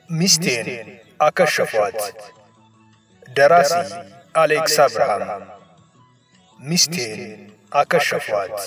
ሚስቴን አከሸፏት። ደራሲ አሌክስ አብርሃም። ሚስቴን አከሸፏት።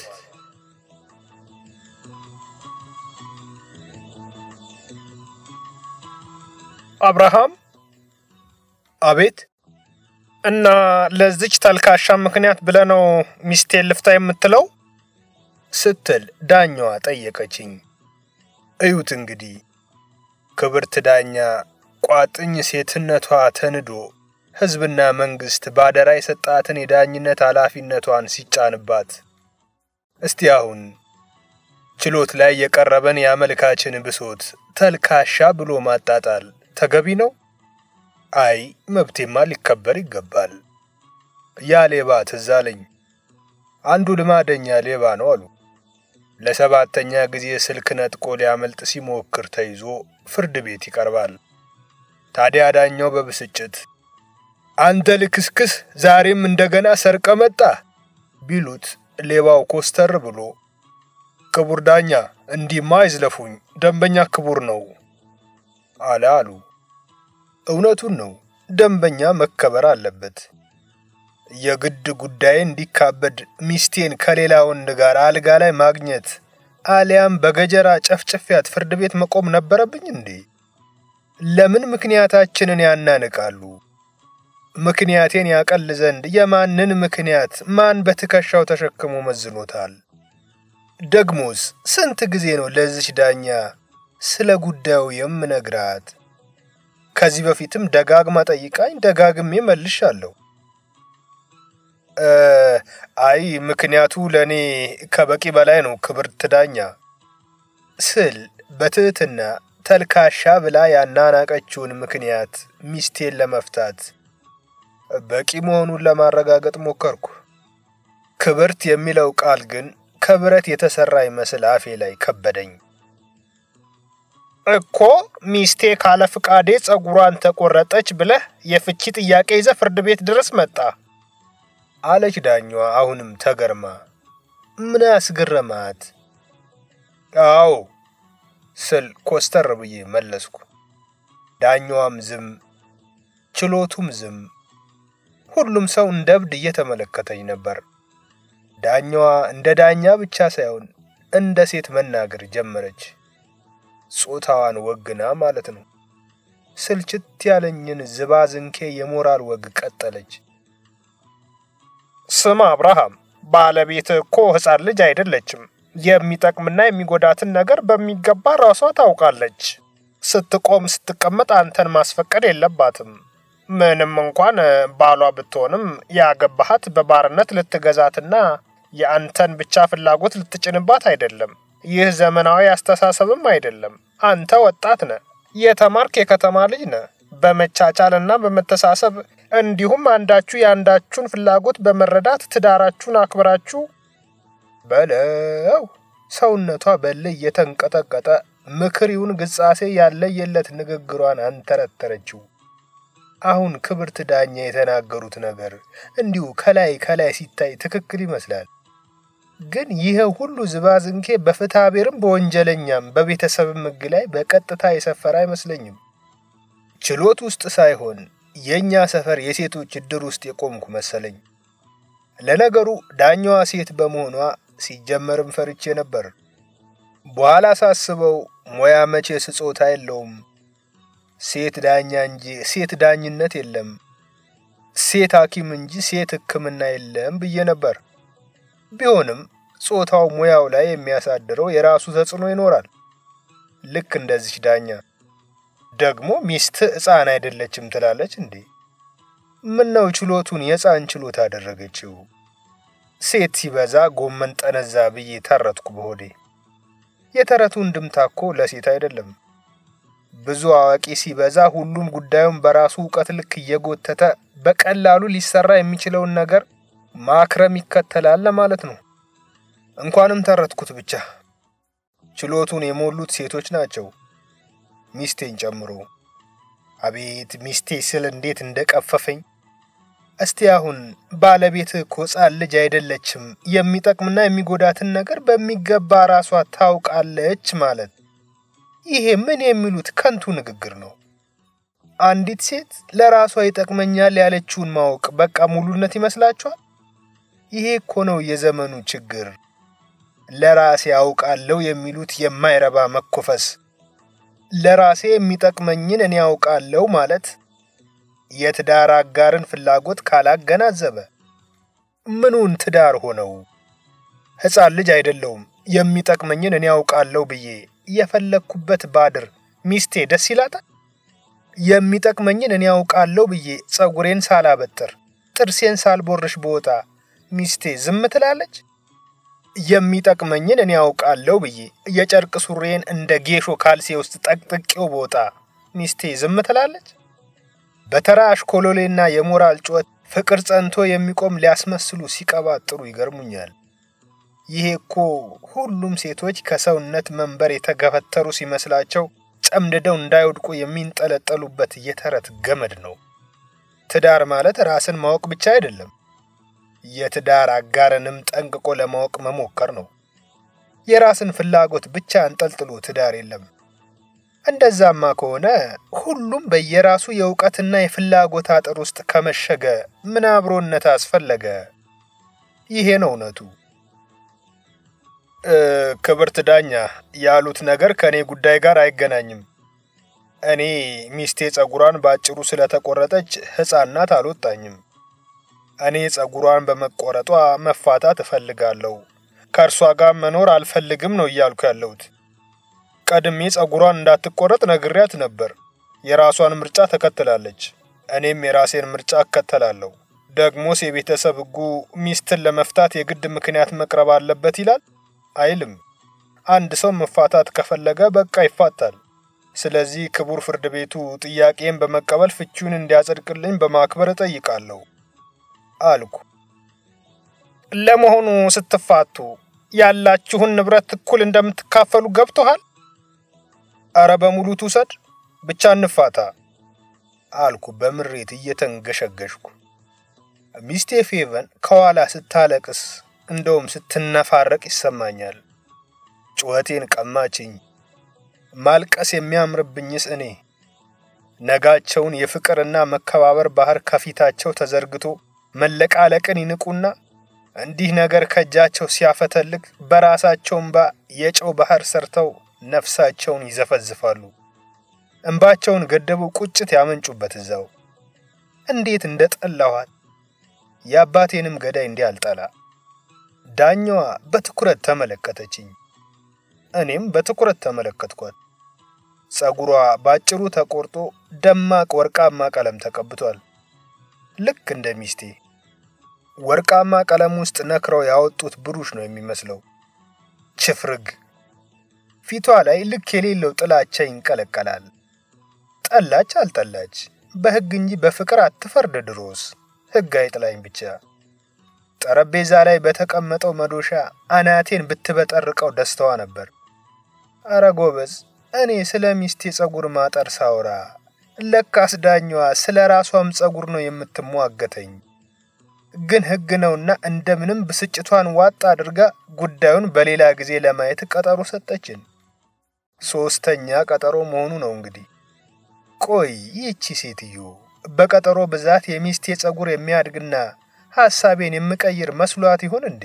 አብርሃም። አቤት። እና ለዚች ተልካሻ ምክንያት ብለህ ነው ሚስቴን ልፍታ የምትለው? ስትል ዳኛዋ ጠየቀችኝ። እዩት እንግዲህ ክብርት ዳኛ ቋጥኝ ሴትነቷ ተንዶ ሕዝብና መንግሥት ባደራ የሰጣትን የዳኝነት ኃላፊነቷን ሲጫንባት፣ እስቲ አሁን ችሎት ላይ የቀረበን የአመልካችን ብሶት ተልካሻ ብሎ ማጣጣል ተገቢ ነው? አይ መብቴማ ሊከበር ይገባል። ያ ሌባ ትዝ አለኝ። አንዱ ልማደኛ ሌባ ነው አሉ። ለሰባተኛ ጊዜ ስልክ ነጥቆ ሊያመልጥ ሲሞክር ተይዞ ፍርድ ቤት ይቀርባል። ታዲያ ዳኛው በብስጭት አንተ ልክስክስ ዛሬም እንደገና ሰርቀ መጣ ቢሉት ሌባው ኮስተር ብሎ ክቡር ዳኛ እንዲህማ አይዝለፉኝ፣ ደንበኛ ክቡር ነው አለ አሉ። እውነቱን ነው። ደንበኛ መከበር አለበት። የግድ ጉዳይ እንዲካበድ ሚስቴን ከሌላ ወንድ ጋር አልጋ ላይ ማግኘት አሊያም በገጀራ ጨፍጨፊያት ፍርድ ቤት መቆም ነበረብኝ እንዴ? ለምን ምክንያታችንን ያናንቃሉ? ምክንያቴን ያቀል ዘንድ የማንን ምክንያት ማን በትከሻው ተሸክሞ መዝኖታል? ደግሞስ ስንት ጊዜ ነው ለዚች ዳኛ ስለ ጉዳዩ የምነግራት? ከዚህ በፊትም ደጋግማ ጠይቃኝ ደጋግሜ መልሻለሁ። አይ ምክንያቱ ለእኔ ከበቂ በላይ ነው ክብርት ዳኛ ስል በትህትና ተልካሻ ብላ ያናናቀችውን ምክንያት ሚስቴን ለመፍታት በቂ መሆኑን ለማረጋገጥ ሞከርኩ። ክብርት የሚለው ቃል ግን ከብረት የተሰራ ይመስል አፌ ላይ ከበደኝ። እኮ ሚስቴ ካለ ፍቃዴ ጸጉሯን ተቆረጠች ብለህ የፍቺ ጥያቄ ይዘህ ፍርድ ቤት ድረስ መጣ አለች ዳኛዋ አሁንም ተገርማ። ምን ያስገረማት? አዎ ስል ኮስተር ብዬ መለስኩ። ዳኛዋም ዝም፣ ችሎቱም ዝም። ሁሉም ሰው እንደ እብድ እየተመለከተኝ ነበር። ዳኛዋ እንደ ዳኛ ብቻ ሳይሆን እንደ ሴት መናገር ጀመረች። ጾታዋን ወግና ማለት ነው። ስልችት ያለኝን ዝባዝንኬ የሞራል ወግ ቀጠለች። ስማ አብርሃም፣ ባለቤትህ እኮ ሕፃን ልጅ አይደለችም። የሚጠቅምና የሚጎዳትን ነገር በሚገባ ራሷ ታውቃለች። ስትቆም ስትቀመጥ አንተን ማስፈቀድ የለባትም። ምንም እንኳን ባሏ ብትሆንም ያገባሃት በባርነት ልትገዛትና የአንተን ብቻ ፍላጎት ልትጭንባት አይደለም። ይህ ዘመናዊ አስተሳሰብም አይደለም። አንተ ወጣት ነህ፣ የተማርክ የከተማ ልጅ ነህ። በመቻቻልና በመተሳሰብ እንዲሁም አንዳችሁ የአንዳችሁን ፍላጎት በመረዳት ትዳራችሁን አክብራችሁ በለው። ሰውነቷ በልህ እየተንቀጠቀጠ ምክሪውን ግጻሴ ያለየለት ንግግሯን አንተረተረችው። አሁን ክብርት ዳኛ የተናገሩት ነገር እንዲሁ ከላይ ከላይ ሲታይ ትክክል ይመስላል። ግን ይህ ሁሉ ዝባዝንኬ በፍትሐ ብሔርም በወንጀለኛም በቤተሰብም ሕግ ላይ በቀጥታ የሰፈረ አይመስለኝም። ችሎት ውስጥ ሳይሆን የእኛ ሰፈር የሴቶች እድር ውስጥ የቆምኩ መሰለኝ። ለነገሩ ዳኛዋ ሴት በመሆኗ ሲጀመርም ፈርቼ ነበር። በኋላ ሳስበው ሙያ መቼ ስጾታ የለውም። ሴት ዳኛ እንጂ ሴት ዳኝነት የለም፣ ሴት ሐኪም እንጂ ሴት ሕክምና የለም ብዬ ነበር። ቢሆንም ጾታው ሙያው ላይ የሚያሳድረው የራሱ ተጽዕኖ ይኖራል። ልክ እንደዚች ዳኛ ደግሞ ሚስት ሕፃን አይደለችም ትላለች እንዴ? ምነው ችሎቱን የሕፃን ችሎት አደረገችው? ሴት ሲበዛ ጎመን ጠነዛ ብዬ ተረትኩ በሆዴ። የተረቱ እንድምታ እኮ ለሴት አይደለም። ብዙ አዋቂ ሲበዛ ሁሉም ጉዳዩን በራሱ እውቀት ልክ እየጎተተ በቀላሉ ሊሰራ የሚችለውን ነገር ማክረም ይከተላል ለማለት ነው። እንኳንም ተረትኩት ብቻ። ችሎቱን የሞሉት ሴቶች ናቸው፣ ሚስቴን ጨምሮ። አቤት ሚስቴ ስል እንዴት እንደቀፈፈኝ። እስቲ አሁን ባለቤትህ እኮ ሕፃን ልጅ አይደለችም፣ የሚጠቅምና የሚጎዳትን ነገር በሚገባ ራሷ ታውቃለች ማለት ይሄ ምን የሚሉት ከንቱ ንግግር ነው? አንዲት ሴት ለራሷ ይጠቅመኛል ያለችውን ማወቅ በቃ ሙሉነት ይመስላችኋል? ይሄ እኮ ነው የዘመኑ ችግር። ለራሴ ያውቃለሁ የሚሉት የማይረባ መኮፈስ። ለራሴ የሚጠቅመኝን እኔ ያውቃለሁ ማለት የትዳር አጋርን ፍላጎት ካላገናዘበ ምኑን ትዳር ሆነው? ሕፃን ልጅ አይደለውም። የሚጠቅመኝን እኔ ያውቃለሁ ብዬ የፈለግኩበት ባድር ሚስቴ ደስ ይላታል? የሚጠቅመኝን እኔ ያውቃለሁ ብዬ ጸጉሬን ሳላበጥር ጥርሴን ሳልቦርሽ በወጣ ሚስቴ ዝም ትላለች? የሚጠቅመኝን እኔ ያውቃለሁ ብዬ የጨርቅ ሱሬን እንደ ጌሾ ካልሴ ውስጥ ጠቅጥቄው በወጣ ሚስቴ ዝም ትላለች? በተራ አሽኮሎሌና የሞራል ጩኸት ፍቅር ጸንቶ የሚቆም ሊያስመስሉ ሲቀባጥሩ ይገርሙኛል። ይሄ እኮ ሁሉም ሴቶች ከሰውነት መንበር የተገፈተሩ ሲመስላቸው ጨምድደው እንዳይወድቁ የሚንጠለጠሉበት የተረት ገመድ ነው። ትዳር ማለት ራስን ማወቅ ብቻ አይደለም። የትዳር አጋርንም ጠንቅቆ ለማወቅ መሞከር ነው። የራስን ፍላጎት ብቻ አንጠልጥሎ ትዳር የለም። እንደዛማ ከሆነ ሁሉም በየራሱ የእውቀትና የፍላጎት አጥር ውስጥ ከመሸገ ምን አብሮነት አስፈለገ? ይሄ ነው እውነቱ። ክብርት ዳኛ ያሉት ነገር ከእኔ ጉዳይ ጋር አይገናኝም። እኔ ሚስቴ ጸጉሯን በአጭሩ ስለተቆረጠች ሕፃን ናት አልወጣኝም። እኔ ጸጉሯን በመቆረጧ መፋታት እፈልጋለሁ። ከእርሷ ጋር መኖር አልፈልግም ነው እያልኩ ያለሁት። ቀድሜ ጸጉሯን እንዳትቆረጥ ነግሬያት ነበር። የራሷን ምርጫ ተከትላለች። እኔም የራሴን ምርጫ እከተላለሁ። ደግሞስ የቤተሰብ ሕጉ ሚስትን ለመፍታት የግድ ምክንያት መቅረብ አለበት ይላል አይልም። አንድ ሰው መፋታት ከፈለገ በቃ ይፋታል። ስለዚህ ክቡር ፍርድ ቤቱ ጥያቄን በመቀበል ፍቺውን እንዲያጸድቅልኝ በማክበር እጠይቃለሁ አልኩ። ለመሆኑ ስትፋቱ ያላችሁን ንብረት እኩል እንደምትካፈሉ ገብቶሃል? አረ በሙሉ ትውሰድ፣ ብቻ እንፋታ አልኩ በምሬት እየተንገሸገሽኩ። ሚስቴ ፌቨን ከኋላ ስታለቅስ እንደውም ስትነፋረቅ ይሰማኛል። ጩኸቴን ቀማችኝ። ማልቀስ የሚያምርብኝስ እኔ ነጋቸውን የፍቅርና መከባበር ባህር ከፊታቸው ተዘርግቶ መለቃለቅን ይንቁና እንዲህ ነገር ከእጃቸው ሲያፈተልግ በራሳቸው እንባ የጨው ባህር ሰርተው ነፍሳቸውን ይዘፈዝፋሉ። እንባቸውን ገደቡ ቁጭት ያመንጩበት እዛው። እንዴት እንደ ጠላኋት የአባቴንም ገዳይ እንዲህ አልጠላ። ዳኛዋ በትኩረት ተመለከተችኝ። እኔም በትኩረት ተመለከትኳት። ጸጉሯ ባጭሩ ተቆርጦ ደማቅ ወርቃማ ቀለም ተቀብቷል። ልክ እንደ ሚስቴ ወርቃማ ቀለም ውስጥ ነክረው ያወጡት ብሩሽ ነው የሚመስለው። ችፍርግ ፊቷ ላይ ልክ የሌለው ጥላቻ ይንቀለቀላል። ጠላች አልጠላች በሕግ እንጂ በፍቅር አትፈርድ። ድሮስ ሕግ አይጥላኝ ብቻ። ጠረጴዛ ላይ በተቀመጠው መዶሻ አናቴን ብትበጠርቀው ደስታዋ ነበር። አረ ጎበዝ፣ እኔ ስለ ሚስቴ ጸጉር ማጠር ሳውራ ለካስ ዳኛዋ ስለ ራሷም ጸጉር ነው የምትሟገተኝ። ግን ሕግ ነውና እንደምንም ብስጭቷን ዋጥ አድርጋ ጉዳዩን በሌላ ጊዜ ለማየት ቀጠሮ ሰጠችን። ሶስተኛ ቀጠሮ መሆኑ ነው እንግዲህ። ቆይ ይህቺ ሴትዮ በቀጠሮ ብዛት የሚስቴ ጸጉር የሚያድግና ሐሳቤን የምቀይር መስሏት ይሆን እንዴ?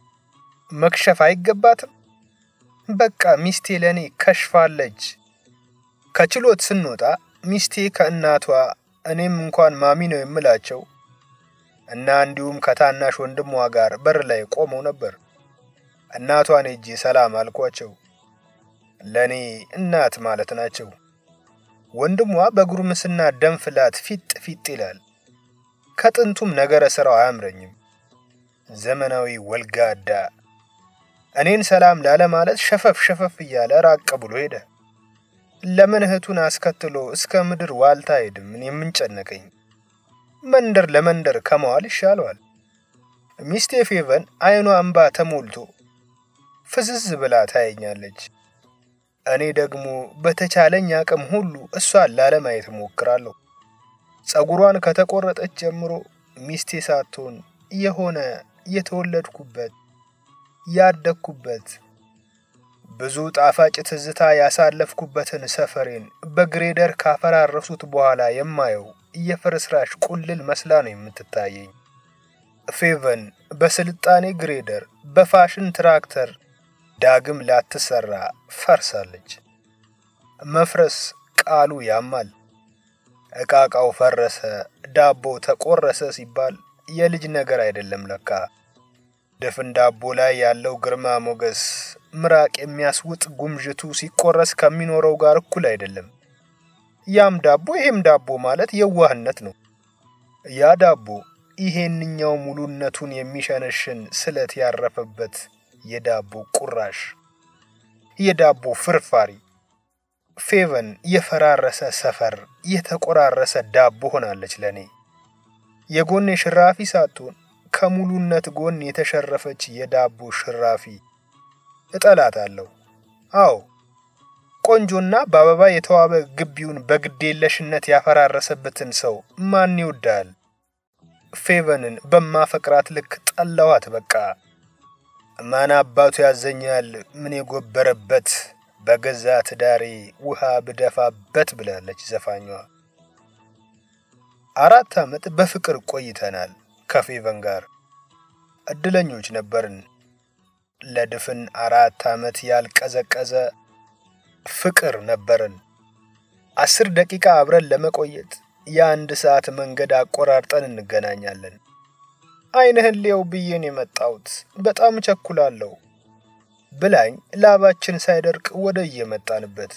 መክሸፍ አይገባትም? በቃ ሚስቴ ለእኔ ከሽፋለች። ከችሎት ስንወጣ ሚስቴ ከእናቷ እኔም እንኳን ማሚ ነው የምላቸው እና እንዲሁም ከታናሽ ወንድሟ ጋር በር ላይ ቆመው ነበር። እናቷን ሄጄ ሰላም አልኳቸው። ለእኔ እናት ማለት ናቸው። ወንድሟ በጉርምስና ደም ፍላት ፊጥ ፊጥ ይላል። ከጥንቱም ነገረ ሥራው አያምረኝም። ዘመናዊ ወልጋዳ እኔን ሰላም ላለማለት ሸፈፍ ሸፈፍ እያለ ራቅ ብሎ ሄደ። ለምን እህቱን አስከትሎ እስከ ምድር ዋልታ ሄድም? ምን የምንጨነቀኝ መንደር ለመንደር ከመዋል ይሻለዋል። ሚስቴ ፌቨን አይኗ እንባ ተሞልቶ ፍዝዝ ብላ ታየኛለች። እኔ ደግሞ በተቻለኝ አቅም ሁሉ እሷን ላለማየት እሞክራለሁ። ጸጉሯን ከተቆረጠች ጀምሮ ሚስቴ ሳትሆን የሆነ የተወለድኩበት ያደግኩበት ብዙ ጣፋጭ ትዝታ ያሳለፍኩበትን ሰፈሬን በግሬደር ካፈራረሱት በኋላ የማየው የፍርስራሽ ቁልል መስላ ነው የምትታየኝ። ፌቨን በስልጣኔ ግሬደር በፋሽን ትራክተር ዳግም ላትሰራ ፈርሳለች። መፍረስ ቃሉ ያማል። እቃቃው ፈረሰ፣ ዳቦ ተቆረሰ ሲባል የልጅ ነገር አይደለም ለካ። ድፍን ዳቦ ላይ ያለው ግርማ ሞገስ ምራቅ የሚያስውጥ ጉምዥቱ ሲቆረስ ከሚኖረው ጋር እኩል አይደለም። ያም ዳቦ ይሄም ዳቦ ማለት የዋህነት ነው። ያ ዳቦ ይሄንኛው ሙሉነቱን የሚሸነሽን ስለት ያረፈበት የዳቦ ቁራሽ፣ የዳቦ ፍርፋሪ። ፌቨን የፈራረሰ ሰፈር፣ የተቆራረሰ ዳቦ ሆናለች ለኔ። የጎኔ ሽራፊ ሳትሆን ከሙሉነት ጎን የተሸረፈች የዳቦ ሽራፊ እጠላታለሁ። አዎ ቆንጆና በአበባ የተዋበ ግቢውን በግዴለሽነት ያፈራረሰበትን ሰው ማን ይወዳል? ፌቨንን በማፈቅራት ልክ ጠላዋት። በቃ ማን አባቱ ያዘኛል ምን የጎበረበት በገዛ ትዳሬ ውሃ ብደፋበት ብላለች ዘፋኟ። አራት ዓመት በፍቅር ቆይተናል ከፌቨን ጋር እድለኞች ነበርን። ለድፍን አራት ዓመት ያልቀዘቀዘ ፍቅር ነበርን። አስር ደቂቃ አብረን ለመቆየት የአንድ ሰዓት መንገድ አቆራርጠን እንገናኛለን። ዓይንህን ሊየው ብዬን የመጣሁት በጣም ቸኩላለሁ ብላኝ ላባችን ሳይደርቅ ወደ እየመጣንበት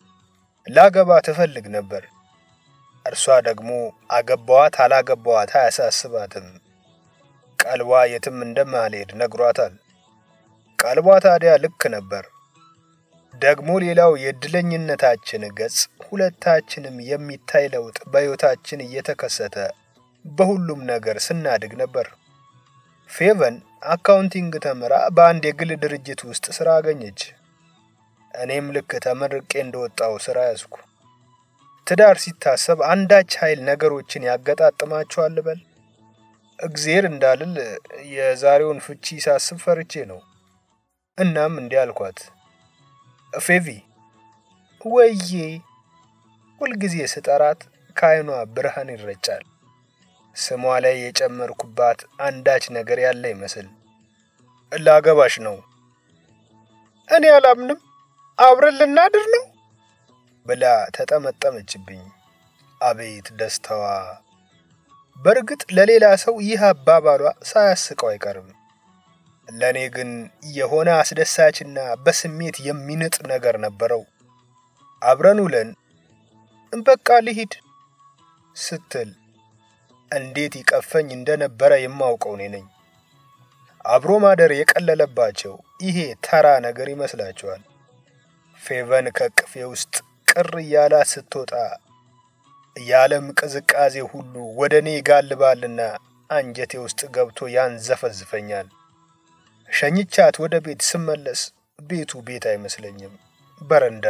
ላገባ ትፈልግ ነበር። እርሷ ደግሞ አገባዋት አላገባዋት አያሳስባትም። ቀልቧ የትም እንደማልሄድ ነግሯታል። ቀልቧ ታዲያ ልክ ነበር። ደግሞ ሌላው የእድለኝነታችን ገጽ ሁለታችንም የሚታይ ለውጥ በሕይወታችን እየተከሰተ በሁሉም ነገር ስናድግ ነበር። ፌቨን አካውንቲንግ ተምራ በአንድ የግል ድርጅት ውስጥ ሥራ አገኘች። እኔም ልክ ተመርቄ እንደወጣው ሥራ ያዝኩ። ትዳር ሲታሰብ አንዳች ኃይል ነገሮችን ያገጣጥማቸዋል በል እግዜር እንዳልል የዛሬውን ፍቺ ሳስብ ፈርቼ ነው። እናም እንዲህ አልኳት፣ ፌቪ ወዬ። ሁልጊዜ ስጠራት ከዓይኗ ብርሃን ይረጫል። ስሟ ላይ የጨመርኩባት አንዳች ነገር ያለ ይመስል ላገባሽ ነው። እኔ አላምንም፣ አብረን ልናድር ነው ብላ ተጠመጠመችብኝ። አቤት ደስታዋ! በእርግጥ ለሌላ ሰው ይህ አባባሏ ሳያስቀው አይቀርም። ለእኔ ግን የሆነ አስደሳችና በስሜት የሚንጥ ነገር ነበረው። አብረን ውለን በቃ ልሂድ ስትል እንዴት ይቀፈኝ እንደነበረ የማውቀው እኔ ነኝ። አብሮ ማደር የቀለለባቸው ይሄ ተራ ነገር ይመስላቸዋል። ፌቨን ከቅፌ ውስጥ ቅር እያላት ስትወጣ የዓለም ቅዝቃዜ ሁሉ ወደ እኔ ይጋልባልና አንጀቴ ውስጥ ገብቶ ያንዘፈዝፈኛል። ሸኝቻት ወደ ቤት ስመለስ ቤቱ ቤት አይመስለኝም፣ በረንዳ።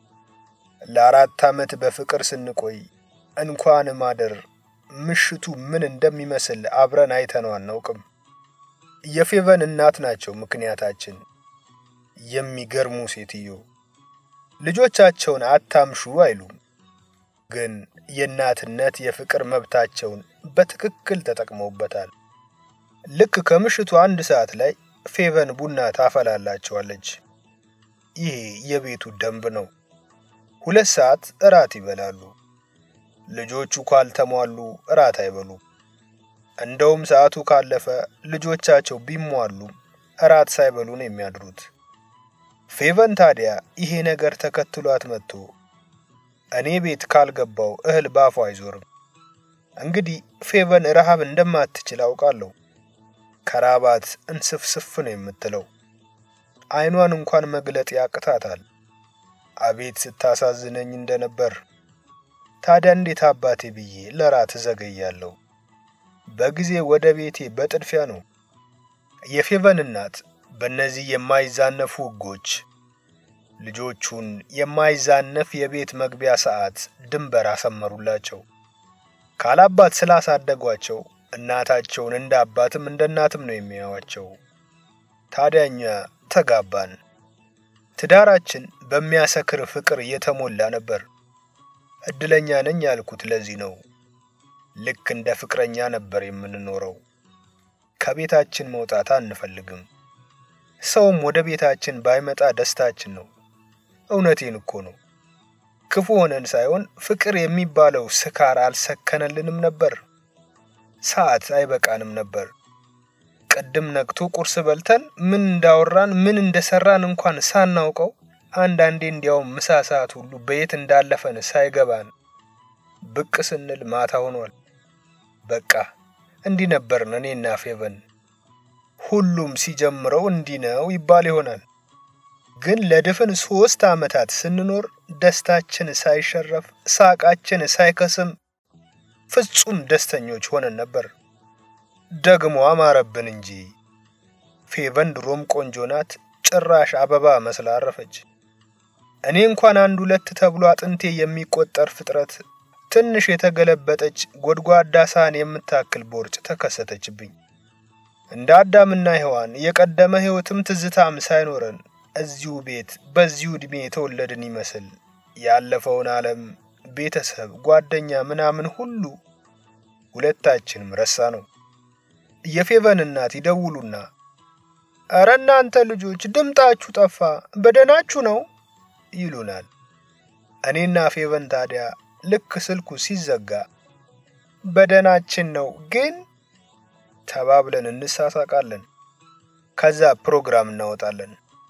ለአራት ዓመት በፍቅር ስንቆይ እንኳን ማደር ምሽቱ ምን እንደሚመስል አብረን አይተነው አናውቅም። የፌቨን እናት ናቸው ምክንያታችን። የሚገርሙ ሴትዮ ልጆቻቸውን አታምሹ አይሉም፣ ግን የእናትነት የፍቅር መብታቸውን በትክክል ተጠቅመውበታል። ልክ ከምሽቱ አንድ ሰዓት ላይ ፌቨን ቡና ታፈላላቸዋለች። ይሄ የቤቱ ደንብ ነው። ሁለት ሰዓት እራት ይበላሉ። ልጆቹ ካልተሟሉ እራት አይበሉም። እንደውም ሰዓቱ ካለፈ ልጆቻቸው ቢሟሉም እራት ሳይበሉ ነው የሚያድሩት። ፌቨን ታዲያ ይሄ ነገር ተከትሏት መጥቶ እኔ ቤት ካልገባው እህል ባፉ አይዞርም። እንግዲህ ፌቨን ረሃብ እንደማትችል አውቃለሁ። ከራባት እንስፍስፍ ነው የምትለው። ዓይኗን እንኳን መግለጥ ያቅታታል። አቤት ስታሳዝነኝ እንደነበር። ታዲያ እንዴት አባቴ ብዬ ለራት እዘገያለሁ? በጊዜ ወደ ቤቴ በጥድፊያ ነው። የፌቨን እናት በእነዚህ የማይዛነፉ ሕጎች ልጆቹን የማይዛነፍ የቤት መግቢያ ሰዓት ድንበር አሰመሩላቸው። ካላባት ስላሳደጓቸው እናታቸውን እንደ አባትም እንደ እናትም ነው የሚያዩዋቸው። ታዲያ እኛ ተጋባን። ትዳራችን በሚያሰክር ፍቅር የተሞላ ነበር። እድለኛ ነኝ ያልኩት ለዚህ ነው። ልክ እንደ ፍቅረኛ ነበር የምንኖረው። ከቤታችን መውጣት አንፈልግም። ሰውም ወደ ቤታችን ባይመጣ ደስታችን ነው። እውነቴን እኮ ነው። ክፉ ሆነን ሳይሆን ፍቅር የሚባለው ስካር አልሰከነልንም ነበር። ሰዓት አይበቃንም ነበር። ቅድም ነግቶ ቁርስ በልተን ምን እንዳወራን ምን እንደሰራን እንኳን ሳናውቀው አንዳንዴ እንዲያውም ምሳ ሰዓት ሁሉ በየት እንዳለፈን ሳይገባን ብቅ ስንል ማታ ሆኗል። በቃ እንዲህ ነበርን እኔና ፌቨን። ሁሉም ሲጀምረው እንዲህ ነው ይባል ይሆናል። ግን ለድፍን ሶስት ዓመታት ስንኖር ደስታችን ሳይሸረፍ ሳቃችን ሳይከስም ፍጹም ደስተኞች ሆነን ነበር። ደግሞ አማረብን እንጂ ፌቨን ድሮም ቆንጆ ናት። ጭራሽ አበባ መስላ አረፈች። እኔ እንኳን አንድ ሁለት ተብሎ አጥንቴ የሚቆጠር ፍጥረት ትንሽ የተገለበጠች ጎድጓዳ ሳህን የምታክል ቦርጭ ተከሰተችብኝ። እንደ አዳምና ሔዋን የቀደመ ሕይወትም ትዝታም ሳይኖረን እዚሁ ቤት በዚሁ ዕድሜ የተወለድን ይመስል ያለፈውን ዓለም፣ ቤተሰብ፣ ጓደኛ ምናምን ሁሉ ሁለታችንም ረሳ ነው። የፌቨን እናት ይደውሉና እረ እናንተ ልጆች ድምጣችሁ ጠፋ፣ በደናችሁ ነው ይሉናል። እኔና ፌቨን ታዲያ ልክ ስልኩ ሲዘጋ በደናችን ነው ግን ተባብለን እንሳሳቃለን። ከዛ ፕሮግራም እናወጣለን።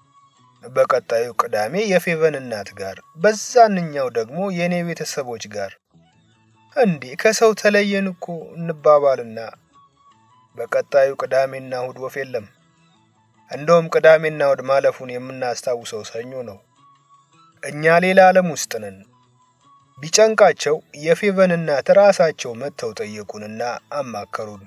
በቀጣዩ ቅዳሜ የፌቨን እናት ጋር፣ በዛንኛው ደግሞ የእኔ ቤተሰቦች ጋር እንዴ ከሰው ተለየን እኮ እንባባልና በቀጣዩ ቅዳሜና እሁድ ወፍ የለም። እንደውም ቅዳሜና እሁድ ማለፉን የምናስታውሰው ሰኞ ነው። እኛ ሌላ ዓለም ውስጥ ነን። ቢጨንቃቸው የፌቨን እናት ራሳቸው መጥተው ጠየቁንና አማከሩን።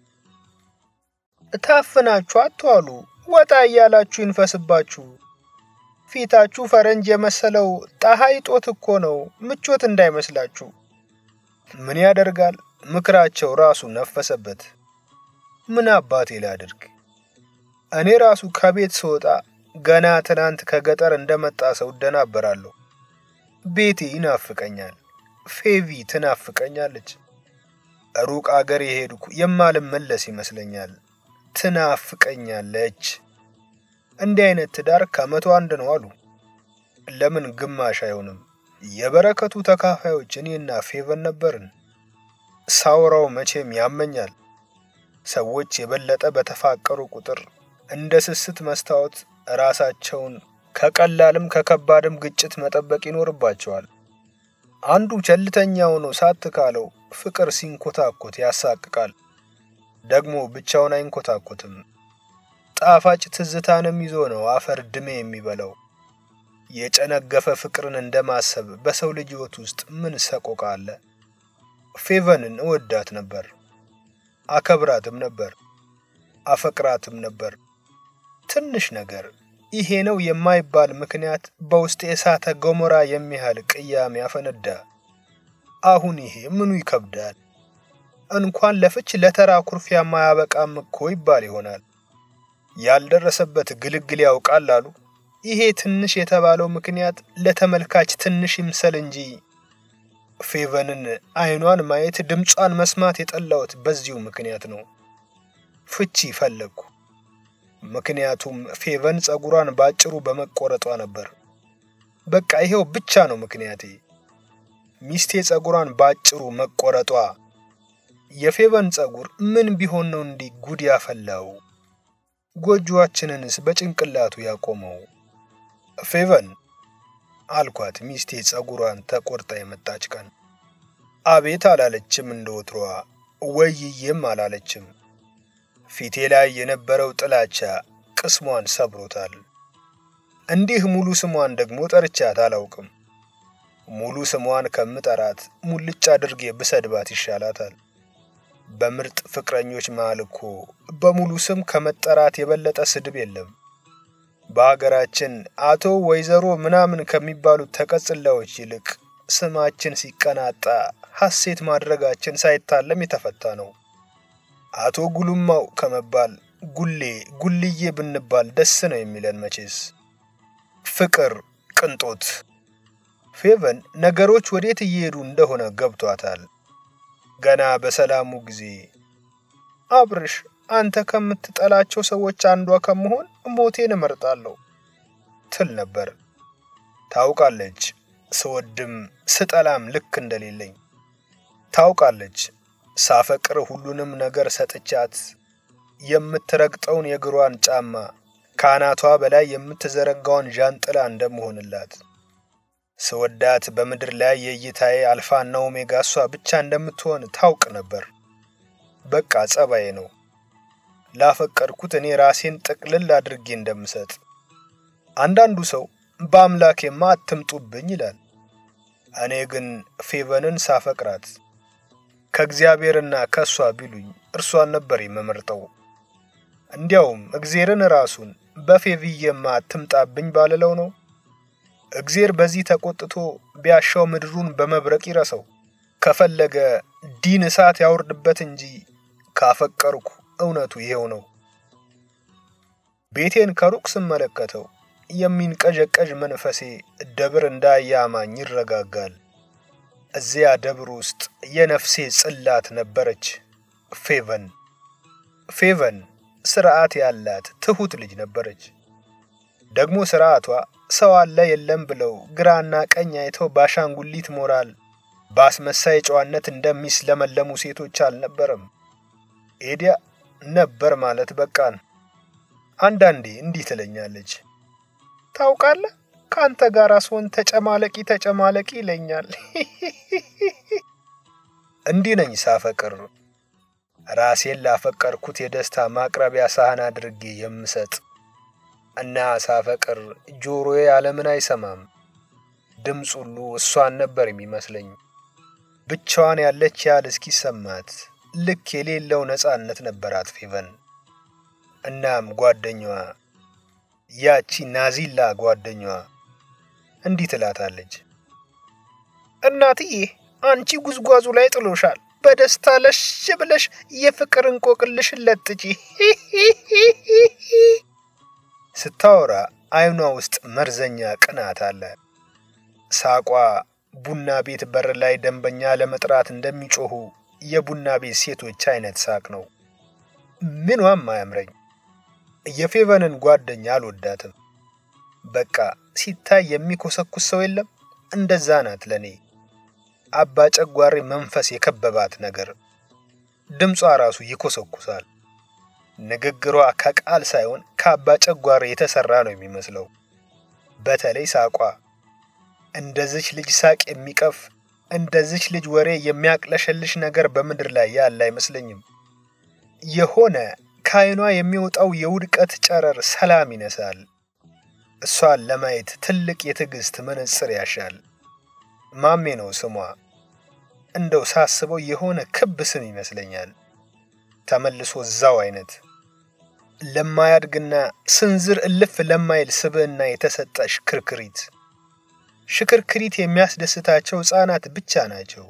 ታፍናችሁ አትዋሉ፣ ወጣ እያላችሁ ይንፈስባችሁ። ፊታችሁ ፈረንጅ የመሰለው ፀሐይ ጦት እኮ ነው፣ ምቾት እንዳይመስላችሁ። ምን ያደርጋል ምክራቸው ራሱ ነፈሰበት። ምን አባቴ ላድርግ? እኔ ራሱ ከቤት ስወጣ ገና ትናንት ከገጠር እንደመጣ ሰው እደናበራለሁ። ቤቴ ይናፍቀኛል፣ ፌቪ ትናፍቀኛለች። ሩቅ አገር የሄድኩ የማልመለስ ይመስለኛል። ትናፍቀኛለች። እንዲህ አይነት ትዳር ከመቶ አንድ ነው አሉ። ለምን ግማሽ አይሆንም? የበረከቱ ተካፋዮች እኔና ፌቨን ነበርን። ሳውራው መቼም ያመኛል። ሰዎች የበለጠ በተፋቀሩ ቁጥር እንደ ስስት መስታወት ራሳቸውን ከቀላልም ከከባድም ግጭት መጠበቅ ይኖርባቸዋል። አንዱ ቸልተኛ ሆኖ ሳት ካለው ፍቅር ሲንኮታኮት ያሳቅቃል። ደግሞ ብቻውን አይንኮታኮትም። ጣፋጭ ትዝታንም ይዞ ነው አፈር ድሜ የሚበላው። የጨነገፈ ፍቅርን እንደማሰብ በሰው ልጅ ሕይወት ውስጥ ምን ሰቆቃ አለ? ፌቨንን እወዳት ነበር፣ አከብራትም ነበር፣ አፈቅራትም ነበር። ትንሽ ነገር ይሄ ነው የማይባል ምክንያት በውስጥ የእሳተ ገሞራ የሚያህል ቅያሜ ያፈነዳ። አሁን ይሄ ምኑ ይከብዳል? እንኳን ለፍች ለተራ ኩርፊያ ማያበቃም እኮ ይባል ይሆናል። ያልደረሰበት ግልግል ያውቃል አሉ። ይሄ ትንሽ የተባለው ምክንያት ለተመልካች ትንሽ ይምሰል እንጂ ፌቨንን አይኗን ማየት ድምጿን መስማት የጠላሁት በዚሁ ምክንያት ነው። ፍቺ ፈለግኩ። ምክንያቱም ፌቨን ጸጉሯን ባጭሩ በመቆረጧ ነበር። በቃ ይሄው ብቻ ነው ምክንያቴ። ሚስቴ ጸጉሯን ባጭሩ መቆረጧ። የፌቨን ጸጉር ምን ቢሆን ነው እንዲህ ጉድ ያፈላው? ጎጆአችንንስ በጭንቅላቱ ያቆመው? ፌቨን አልኳት ሚስቴ ጸጉሯን ተቆርጣ የመጣች ቀን። አቤት አላለችም እንደ ወትሮዋ፣ ወይዬም አላለችም። ፊቴ ላይ የነበረው ጥላቻ ቅስሟን ሰብሮታል። እንዲህ ሙሉ ስሟን ደግሞ ጠርቻት አላውቅም። ሙሉ ስሟን ከምጠራት ሙልጭ አድርጌ ብሰድባት ይሻላታል። በምርጥ ፍቅረኞች መሃል እኮ በሙሉ ስም ከመጠራት የበለጠ ስድብ የለም። በሀገራችን አቶ ወይዘሮ ምናምን ከሚባሉት ተቀጽላዎች ይልቅ ስማችን ሲቀናጣ ሐሴት ማድረጋችን ሳይታለም የተፈታ ነው። አቶ ጉሉማው ከመባል ጉሌ ጉልዬ ብንባል ደስ ነው የሚለን መቼስ። ፍቅር፣ ቅንጦት። ፌቨን ነገሮች ወዴት እየሄዱ እንደሆነ ገብቷታል። ገና በሰላሙ ጊዜ አብርሽ፣ አንተ ከምትጠላቸው ሰዎች አንዷ ከመሆን ሞቴን እመርጣለሁ ትል ነበር። ታውቃለች ስወድም ስጠላም ልክ እንደሌለኝ። ታውቃለች ሳፈቅር ሁሉንም ነገር ሰጥቻት የምትረግጠውን የእግሯን ጫማ ከአናቷ በላይ የምትዘረጋውን ዣንጥላ እንደምሆንላት። ስወዳት በምድር ላይ የእይታዬ አልፋና ኦሜጋ እሷ ብቻ እንደምትሆን ታውቅ ነበር። በቃ ጸባዬ ነው። ላፈቀርኩት እኔ ራሴን ጥቅልል አድርጌ እንደምሰጥ። አንዳንዱ ሰው በአምላኬማ አትምጡብኝ ይላል። እኔ ግን ፌቨንን ሳፈቅራት ከእግዚአብሔርና ከእሷ ቢሉኝ እርሷን ነበር የምመርጠው። እንዲያውም እግዜርን ራሱን በፌቪየማ አትምጣብኝ ባልለው ነው። እግዜር በዚህ ተቆጥቶ ቢያሻው ምድሩን በመብረቅ ይረሰው፣ ከፈለገ ዲን እሳት ያውርድበት እንጂ ካፈቀርኩ እውነቱ ይሄው ነው። ቤቴን ከሩቅ ስመለከተው የሚንቀዠቀዥ መንፈሴ ደብር እንዳያማኝ ይረጋጋል። እዚያ ደብር ውስጥ የነፍሴ ጽላት ነበረች፣ ፌቨን። ፌቨን ስርዓት ያላት ትሁት ልጅ ነበረች። ደግሞ ስርዓቷ ሰው አለ የለም ብለው ግራና ቀኝ አይተው ባሻንጉሊት ሞራል በአስመሳይ ጨዋነት እንደሚስለመለሙ ሴቶች አልነበረም። ኤዲያ ነበር ማለት በቃን። አንዳንዴ እንዲህ ትለኛለች፣ ታውቃለህ ከአንተ ጋር ስሆን ተጨማለቂ ተጨማለቂ ይለኛል። እንዲህ ነኝ ሳፈቅር፣ ራሴን ላፈቀርኩት የደስታ ማቅረቢያ ሳህን አድርጌ የምሰጥ እና ሳፈቅር ጆሮዬ ዓለምን አይሰማም። ድምፅ ሁሉ እሷን ነበር የሚመስለኝ። ብቻዋን ያለች ያህል እስኪሰማት ልክ የሌለው ነፃነት ነበራት ፌቨን። እናም ጓደኛዋ ያቺ ናዚላ ጓደኛዋ እንዲህ ትላታለች፣ እናትዬ አንቺ ጉዝጓዙ ላይ ጥሎሻል። በደስታ ለሽ ብለሽ የፍቅር እንቆቅልሽን ለጥጪ። ስታወራ አይኗ ውስጥ መርዘኛ ቅናት አለ። ሳቋ ቡና ቤት በር ላይ ደንበኛ ለመጥራት እንደሚጮኹ የቡና ቤት ሴቶች አይነት ሳቅ ነው። ምኗም አያምረኝ። የፌቨንን ጓደኛ አልወዳትም። በቃ ሲታይ የሚኮሰኩስ ሰው የለም። እንደዛ ናት ለኔ። አባ ጨጓሬ መንፈስ የከበባት ነገር። ድምጿ ራሱ ይኮሰኩሳል። ንግግሯ ከቃል ሳይሆን ከአባ ጨጓሬ የተሰራ ነው የሚመስለው። በተለይ ሳቋ እንደዚች ልጅ ሳቅ የሚቀፍ እንደዚች ልጅ ወሬ የሚያቅለሸልሽ ነገር በምድር ላይ ያለ አይመስለኝም። የሆነ ከዓይኗ የሚወጣው የውድቀት ጨረር ሰላም ይነሳል። እሷን ለማየት ትልቅ የትዕግስት መነጽር ያሻል። ማሜ ነው ስሟ። እንደው ሳስበው የሆነ ክብ ስም ይመስለኛል። ተመልሶ እዛው አይነት ለማያድግና ስንዝር እልፍ ለማይል ስብዕና የተሰጠ ሽክርክሪት። ሽክርክሪት የሚያስደስታቸው ሕፃናት ብቻ ናቸው።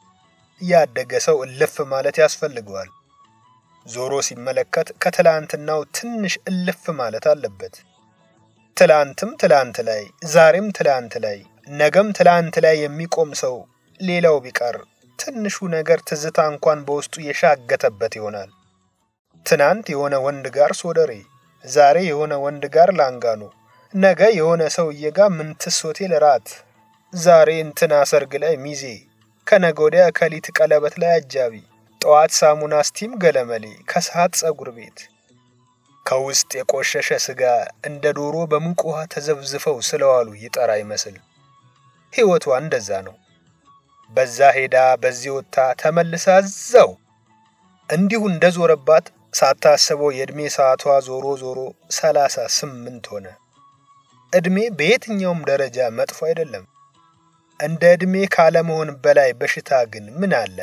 ያደገ ሰው እልፍ ማለት ያስፈልገዋል። ዞሮ ሲመለከት ከትላንትናው ትንሽ እልፍ ማለት አለበት። ትላንትም ትላንት ላይ፣ ዛሬም ትላንት ላይ፣ ነገም ትላንት ላይ የሚቆም ሰው ሌላው ቢቀር ትንሹ ነገር ትዝታ እንኳን በውስጡ የሻገተበት ይሆናል። ትናንት የሆነ ወንድ ጋር ሶደሬ፣ ዛሬ የሆነ ወንድ ጋር ላንጋኖ፣ ነገ የሆነ ሰውዬ ጋር ምንትስ ሆቴል ራት፣ ዛሬ እንትና ሰርግ ላይ ሚዜ፣ ከነገ ወዲያ ከሊት ቀለበት ላይ አጃቢ፣ ጠዋት ሳሙና ስቲም ገለመሌ፣ ከሰዓት ጸጉር ቤት። ከውስጥ የቆሸሸ ስጋ እንደ ዶሮ በሙቅ ውሃ ተዘብዝፈው ስለዋሉ ይጠራ ይመስል ሕይወቷ እንደዛ ነው። በዛ ሄዳ በዚህ ወጥታ ተመልሳ እዛው እንዲሁ እንደዞረባት ሳታስበው የዕድሜ ሰዓቷ ዞሮ ዞሮ ሰላሳ ስምንት ሆነ። ዕድሜ በየትኛውም ደረጃ መጥፎ አይደለም። እንደ ዕድሜ ካለመሆን በላይ በሽታ ግን ምን አለ?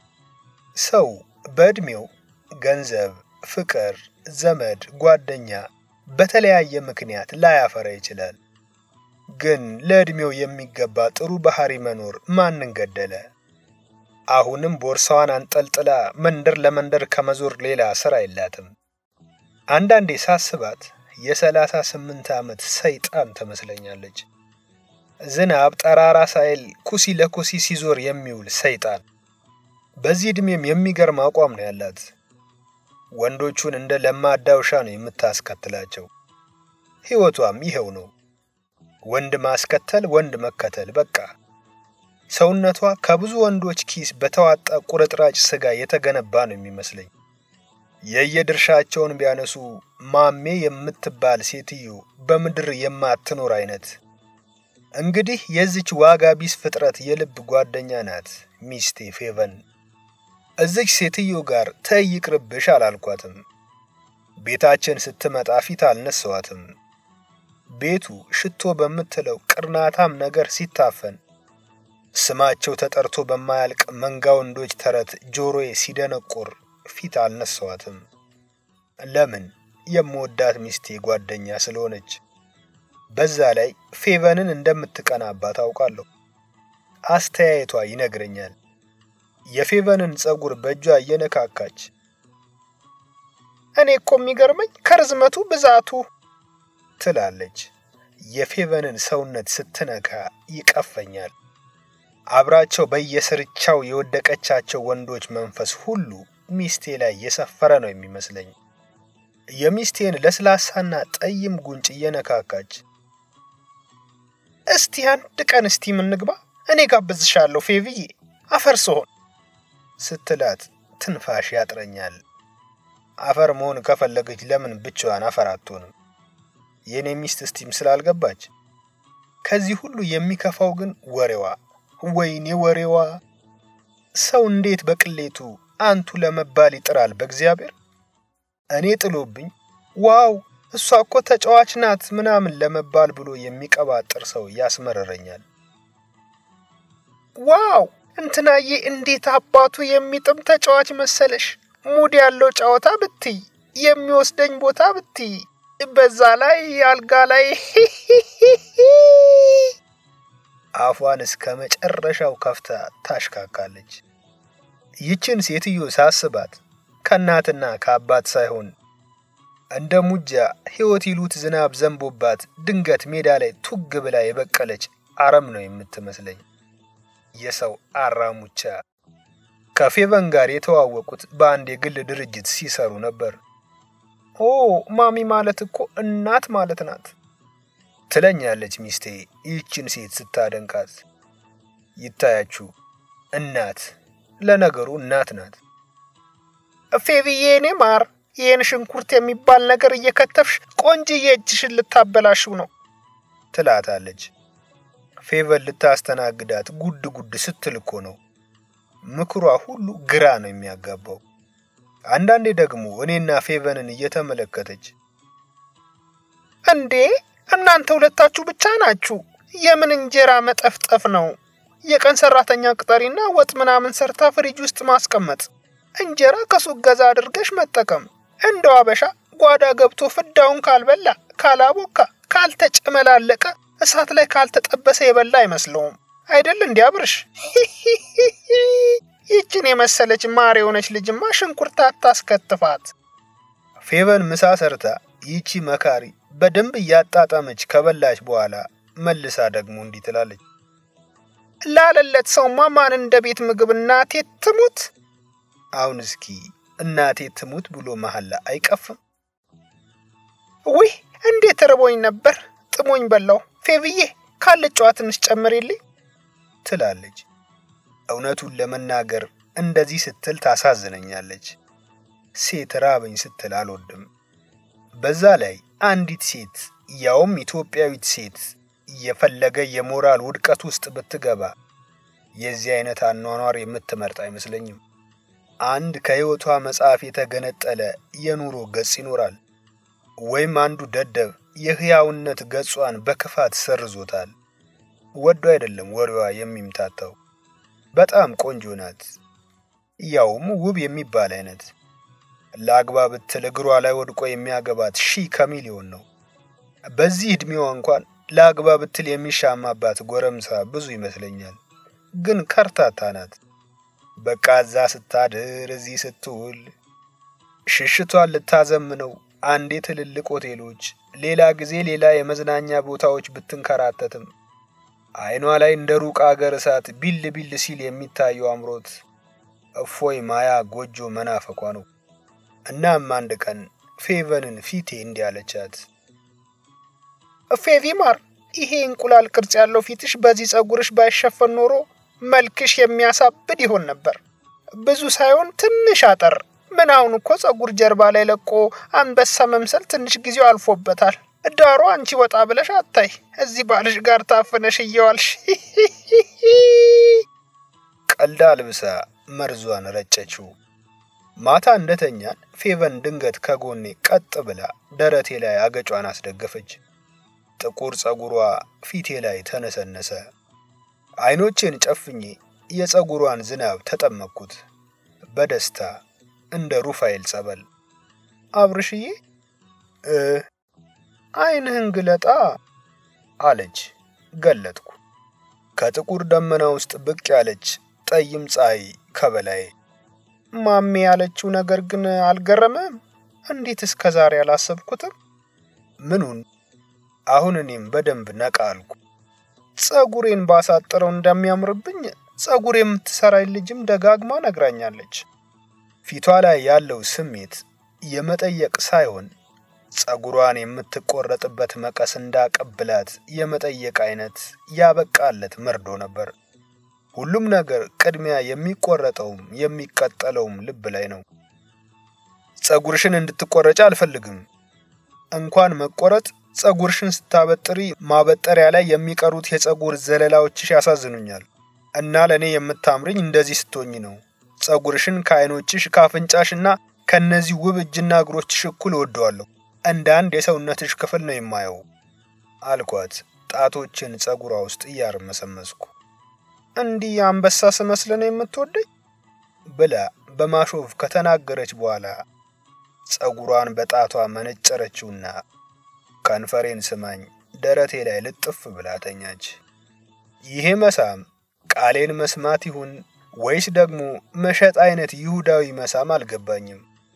ሰው በዕድሜው ገንዘብ፣ ፍቅር፣ ዘመድ፣ ጓደኛ በተለያየ ምክንያት ላያፈራ ይችላል። ግን ለዕድሜው የሚገባ ጥሩ ባህሪ መኖር ማንን ገደለ? አሁንም ቦርሳዋን አንጠልጥላ መንደር ለመንደር ከመዞር ሌላ ስራ የላትም። አንዳንዴ ሳስባት የሰላሳ ስምንት ዓመት ሰይጣን ትመስለኛለች። ዝናብ ጠራራ ሳይል ኩሲ ለኩሲ ሲዞር የሚውል ሰይጣን። በዚህ ዕድሜም የሚገርም አቋም ነው ያላት። ወንዶቹን እንደ ለማዳ ውሻ ነው የምታስከትላቸው። ሕይወቷም ይኸው ነው። ወንድ ማስከተል፣ ወንድ መከተል። በቃ ሰውነቷ ከብዙ ወንዶች ኪስ በተዋጣ ቁርጥራጭ ስጋ የተገነባ ነው የሚመስለኝ። የየድርሻቸውን ቢያነሱ ማሜ የምትባል ሴትዮ በምድር የማትኖር አይነት። እንግዲህ የዚች ዋጋ ቢስ ፍጥረት የልብ ጓደኛ ናት ሚስቴ ፌቨን። እዚች ሴትዮ ጋር ተይ ይቅርብሽ አላልኳትም። ቤታችን ስትመጣ ፊት አልነሳዋትም። ቤቱ ሽቶ በምትለው ቅርናታም ነገር ሲታፈን ስማቸው ተጠርቶ በማያልቅ መንጋ ወንዶች ተረት ጆሮዬ ሲደነቁር ፊት አልነሳዋትም። ለምን? የምወዳት ሚስቴ ጓደኛ ስለሆነች። በዛ ላይ ፌቨንን እንደምትቀናባት አውቃለሁ። አስተያየቷ ይነግረኛል። የፌቨንን ጸጉር በእጇ እየነካካች እኔ እኮ የሚገርመኝ ከርዝመቱ ብዛቱ ትላለች። የፌቨንን ሰውነት ስትነካ ይቀፈኛል። አብራቸው በየስርቻው የወደቀቻቸው ወንዶች መንፈስ ሁሉ ሚስቴ ላይ የሰፈረ ነው የሚመስለኝ። የሚስቴን ለስላሳና ጠይም ጉንጭ እየነካካች እስቲ አንድ ቀን እስቲ ምንግባ፣ እኔ ጋብዝሻለሁ ፌቪዬ አፈር ስሆን ስትላት ትንፋሽ ያጥረኛል። አፈር መሆን ከፈለገች ለምን ብቻዋን አፈር አትሆንም? የእኔ ሚስት እስቲም ስላልገባች። ከዚህ ሁሉ የሚከፋው ግን ወሬዋ ወይኔ ወሬዋ! ሰው እንዴት በቅሌቱ አንቱ ለመባል ይጥራል? በእግዚአብሔር እኔ ጥሎብኝ ዋው እሷ እኮ ተጫዋች ናት ምናምን ለመባል ብሎ የሚቀባጥር ሰው ያስመረረኛል። ዋው እንትናዬ እንዴት አባቱ የሚጥም ተጫዋች መሰለሽ! ሙድ ያለው ጨዋታ ብትይ፣ የሚወስደኝ ቦታ ብትይ፣ በዛ ላይ አልጋ ላይ አፏን እስከ መጨረሻው ከፍታ ታሽካካለች። ይችን ሴትዮ ሳስባት ከእናትና ከአባት ሳይሆን እንደ ሙጃ ሕይወት ይሉት ዝናብ ዘንቦባት ድንገት ሜዳ ላይ ቱግ ብላ የበቀለች አረም ነው የምትመስለኝ። የሰው አራሙቻ። ከፌቨን ጋር የተዋወቁት በአንድ የግል ድርጅት ሲሰሩ ነበር። ኦ ማሚ ማለት እኮ እናት ማለት ናት ትለኛለች ሚስቴ ይህችን ሴት ስታደንቃት። ይታያችሁ እናት፣ ለነገሩ እናት ናት። ፌቪዬ እኔ ማር ይህን ሽንኩርት የሚባል ነገር እየከተፍሽ ቆንጅዬ እጅሽን ልታበላሽው ነው ትላታለች። ፌቨን ልታስተናግዳት ጉድ ጉድ ስትል እኮ ነው። ምክሯ ሁሉ ግራ ነው የሚያጋባው። አንዳንዴ ደግሞ እኔና ፌቨንን እየተመለከተች እንዴ እናንተ ሁለታችሁ ብቻ ናችሁ? የምን እንጀራ መጠፍጠፍ ነው? የቀን ሰራተኛ ቅጠሪና ወጥ ምናምን ሰርታ ፍሪጅ ውስጥ ማስቀመጥ፣ እንጀራ ከሱቅ ገዛ አድርገሽ መጠቀም። እንደው አበሻ ጓዳ ገብቶ ፍዳውን ካልበላ፣ ካላቦካ፣ ካልተጨመላለቀ፣ እሳት ላይ ካልተጠበሰ የበላ አይመስለውም አይደል? እንዲያብርሽ ይችን የመሰለች ማር የሆነች ልጅማ ሽንኩርት አታስከትፋት። ፌቨን ምሳ ሰርታ ይቺ መካሪ በደንብ እያጣጣመች ከበላች በኋላ መልሳ ደግሞ እንዲህ ትላለች። ላለለት ሰውማ ማን እንደ ቤት ምግብ እናቴ ትሙት። አሁን እስኪ እናቴ ትሙት ብሎ መሐላ አይቀፍም? ውይ እንዴት ርቦኝ ነበር፣ ጥሞኝ በላው። ፌብዬ ካለጨዋ ትንሽ ጨምሬልኝ ትላለች። እውነቱን ለመናገር እንደዚህ ስትል ታሳዝነኛለች። ሴት ራበኝ ስትል አልወድም። በዛ ላይ አንዲት ሴት ያውም ኢትዮጵያዊት ሴት የፈለገ የሞራል ውድቀት ውስጥ ብትገባ የዚህ አይነት አኗኗር የምትመርጥ አይመስለኝም። አንድ ከሕይወቷ መጽሐፍ የተገነጠለ የኑሮ ገጽ ይኖራል፣ ወይም አንዱ ደደብ የሕያውነት ገጿን በክፋት ሰርዞታል። ወዶ አይደለም ወሬዋ የሚምታታው። በጣም ቆንጆ ናት፣ ያውም ውብ የሚባል አይነት ለአግባ ብትል እግሯ ላይ ወድቆ የሚያገባት ሺህ ከሚሊዮን ነው። በዚህ ዕድሜዋ እንኳን ለአግባ ብትል የሚሻማባት ጎረምሳ ብዙ ይመስለኛል። ግን ከርታታ ናት። በቃ እዛ ስታድር እዚህ ስትውል ሽሽቷን ልታዘምነው አንዴ ትልልቅ ሆቴሎች፣ ሌላ ጊዜ ሌላ የመዝናኛ ቦታዎች ብትንከራተትም አይኗ ላይ እንደ ሩቅ አገር እሳት ቢል ቢል ሲል የሚታየው አምሮት እፎይ ማያ ጎጆ መናፈቋ ነው። እናም አንድ ቀን ፌቨንን ፊቴ እንዲህ አለቻት። ፌቪ ማር፣ ይሄ እንቁላል ቅርጽ ያለው ፊትሽ በዚህ ጸጉርሽ ባይሸፈን ኖሮ መልክሽ የሚያሳብድ ይሆን ነበር። ብዙ ሳይሆን ትንሽ አጠር። ምን አሁን እኮ ጸጉር ጀርባ ላይ ለቆ አንበሳ መምሰል ትንሽ ጊዜው አልፎበታል። ዳሩ አንቺ ወጣ ብለሽ አታይ፣ እዚህ ባልሽ ጋር ታፍነሽ እየዋልሽ። ቀልዳ ልብሳ መርዟን ረጨችው። ማታ እንደተኛን ፌቨን ድንገት ከጎኔ ቀጥ ብላ ደረቴ ላይ አገጯን አስደገፈች። ጥቁር ጸጉሯ ፊቴ ላይ ተነሰነሰ። አይኖቼን ጨፍኜ የጸጉሯን ዝናብ ተጠመቅኩት በደስታ እንደ ሩፋኤል ጸበል። አብርሽዬ እ አይንህን ግለጣ አለች። ገለጥኩ። ከጥቁር ደመና ውስጥ ብቅ ያለች ጠይም ፀሐይ ከበላይ። ማሜ ያለችው ነገር ግን አልገረመም? እንዴት እስከ ዛሬ አላሰብኩትም? ምኑን? አሁን እኔም በደንብ ነቃ አልኩ። ጸጉሬን ባሳጥረው እንደሚያምርብኝ ጸጉር የምትሰራኝ ልጅም ደጋግማ ነግራኛለች። ፊቷ ላይ ያለው ስሜት የመጠየቅ ሳይሆን ጸጉሯን የምትቆረጥበት መቀስ እንዳቀብላት የመጠየቅ አይነት ያበቃለት መርዶ ነበር። ሁሉም ነገር ቅድሚያ የሚቆረጠውም የሚቀጠለውም ልብ ላይ ነው። ጸጉርሽን እንድትቆረጭ አልፈልግም። እንኳን መቆረጥ ጸጉርሽን ስታበጥሪ ማበጠሪያ ላይ የሚቀሩት የጸጉር ዘለላዎችሽ ያሳዝኑኛል። እና ለእኔ የምታምርኝ እንደዚህ ስትሆኝ ነው። ጸጉርሽን ከአይኖችሽ ከአፍንጫሽና ከእነዚህ ውብ እጅና እግሮችሽ እኩል እወደዋለሁ። እንደ አንድ የሰውነትሽ ክፍል ነው የማየው አልኳት፣ ጣቶችን ጸጉሯ ውስጥ እያርመሰመስኩ። እንዲህ አንበሳ ስመስል ነው የምትወደኝ ብላ በማሾፍ ከተናገረች በኋላ ጸጉሯን በጣቷ መነጨረችውና ከንፈሬን ስማኝ ደረቴ ላይ ልጥፍ ብላ ተኛች። ይሄ መሳም ቃሌን መስማት ይሁን ወይስ ደግሞ መሸጥ አይነት ይሁዳዊ መሳም አልገባኝም።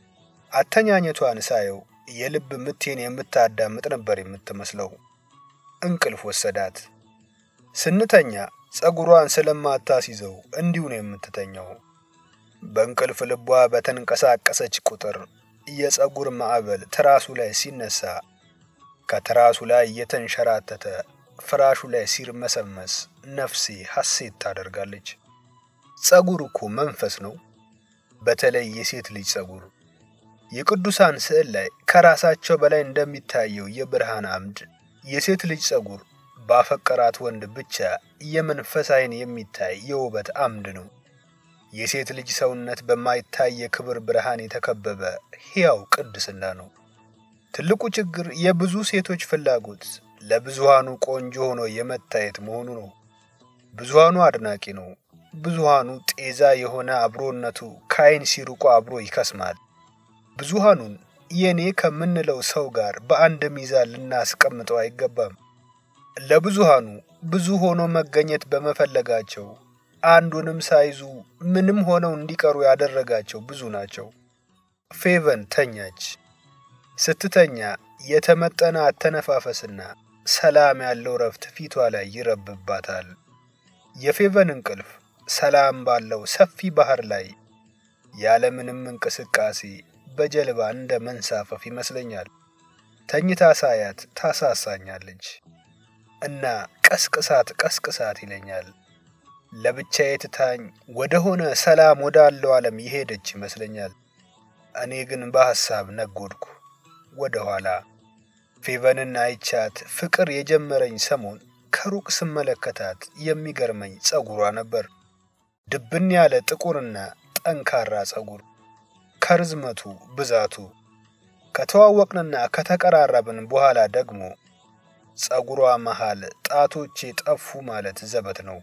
አተኛኘቷን ሳየው የልብ ምቴን የምታዳምጥ ነበር የምትመስለው። እንቅልፍ ወሰዳት። ስንተኛ ጸጉሯን ስለማታስይዘው እንዲሁ ነው የምትተኛው። በእንቅልፍ ልቧ በተንቀሳቀሰች ቁጥር የጸጉር ማዕበል ትራሱ ላይ ሲነሳ ከትራሱ ላይ እየተንሸራተተ ፍራሹ ላይ ሲርመሰመስ ነፍሴ ሐሴት ታደርጋለች። ጸጉር እኮ መንፈስ ነው። በተለይ የሴት ልጅ ጸጉር የቅዱሳን ስዕል ላይ ከራሳቸው በላይ እንደሚታየው የብርሃን አምድ የሴት ልጅ ጸጉር ባፈቀራት ወንድ ብቻ የመንፈስ ዓይን የሚታይ የውበት አምድ ነው። የሴት ልጅ ሰውነት በማይታይ የክብር ብርሃን የተከበበ ሕያው ቅድስና ነው። ትልቁ ችግር የብዙ ሴቶች ፍላጎት ለብዙሃኑ ቆንጆ ሆኖ የመታየት መሆኑ ነው። ብዙሃኑ አድናቂ ነው። ብዙሃኑ ጤዛ የሆነ አብሮነቱ ከዓይን ሲርቆ አብሮ ይከስማል። ብዙሃኑን የኔ ከምንለው ሰው ጋር በአንድ ሚዛን ልናስቀምጠው አይገባም። ለብዙሃኑ ብዙ ሆኖ መገኘት በመፈለጋቸው አንዱንም ሳይዙ ምንም ሆነው እንዲቀሩ ያደረጋቸው ብዙ ናቸው። ፌቨን ተኛች። ስትተኛ የተመጠነ አተነፋፈስና ሰላም ያለው ረፍት ፊቷ ላይ ይረብባታል። የፌቨን እንቅልፍ ሰላም ባለው ሰፊ ባህር ላይ ያለምንም እንቅስቃሴ በጀልባ እንደ መንሳፈፍ ይመስለኛል። ተኝታ ሳያት ታሳሳኛለች እና ቀስቅሳት ቀስቅሳት ይለኛል። ለብቻዬ ትታኝ ወደ ሆነ ሰላም ወዳለው ዓለም የሄደች ይመስለኛል። እኔ ግን በሐሳብ ነጎድኩ ወደ ኋላ። ፌቨንን አይቻት ፍቅር የጀመረኝ ሰሞን ከሩቅ ስመለከታት የሚገርመኝ ጸጉሯ ነበር። ድብን ያለ ጥቁርና ጠንካራ ጸጉር ከርዝመቱ ብዛቱ። ከተዋወቅንና ከተቀራረብን በኋላ ደግሞ ጸጉሯ መሃል ጣቶቼ ጠፉ ማለት ዘበት ነው።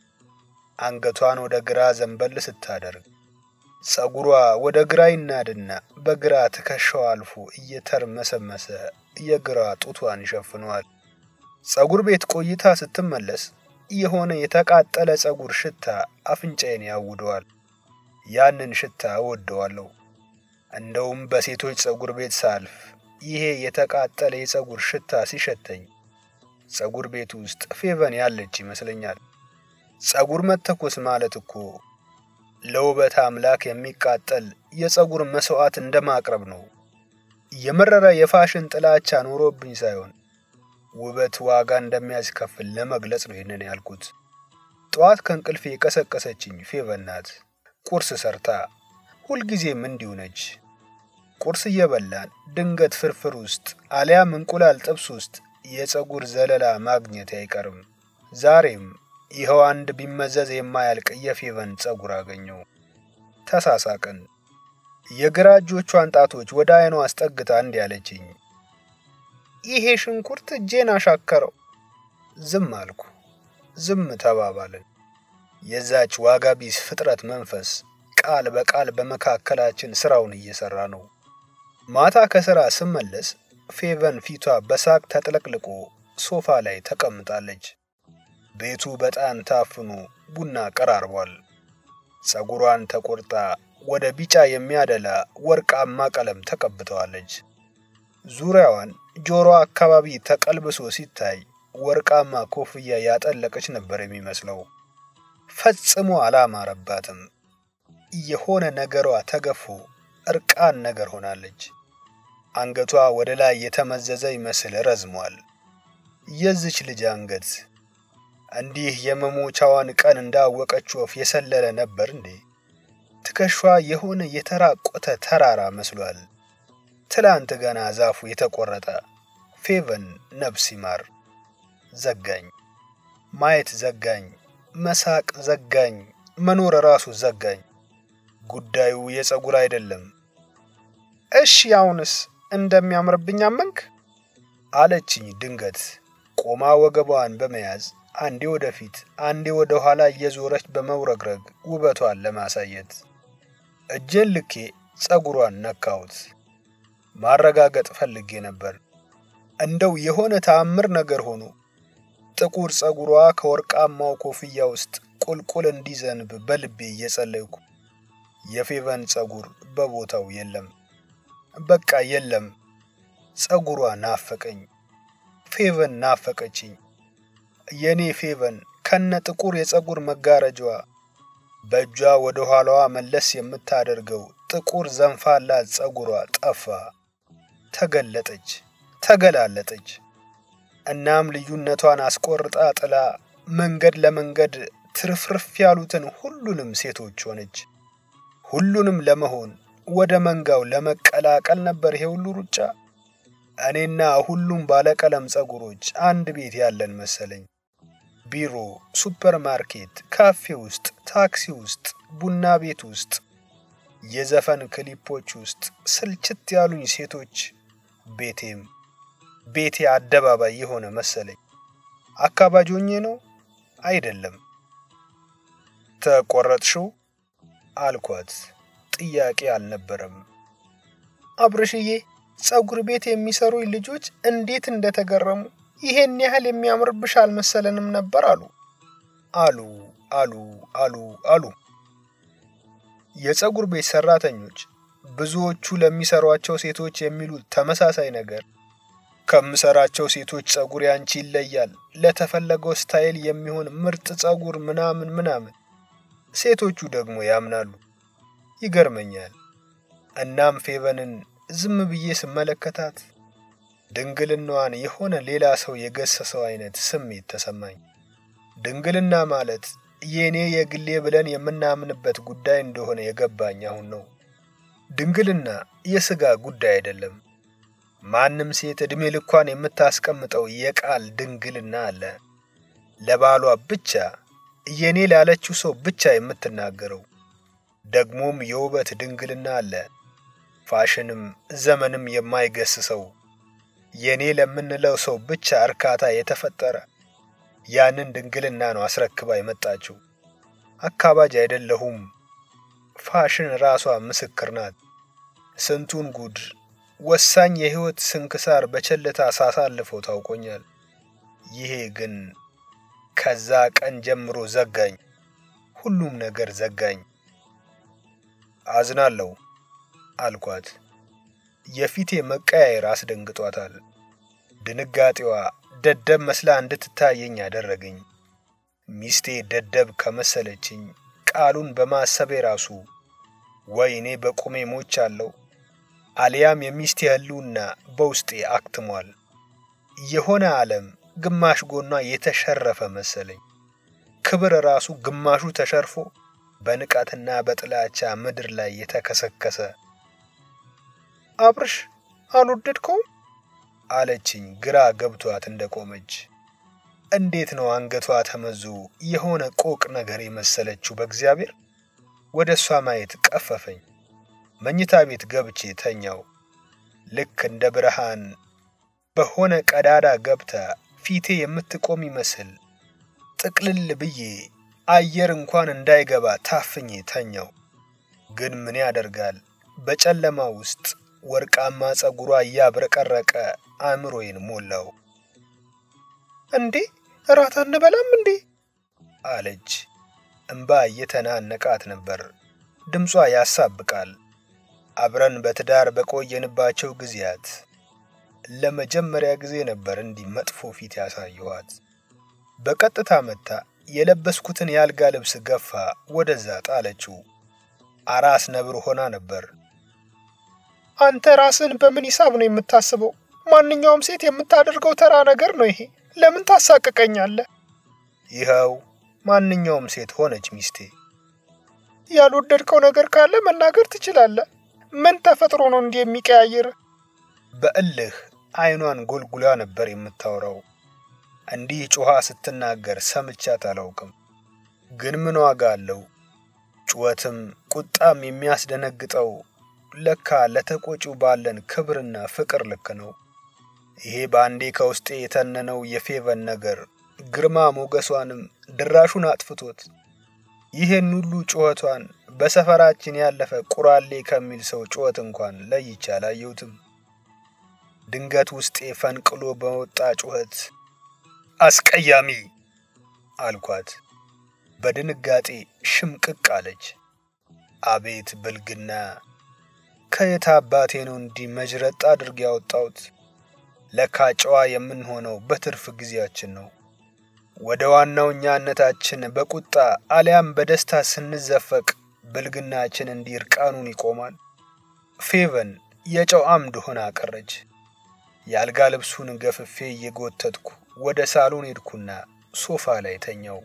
አንገቷን ወደ ግራ ዘንበል ስታደርግ ጸጉሯ ወደ ግራ ይናድና በግራ ትከሻዋ አልፎ እየተርመሰመሰ የግራ ጡቷን ይሸፍነዋል። ጸጉር ቤት ቆይታ ስትመለስ የሆነ የተቃጠለ ጸጉር ሽታ አፍንጫዬን ያውደዋል። ያንን ሽታ እወደዋለሁ። እንደውም በሴቶች ጸጉር ቤት ሳልፍ ይሄ የተቃጠለ የፀጉር ሽታ ሲሸተኝ ፀጉር ቤት ውስጥ ፌቨን ያለች ይመስለኛል። ፀጉር መተኮስ ማለት እኮ ለውበት አምላክ የሚቃጠል የፀጉር መስዋዕት እንደማቅረብ ነው። የመረረ የፋሽን ጥላቻ ኖሮብኝ ሳይሆን ውበት ዋጋ እንደሚያስከፍል ለመግለጽ ነው ይህንን ያልኩት። ጠዋት ከእንቅልፌ የቀሰቀሰችኝ ፌቨን ናት። ቁርስ ሰርታ ሁልጊዜም እንዲሁ ነች። ቁርስ እየበላን ድንገት ፍርፍር ውስጥ አሊያም እንቁላል ጥብስ ውስጥ የፀጉር ዘለላ ማግኘት አይቀርም። ዛሬም ይኸው አንድ ቢመዘዝ የማያልቅ የፌቨን ፀጉር አገኘው። ተሳሳቅን። የግራ እጆቿን ጣቶች ወደ አይኗ አስጠግታ እንዲህ አለችኝ፣ ይሄ ሽንኩርት እጄን አሻከረው። ዝም አልኩ። ዝም ተባባልን። የዛች ዋጋ ቢስ ፍጥረት መንፈስ ቃል በቃል በመካከላችን ስራውን እየሰራ ነው። ማታ ከስራ ስመለስ ፌቨን ፊቷ በሳቅ ተጥለቅልቆ ሶፋ ላይ ተቀምጣለች። ቤቱ በጣም ታፍኖ ቡና ቀራርቧል። ፀጉሯን ተቆርጣ ወደ ቢጫ የሚያደላ ወርቃማ ቀለም ተቀብተዋለች። ዙሪያዋን ጆሮ አካባቢ ተቀልብሶ ሲታይ ወርቃማ ኮፍያ ያጠለቀች ነበር የሚመስለው። ፈጽሞ አላማረባትም። የሆነ ነገሯ ተገፎ እርቃን ነገር ሆናለች። አንገቷ ወደ ላይ የተመዘዘ ይመስል ረዝሟል። የዚች ልጅ አንገት እንዲህ የመሞቻዋን ቀን እንዳወቀች ወፍ የሰለለ ነበር እንዴ? ትከሿ የሆነ የተራቆተ ተራራ መስሏል። ትላንት ገና ዛፉ የተቆረጠ ፌቨን ነፍስ ይማር። ዘጋኝ፣ ማየት ዘጋኝ፣ መሳቅ ዘጋኝ፣ መኖር ራሱ ዘጋኝ። ጉዳዩ የፀጉር አይደለም። እሺ አሁንስ እንደሚያምርብኝ አመንክ? አለችኝ ድንገት ቆማ ወገቧን በመያዝ አንዴ ወደፊት አንዴ ወደ ኋላ እየዞረች በመውረግረግ ውበቷን ለማሳየት እጄን ልኬ ፀጉሯን ነካሁት። ማረጋገጥ ፈልጌ ነበር። እንደው የሆነ ተአምር ነገር ሆኖ ጥቁር ፀጉሯ ከወርቃማው ኮፍያ ውስጥ ቁልቁል እንዲዘንብ በልቤ እየጸለይኩ የፌቨን ፀጉር በቦታው የለም። በቃ የለም። ፀጉሯ ናፈቀኝ። ፌቨን ናፈቀችኝ። የኔ ፌቨን ከነ ጥቁር የፀጉር መጋረጃዋ በእጇ ወደ ኋላዋ መለስ የምታደርገው ጥቁር ዘንፋላ ፀጉሯ ጠፋ። ተገለጠች፣ ተገላለጠች። እናም ልዩነቷን አስቆርጣ ጥላ መንገድ ለመንገድ ትርፍርፍ ያሉትን ሁሉንም ሴቶች ሆነች። ሁሉንም ለመሆን ወደ መንጋው ለመቀላቀል ነበር ይሄ ሁሉ ሩጫ። እኔና ሁሉም ባለቀለም ፀጉሮች አንድ ቤት ያለን መሰለኝ። ቢሮ፣ ሱፐር ማርኬት፣ ካፌ ውስጥ፣ ታክሲ ውስጥ፣ ቡና ቤት ውስጥ፣ የዘፈን ክሊፖች ውስጥ ስልችት ያሉኝ ሴቶች ቤቴም ቤቴ አደባባይ የሆነ መሰለኝ። አካባጆኜ ነው አይደለም። ተቆረጥሽው አልኳት። ጥያቄ አልነበረም። አብርሽዬ ፀጉር ቤት የሚሰሩኝ ልጆች እንዴት እንደተገረሙ ይሄን ያህል የሚያምርብሽ አልመሰለንም ነበር አሉ አሉ አሉ አሉ አሉ። የፀጉር ቤት ሰራተኞች ብዙዎቹ ለሚሰሯቸው ሴቶች የሚሉት ተመሳሳይ ነገር ከምሰራቸው ሴቶች ፀጉር ያንቺ ይለያል፣ ለተፈለገው ስታይል የሚሆን ምርጥ ፀጉር ምናምን ምናምን። ሴቶቹ ደግሞ ያምናሉ። ይገርመኛል። እናም ፌቨንን ዝም ብዬ ስመለከታት ድንግልናዋን የሆነ ሌላ ሰው የገሰሰው አይነት ስሜት ተሰማኝ። ድንግልና ማለት የእኔ የግሌ ብለን የምናምንበት ጉዳይ እንደሆነ የገባኝ አሁን ነው። ድንግልና የሥጋ ጉዳይ አይደለም። ማንም ሴት ዕድሜ ልኳን የምታስቀምጠው የቃል ድንግልና አለ። ለባሏ ብቻ የኔ ላለችው ሰው ብቻ የምትናገረው ደግሞም የውበት ድንግልና አለ። ፋሽንም ዘመንም የማይገስሰው የኔ ለምንለው ሰው ብቻ እርካታ የተፈጠረ ያንን ድንግልና ነው አስረክባ የመጣችው። አካባጅ አይደለሁም። ፋሽን ራሷ ምስክር ናት። ስንቱን ጉድ ወሳኝ የሕይወት ስንክሳር በቸልታ ሳሳልፈው ታውቆኛል። ይሄ ግን ከዛ ቀን ጀምሮ ዘጋኝ። ሁሉም ነገር ዘጋኝ። አዝናለሁ አልኳት። የፊቴ መቀያየር አስደንግጧታል። ድንጋጤዋ ደደብ መስላ እንድትታየኝ ያደረገኝ። ሚስቴ ደደብ ከመሰለችኝ ቃሉን በማሰቤ ራሱ ወይ እኔ በቁሜ ሞቻለሁ አሊያም የሚስቴ ህልውና በውስጤ አክትሟል። የሆነ ዓለም ግማሽ ጎኗ የተሸረፈ መሰለኝ። ክብር ራሱ ግማሹ ተሸርፎ በንቀትና በጥላቻ ምድር ላይ የተከሰከሰ። አብርሽ አልወደድከውም? አለችኝ ግራ ገብቷት እንደቆመች። እንዴት ነው አንገቷ ተመዞ የሆነ ቆቅ ነገር የመሰለችው? በእግዚአብሔር ወደ እሷ ማየት ቀፈፈኝ። መኝታ ቤት ገብቼ ተኛው። ልክ እንደ ብርሃን በሆነ ቀዳዳ ገብታ ፊቴ የምትቆም ይመስል ጥቅልል ብዬ አየር እንኳን እንዳይገባ ታፍኜ ተኛው። ግን ምን ያደርጋል በጨለማ ውስጥ ወርቃማ ጸጉሯ እያብረቀረቀ አእምሮዬን ሞላው። እንዴ እራት አንበላም እንዴ? አለች። እምባ እየተናነቃት ነበር። ድምጿ ያሳብቃል። አብረን በትዳር በቆየንባቸው ጊዜያት ለመጀመሪያ ጊዜ ነበር እንዲህ መጥፎ ፊት ያሳየኋት። በቀጥታ መታ የለበስኩትን የአልጋ ልብስ ገፋ ወደዛ ጣለችው። አራስ ነብር ሆና ነበር። አንተ ራስን በምን ሂሳብ ነው የምታስበው? ማንኛውም ሴት የምታደርገው ተራ ነገር ነው ይሄ። ለምን ታሳቅቀኛለህ? ይኸው ማንኛውም ሴት ሆነች ሚስቴ። ያልወደድከው ነገር ካለ መናገር ትችላለህ። ምን ተፈጥሮ ነው እንዲህ የሚቀያየር? በእልህ አይኗን ጎልጉላ ነበር የምታወራው። እንዲህ ጮኻ ስትናገር ሰምቻት አላውቅም። ግን ምን ዋጋ አለው? ጩኸትም ቁጣም የሚያስደነግጠው ለካ ለተቆጪው ባለን ክብርና ፍቅር ልክ ነው። ይሄ በአንዴ ከውስጤ የተነነው የፌቨን ነገር ግርማ ሞገሷንም ድራሹን አጥፍቶት ይህን ሁሉ ጩኸቷን በሰፈራችን ያለፈ ቁራሌ ከሚል ሰው ጩኸት እንኳን ለይቼ አላየሁትም። ድንገት ውስጤ ፈንቅሎ በወጣ ጩኸት አስቀያሚ አልኳት። በድንጋጤ ሽምቅቅ አለች። አቤት ብልግና! ከየት አባቴ ነው እንዲህ መጅረጥ አድርጌ ያወጣሁት? ለካ ጨዋ የምንሆነው በትርፍ ጊዜያችን ነው። ወደ ዋናው እኛነታችን በቁጣ አሊያም በደስታ ስንዘፈቅ ብልግናችን እንዲህ እርቃኑን ይቆማል። ፌቨን የጨው አምድ ሆና ቀረች። የአልጋ ልብሱን ገፍፌ እየጎተትኩ ወደ ሳሎን ሄድኩና ሶፋ ላይ ተኛው።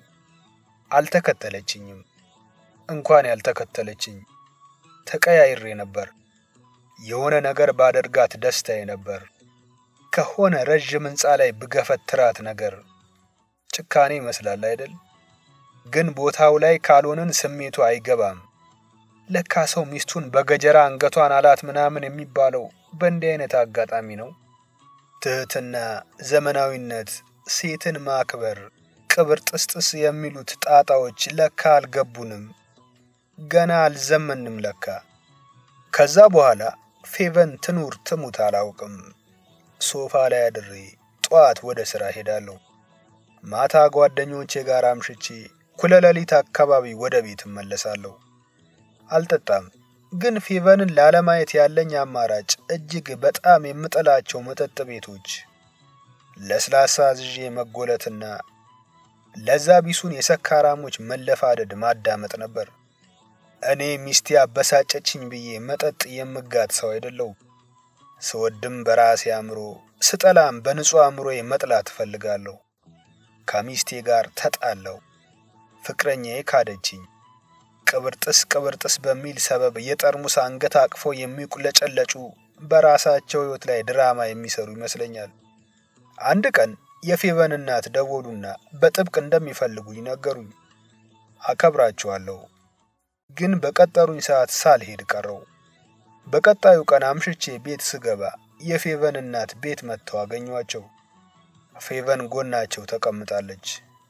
አልተከተለችኝም። እንኳን ያልተከተለችኝ ተቀያይሬ ነበር። የሆነ ነገር ባደርጋት ደስታዬ ነበር። ከሆነ ረዥም ሕንፃ ላይ ብገፈትራት ነገር ጭካኔ ይመስላል አይደል? ግን ቦታው ላይ ካልሆንን ስሜቱ አይገባም። ለካ ሰው ሚስቱን በገጀራ አንገቷን አላት ምናምን የሚባለው በእንዲህ አይነት አጋጣሚ ነው። ትህትና፣ ዘመናዊነት፣ ሴትን ማክበር፣ ቅብር ጥስጥስ የሚሉት ጣጣዎች ለካ አልገቡንም። ገና አልዘመንም ለካ። ከዛ በኋላ ፌቨን ትኑር ትሙት አላውቅም። ሶፋ ላይ አድሬ ጠዋት ወደ ሥራ ሄዳለሁ። ማታ ጓደኞቼ ጋር አምሽቼ እኩለ ሌሊት አካባቢ ወደ ቤት እመለሳለሁ። አልጠጣም፣ ግን ፌቨንን ላለማየት ያለኝ አማራጭ እጅግ በጣም የምጠላቸው መጠጥ ቤቶች ለስላሳ ዝዤ መጎለትና ለዛ ቢሱን የሰካራሞች መለፋደድ ማዳመጥ ነበር። እኔ ሚስቴ አበሳጨችኝ ብዬ መጠጥ የምጋት ሰው አይደለሁም። ስወድም በራሴ አእምሮ፣ ስጠላም በንጹሕ አእምሮዬ መጥላት እፈልጋለሁ። ከሚስቴ ጋር ተጣለው። ፍቅረኛዬ ካደችኝ። ቅብርጥስ ቅብርጥስ በሚል ሰበብ የጠርሙስ አንገት አቅፎ የሚቁለጨለጩ በራሳቸው ሕይወት ላይ ድራማ የሚሰሩ ይመስለኛል። አንድ ቀን የፌቨን እናት ደወሉና በጥብቅ እንደሚፈልጉኝ ነገሩኝ። አከብራቸዋለሁ፣ ግን በቀጠሩኝ ሰዓት ሳልሄድ ቀረው። በቀጣዩ ቀን አምሽቼ ቤት ስገባ የፌቨን እናት ቤት መጥተው አገኟቸው። ፌቨን ጎናቸው ተቀምጣለች።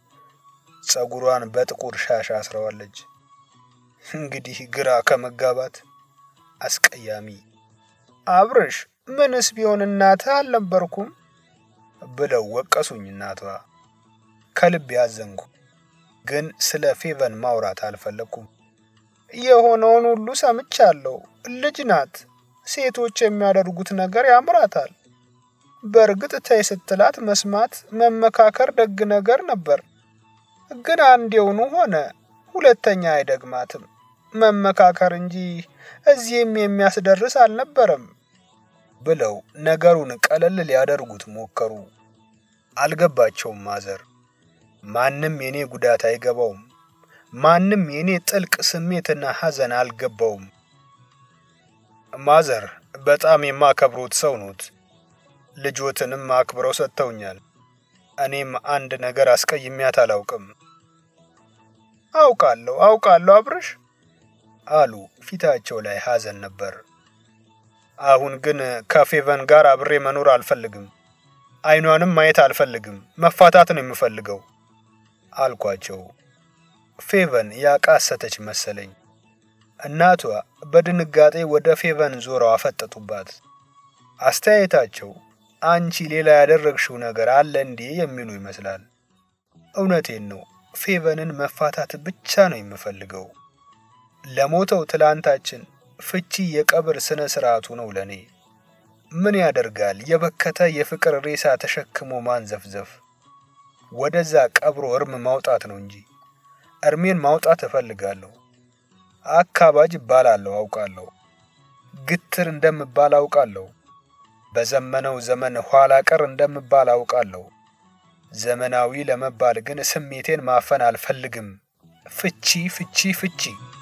ጸጉሯን በጥቁር ሻሽ አስረዋለች። እንግዲህ ግራ ከመጋባት አስቀያሚ አብርሽ ምንስ ቢሆን እናትህ አልነበርኩም ብለው ወቀሱኝ እናቷ። ከልብ ያዘንኩ፣ ግን ስለ ፌቨን ማውራት አልፈለግኩም። የሆነውን ሁሉ ሰምቻለሁ። ልጅ ናት። ሴቶች የሚያደርጉት ነገር ያምራታል። በእርግጥ ተይ ስትላት መስማት መመካከር ደግ ነገር ነበር። ግን አንዴውኑ ሆነ፣ ሁለተኛ አይደግማትም። መመካከር እንጂ እዚህም የሚያስደርስ አልነበረም ብለው ነገሩን ቀለል ሊያደርጉት ሞከሩ። አልገባቸውም ማዘር። ማንም የኔ ጉዳት አይገባውም። ማንም የኔ ጥልቅ ስሜትና ሐዘን አልገባውም። ማዘር በጣም የማከብሮት ሰው ኖት። ልጆትንም አክብረው ሰጥተውኛል። እኔም አንድ ነገር አስቀይሜያት አላውቅም። አውቃለሁ አውቃለሁ አብርሽ አሉ። ፊታቸው ላይ ሐዘን ነበር። አሁን ግን ከፌቨን ጋር አብሬ መኖር አልፈልግም። አይኗንም ማየት አልፈልግም። መፋታት ነው የምፈልገው አልኳቸው። ፌቨን ያቃሰተች መሰለኝ። እናቷ በድንጋጤ ወደ ፌቨን ዞረው አፈጠጡባት። አስተያየታቸው አንቺ ሌላ ያደረግሽው ነገር አለ እንዴ የሚሉ ይመስላል። እውነቴን ነው። ፌቨንን መፋታት ብቻ ነው የምፈልገው። ለሞተው ትላንታችን ፍቺ የቀብር ስነ ስርዓቱ ነው ለኔ። ምን ያደርጋል የበከተ የፍቅር ሬሳ ተሸክሞ ማንዘፍዘፍ። ወደዛ ቀብሮ እርም ማውጣት ነው እንጂ እርሜን ማውጣት እፈልጋለሁ። አካባጅ እባላለሁ አውቃለሁ። ግትር እንደምባል አውቃለሁ። በዘመነው ዘመን ኋላ ቀር እንደምባል አውቃለሁ። ዘመናዊ ለመባል ግን ስሜቴን ማፈን አልፈልግም። ፍቺ ፍቺ ፍቺ።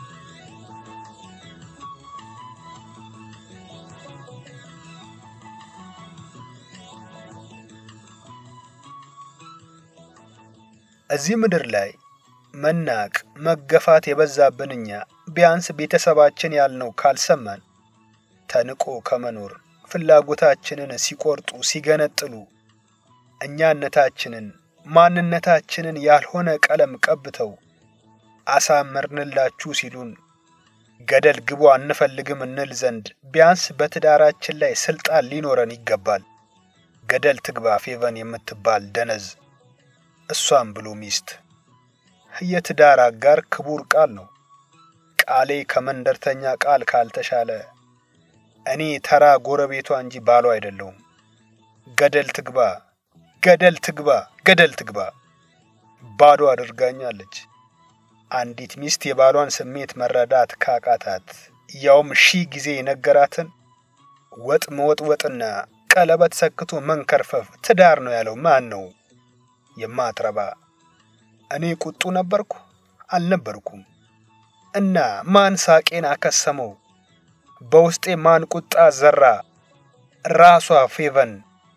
እዚህ ምድር ላይ መናቅ መገፋት የበዛብን እኛ ቢያንስ ቤተሰባችን ያልነው ካልሰማን ተንቆ ከመኖር ፍላጎታችንን ሲቆርጡ ሲገነጥሉ እኛነታችንን ማንነታችንን ያልሆነ ቀለም ቀብተው አሳመርንላችሁ ሲሉን ገደል ግቡ አንፈልግም እንል ዘንድ ቢያንስ በትዳራችን ላይ ስልጣን ሊኖረን ይገባል። ገደል ትግባ ፌቨን የምትባል ደነዝ፣ እሷም ብሎ ሚስት። የትዳር አጋር ክቡር ቃል ነው። ቃሌ ከመንደርተኛ ቃል ካልተሻለ እኔ ተራ ጎረቤቷ እንጂ ባሏ አይደለሁም። ገደል ትግባ፣ ገደል ትግባ፣ ገደል ትግባ። ባዶ አድርጋኛለች። አንዲት ሚስት የባሏን ስሜት መረዳት ካቃታት ያውም ሺህ ጊዜ የነገራትን ወጥ መወጥወጥና ቀለበት ሰክቶ መንከርፈፍ ትዳር ነው ያለው ማን ነው? የማትረባ እኔ ቁጡ ነበርኩ አልነበርኩም? እና ማን ሳቄን አከሰመው? በውስጤ ማን ቁጣ ዘራ? ራሷ ፌቨን።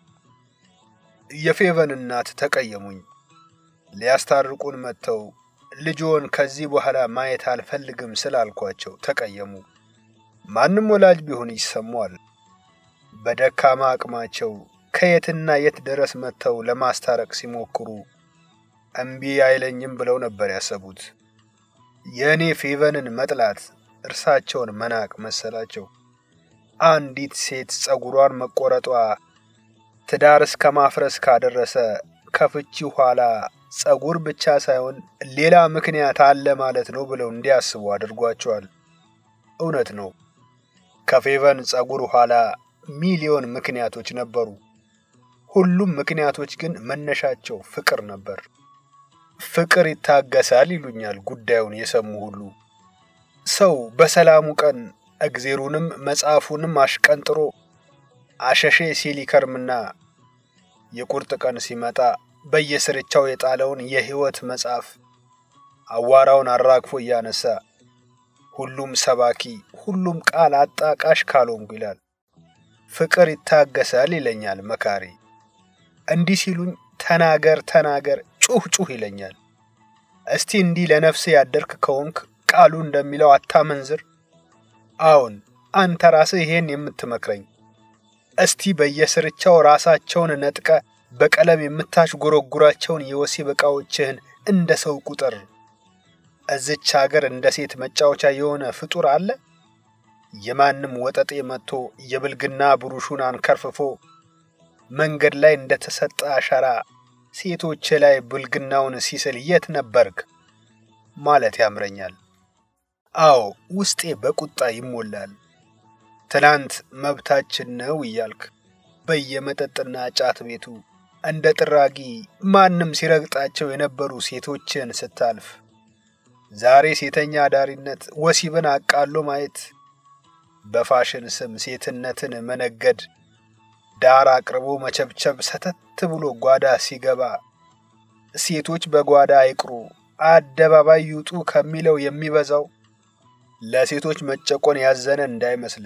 የፌቨን እናት ተቀየሙኝ። ሊያስታርቁን መጥተው ልጆን ከዚህ በኋላ ማየት አልፈልግም ስላልኳቸው ተቀየሙ። ማንም ወላጅ ቢሆን ይሰማዋል። በደካማ አቅማቸው ከየትና የት ድረስ መጥተው ለማስታረቅ ሲሞክሩ እምቢ አይለኝም ብለው ነበር ያሰቡት። የእኔ ፌቨንን መጥላት እርሳቸውን መናቅ መሰላቸው። አንዲት ሴት ጸጉሯን መቆረጧ ትዳር እስከ ማፍረስ ካደረሰ ከፍቺ ኋላ ጸጉር ብቻ ሳይሆን ሌላ ምክንያት አለ ማለት ነው ብለው እንዲያስቡ አድርጓቸዋል። እውነት ነው። ከፌቨን ጸጉር ኋላ ሚሊዮን ምክንያቶች ነበሩ። ሁሉም ምክንያቶች ግን መነሻቸው ፍቅር ነበር። ፍቅር ይታገሳል ይሉኛል ጉዳዩን የሰሙ ሁሉ። ሰው በሰላሙ ቀን እግዜሩንም መጽሐፉንም አሽቀንጥሮ አሸሼ ሲል ይከርምና የቁርጥ ቀን ሲመጣ በየስርቻው የጣለውን የሕይወት መጽሐፍ አዋራውን አራግፎ እያነሳ ሁሉም ሰባኪ ሁሉም ቃል አጣቃሽ ካልሆንኩ ይላል። ፍቅር ይታገሳል ይለኛል መካሪ። እንዲህ ሲሉኝ ተናገር ተናገር ጩህ ጩህ ይለኛል። እስቲ እንዲህ ለነፍሴ ያደርክ ከሆንክ ቃሉ እንደሚለው አታመንዝር። አዎን አንተ ራስህ ይሄን የምትመክረኝ እስቲ በየስርቻው ራሳቸውን ነጥቀ በቀለም የምታሽጎረጉራቸውን የወሲብ ዕቃዎችህን እንደ ሰው ቁጥር። እዝች አገር እንደ ሴት መጫወቻ የሆነ ፍጡር አለ? የማንም ወጠጤ መጥቶ የብልግና ብሩሹን አንከርፍፎ መንገድ ላይ እንደ ተሰጠ አሸራ ሴቶች ላይ ብልግናውን ሲስል የት ነበርክ ማለት ያምረኛል። አዎ ውስጤ በቁጣ ይሞላል። ትናንት መብታችን ነው እያልክ በየመጠጥና ጫት ቤቱ እንደ ጥራጊ ማንም ሲረግጣቸው የነበሩ ሴቶችን ስታልፍ ዛሬ ሴተኛ አዳሪነት ወሲብን አቃሎ ማየት፣ በፋሽን ስም ሴትነትን መነገድ፣ ዳር አቅርቦ መቸብቸብ ሰተት ብሎ ጓዳ ሲገባ ሴቶች በጓዳ አይቅሩ አደባባይ ይውጡ ከሚለው የሚበዛው ለሴቶች መጨቆን ያዘነ እንዳይመስል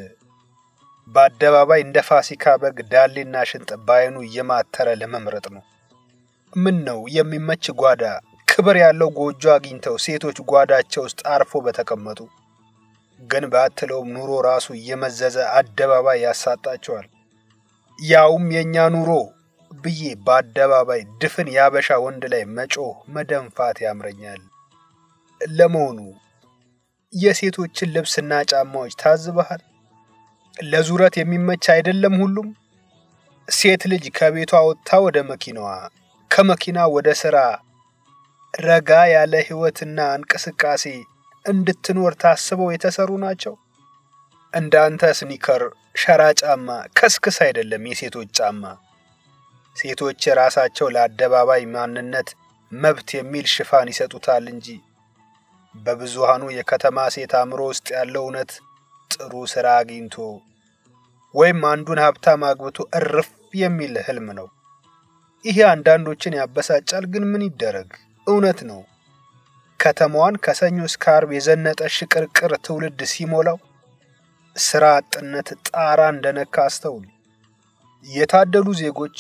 በአደባባይ እንደ ፋሲካ በግ ዳሌና ሽንጥ ባይኑ እየማተረ ለመምረጥ ነው። ምን ነው የሚመች ጓዳ ክብር ያለው ጎጆ አግኝተው ሴቶች ጓዳቸው ውስጥ አርፎ በተቀመጡ። ግን ባትለውም ኑሮ ራሱ እየመዘዘ አደባባይ ያሳጣቸዋል። ያውም የእኛ ኑሮ ብዬ በአደባባይ ድፍን ያበሻ ወንድ ላይ መጮህ መደንፋት ያምረኛል። ለመሆኑ የሴቶችን ልብስና ጫማዎች ታዝበሃል? ለዙረት የሚመች አይደለም ሁሉም። ሴት ልጅ ከቤቷ ወጥታ ወደ መኪናዋ፣ ከመኪና ወደ ሥራ ረጋ ያለ ሕይወትና እንቅስቃሴ እንድትኖር ታስበው የተሰሩ ናቸው። እንዳንተ ስኒከር፣ ሸራ ጫማ ከስክስ አይደለም የሴቶች ጫማ። ሴቶች ራሳቸው ለአደባባይ ማንነት መብት የሚል ሽፋን ይሰጡታል እንጂ በብዙሃኑ የከተማ ሴት አእምሮ ውስጥ ያለው እውነት ጥሩ ሥራ አግኝቶ ወይም አንዱን ሀብታም አግብቶ እርፍ የሚል ህልም ነው። ይሄ አንዳንዶችን ያበሳጫል፣ ግን ምን ይደረግ እውነት ነው። ከተማዋን ከሰኞ እስከ ዓርብ የዘነጠ ሽቅርቅር ትውልድ ሲሞላው ሥራ አጥነት ጣራ እንደነካ አስተውል። የታደሉ ዜጎች፣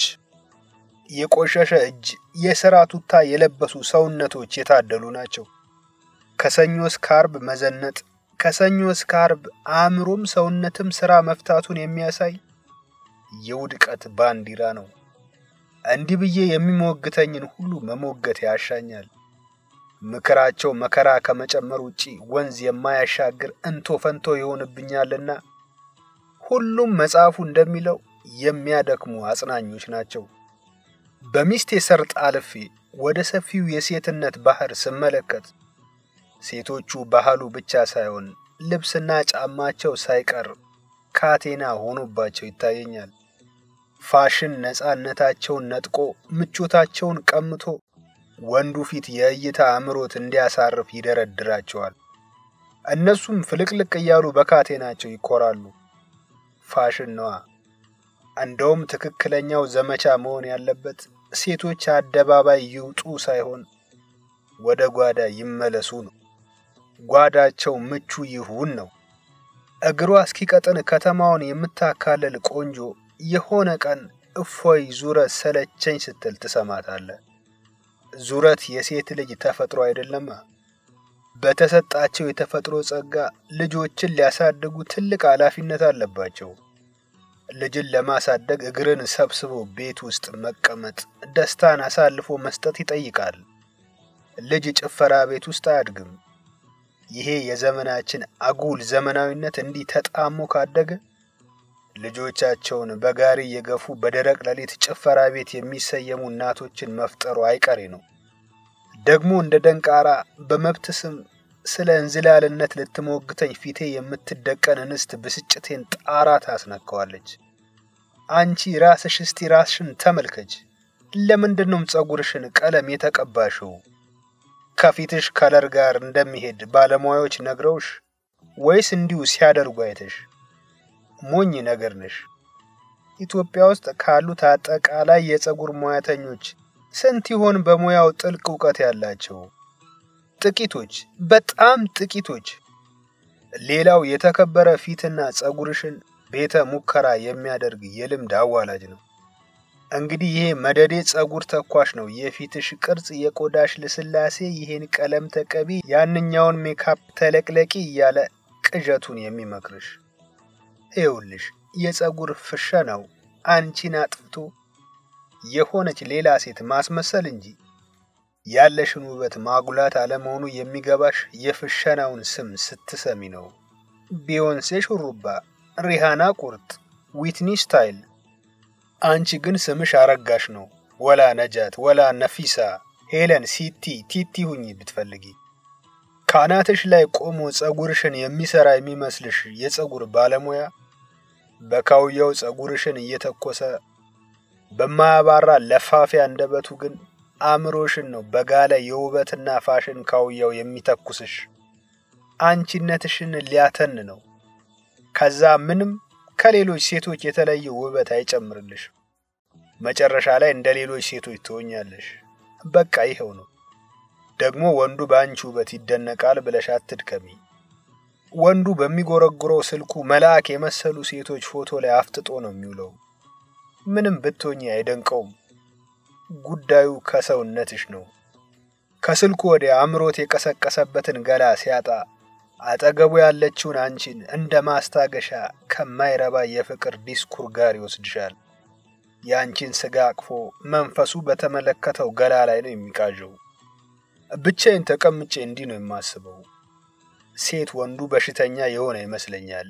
የቆሸሸ እጅ፣ የሥራ ቱታ የለበሱ ሰውነቶች የታደሉ ናቸው። ከሰኞ እስከ ዓርብ መዘነጥ ከሰኞ እስከ ዓርብ አእምሮም ሰውነትም ሥራ መፍታቱን የሚያሳይ የውድቀት ባንዲራ ነው። እንዲህ ብዬ የሚሞግተኝን ሁሉ መሞገት ያሻኛል። ምክራቸው መከራ ከመጨመር ውጪ ወንዝ የማያሻግር እንቶ ፈንቶ ይሆንብኛልና ሁሉም መጽሐፉ እንደሚለው የሚያደክሙ አጽናኞች ናቸው። በሚስቴ ሰርጥ አልፌ ወደ ሰፊው የሴትነት ባህር ስመለከት ሴቶቹ ባህሉ ብቻ ሳይሆን ልብስና ጫማቸው ሳይቀር ካቴና ሆኖባቸው ይታየኛል። ፋሽን ነፃነታቸውን ነጥቆ ምቾታቸውን ቀምቶ ወንዱ ፊት የእይታ አምሮት እንዲያሳርፍ ይደረድራቸዋል። እነሱም ፍልቅልቅ እያሉ በካቴናቸው ይኮራሉ። ፋሽን ነዋ። እንደውም ትክክለኛው ዘመቻ መሆን ያለበት ሴቶች አደባባይ ይውጡ ሳይሆን ወደ ጓዳ ይመለሱ ነው። ጓዳቸው ምቹ ይሁን ነው። እግሯ እስኪቀጥን ከተማውን የምታካልል ቆንጆ የሆነ ቀን እፎይ ዙረት ሰለቸኝ ስትል ትሰማታለህ። ዙረት የሴት ልጅ ተፈጥሮ አይደለማ። በተሰጣቸው የተፈጥሮ ጸጋ ልጆችን ሊያሳድጉ ትልቅ ኃላፊነት አለባቸው። ልጅን ለማሳደግ እግርን ሰብስቦ ቤት ውስጥ መቀመጥ፣ ደስታን አሳልፎ መስጠት ይጠይቃል። ልጅ ጭፈራ ቤት ውስጥ አያድግም። ይሄ የዘመናችን አጉል ዘመናዊነት እንዲህ ተጣሞ ካደገ ልጆቻቸውን በጋሪ እየገፉ በደረቅ ሌሊት ጭፈራ ቤት የሚሰየሙ እናቶችን መፍጠሩ አይቀሬ ነው። ደግሞ እንደ ደንቃራ በመብት ስም ስለ እንዝላልነት ልትሞግተኝ ፊቴ የምትደቀን እንስት ብስጭቴን ጣራ ታስነካዋለች። አንቺ ራስሽ እስቲ ራስሽን ተመልከች። ለምንድነውም ጸጉርሽን ቀለም የተቀባሽው? ከፊትሽ ከለር ጋር እንደሚሄድ ባለሙያዎች ነግረውሽ ወይስ እንዲሁ ሲያደርጉ አይተሽ? ሞኝ ነገር ነሽ። ኢትዮጵያ ውስጥ ካሉት አጠቃላይ የጸጉር ሙያተኞች ስንት ይሆን በሙያው ጥልቅ እውቀት ያላቸው? ጥቂቶች፣ በጣም ጥቂቶች። ሌላው የተከበረ ፊትና ጸጉርሽን ቤተ ሙከራ የሚያደርግ የልምድ አዋላጅ ነው። እንግዲህ ይሄ መደዴ ጸጉር ተኳሽ ነው የፊትሽ ቅርጽ፣ የቆዳሽ ልስላሴ፣ ይሄን ቀለም ተቀቢ፣ ያንኛውን ሜካፕ ተለቅለቂ እያለ ቅዠቱን የሚመክርሽ። ይኸውልሽ የጸጉር ፍሸናው አንቺን አጥፍቶ የሆነች ሌላ ሴት ማስመሰል እንጂ ያለሽን ውበት ማጉላት አለመሆኑ የሚገባሽ የፍሸናውን ስም ስትሰሚ ነው። ቢዮንሴ ሹሩባ፣ ሪሃና ቁርጥ፣ ዊትኒ ስታይል። አንቺ ግን ስምሽ አረጋሽ ነው። ወላ ነጃት፣ ወላ ነፊሳ፣ ሄለን፣ ሲቲ፣ ቲቲ ሁኚ ብትፈልጊ። ካናትሽ ላይ ቆሞ ጸጉርሽን የሚሰራ የሚመስልሽ የጸጉር ባለሙያ በካውያው ጸጉርሽን እየተኮሰ በማያባራ ለፋፊያ አንደበቱ ግን አእምሮሽን ነው በጋለ የውበትና ፋሽን ካውያው የሚተኩስሽ። አንቺነትሽን ሊያተን ነው። ከዛ ምንም ከሌሎች ሴቶች የተለየ ውበት አይጨምርልሽ። መጨረሻ ላይ እንደ ሌሎች ሴቶች ትሆኛለሽ። በቃ ይኸው ነው። ደግሞ ወንዱ በአንቺ ውበት ይደነቃል ብለሽ አትድከሚ። ወንዱ በሚጎረጉረው ስልኩ መልአክ የመሰሉ ሴቶች ፎቶ ላይ አፍጥጦ ነው የሚውለው። ምንም ብትሆኚ አይደንቀውም። ጉዳዩ ከሰውነትሽ ነው። ከስልኩ ወዲያ አእምሮት የቀሰቀሰበትን ገላ ሲያጣ አጠገቡ ያለችውን አንቺን እንደ ማስታገሻ ከማይረባ የፍቅር ዲስኩር ጋር ይወስድሻል። የአንቺን ስጋ አቅፎ መንፈሱ በተመለከተው ገላ ላይ ነው የሚቃዠው። ብቻዬን ተቀምጬ እንዲህ ነው የማስበው። ሴት ወንዱ በሽተኛ የሆነ ይመስለኛል።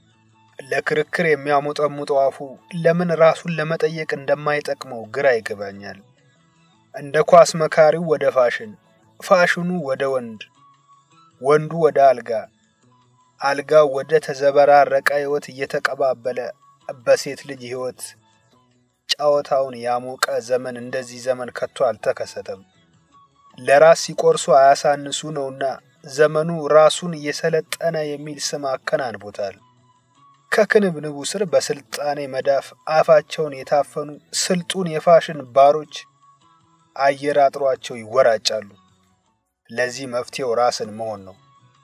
ለክርክር የሚያሞጠሙጠው አፉ ለምን ራሱን ለመጠየቅ እንደማይጠቅመው ግራ ይገባኛል። እንደ ኳስ መካሪው ወደ ፋሽን፣ ፋሽኑ ወደ ወንድ፣ ወንዱ ወደ አልጋ፣ አልጋው ወደ ተዘበራረቀ ሕይወት እየተቀባበለ በሴት ልጅ ሕይወት ጨዋታውን ያሞቀ ዘመን እንደዚህ ዘመን ከቶ አልተከሰተም። ለራስ ሲቆርሱ አያሳንሱ ነውና ዘመኑ ራሱን እየሰለጠነ የሚል ስም አከናንቦታል። ከክንብንቡ ስር በስልጣኔ መዳፍ አፋቸውን የታፈኑ ስልጡን የፋሽን ባሮች አየር አጥሯቸው ይወራጫሉ። ለዚህ መፍትሄው ራስን መሆን ነው።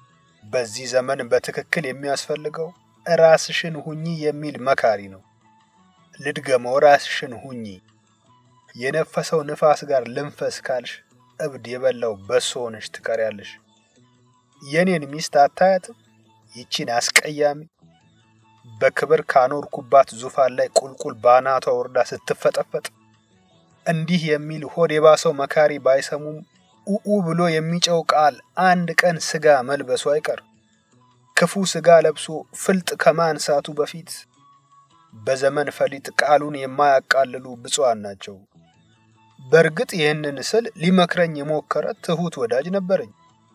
በዚህ ዘመን በትክክል የሚያስፈልገው ራስሽን ሁኚ የሚል መካሪ ነው። ልድገመው፣ ራስሽን ሁኚ። የነፈሰው ንፋስ ጋር ልንፈስ ካልሽ እብድ የበላው በሶ ሆነሽ ትቀሪያለሽ። የኔን ሚስት አታያትም? ይቺን አስቀያሚ በክብር ካኖርኩባት ዙፋን ላይ ቁልቁል ባናቷ ወርዳ ስትፈጠፈጥ እንዲህ የሚል ሆድ የባሰው መካሪ ባይሰሙም ኡኡ ብሎ የሚጨው ቃል አንድ ቀን ስጋ መልበሱ አይቀር። ክፉ ስጋ ለብሶ ፍልጥ ከማንሳቱ በፊት በዘመን ፈሊጥ ቃሉን የማያቃልሉ ብፁዓን ናቸው። በእርግጥ ይህንን ስል ሊመክረኝ የሞከረ ትሑት ወዳጅ ነበረኝ።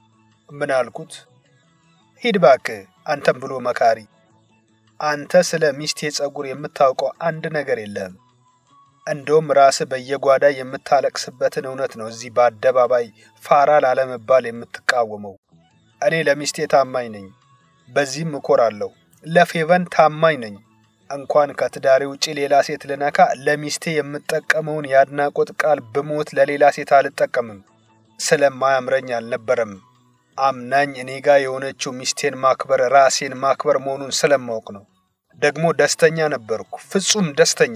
ምን አልኩት? ሂድ ባክህ አንተም ብሎ መካሪ፣ አንተ ስለ ሚስቴ ጸጉር የምታውቀው አንድ ነገር የለህም። እንደውም ራስህ በየጓዳ የምታለቅስበትን እውነት ነው እዚህ በአደባባይ ፋራ ላለመባል የምትቃወመው። እኔ ለሚስቴ ታማኝ ነኝ፣ በዚህም እኮራለሁ። ለፌቨን ታማኝ ነኝ። እንኳን ከትዳሬ ውጪ ሌላ ሴት ልነካ ለሚስቴ የምጠቀመውን የአድናቆት ቃል ብሞት ለሌላ ሴት አልጠቀምም። ስለማያምረኝ አልነበረም። አምናኝ እኔ ጋ የሆነችው ሚስቴን ማክበር ራሴን ማክበር መሆኑን ስለማወቅ ነው። ደግሞ ደስተኛ ነበርኩ፣ ፍጹም ደስተኛ።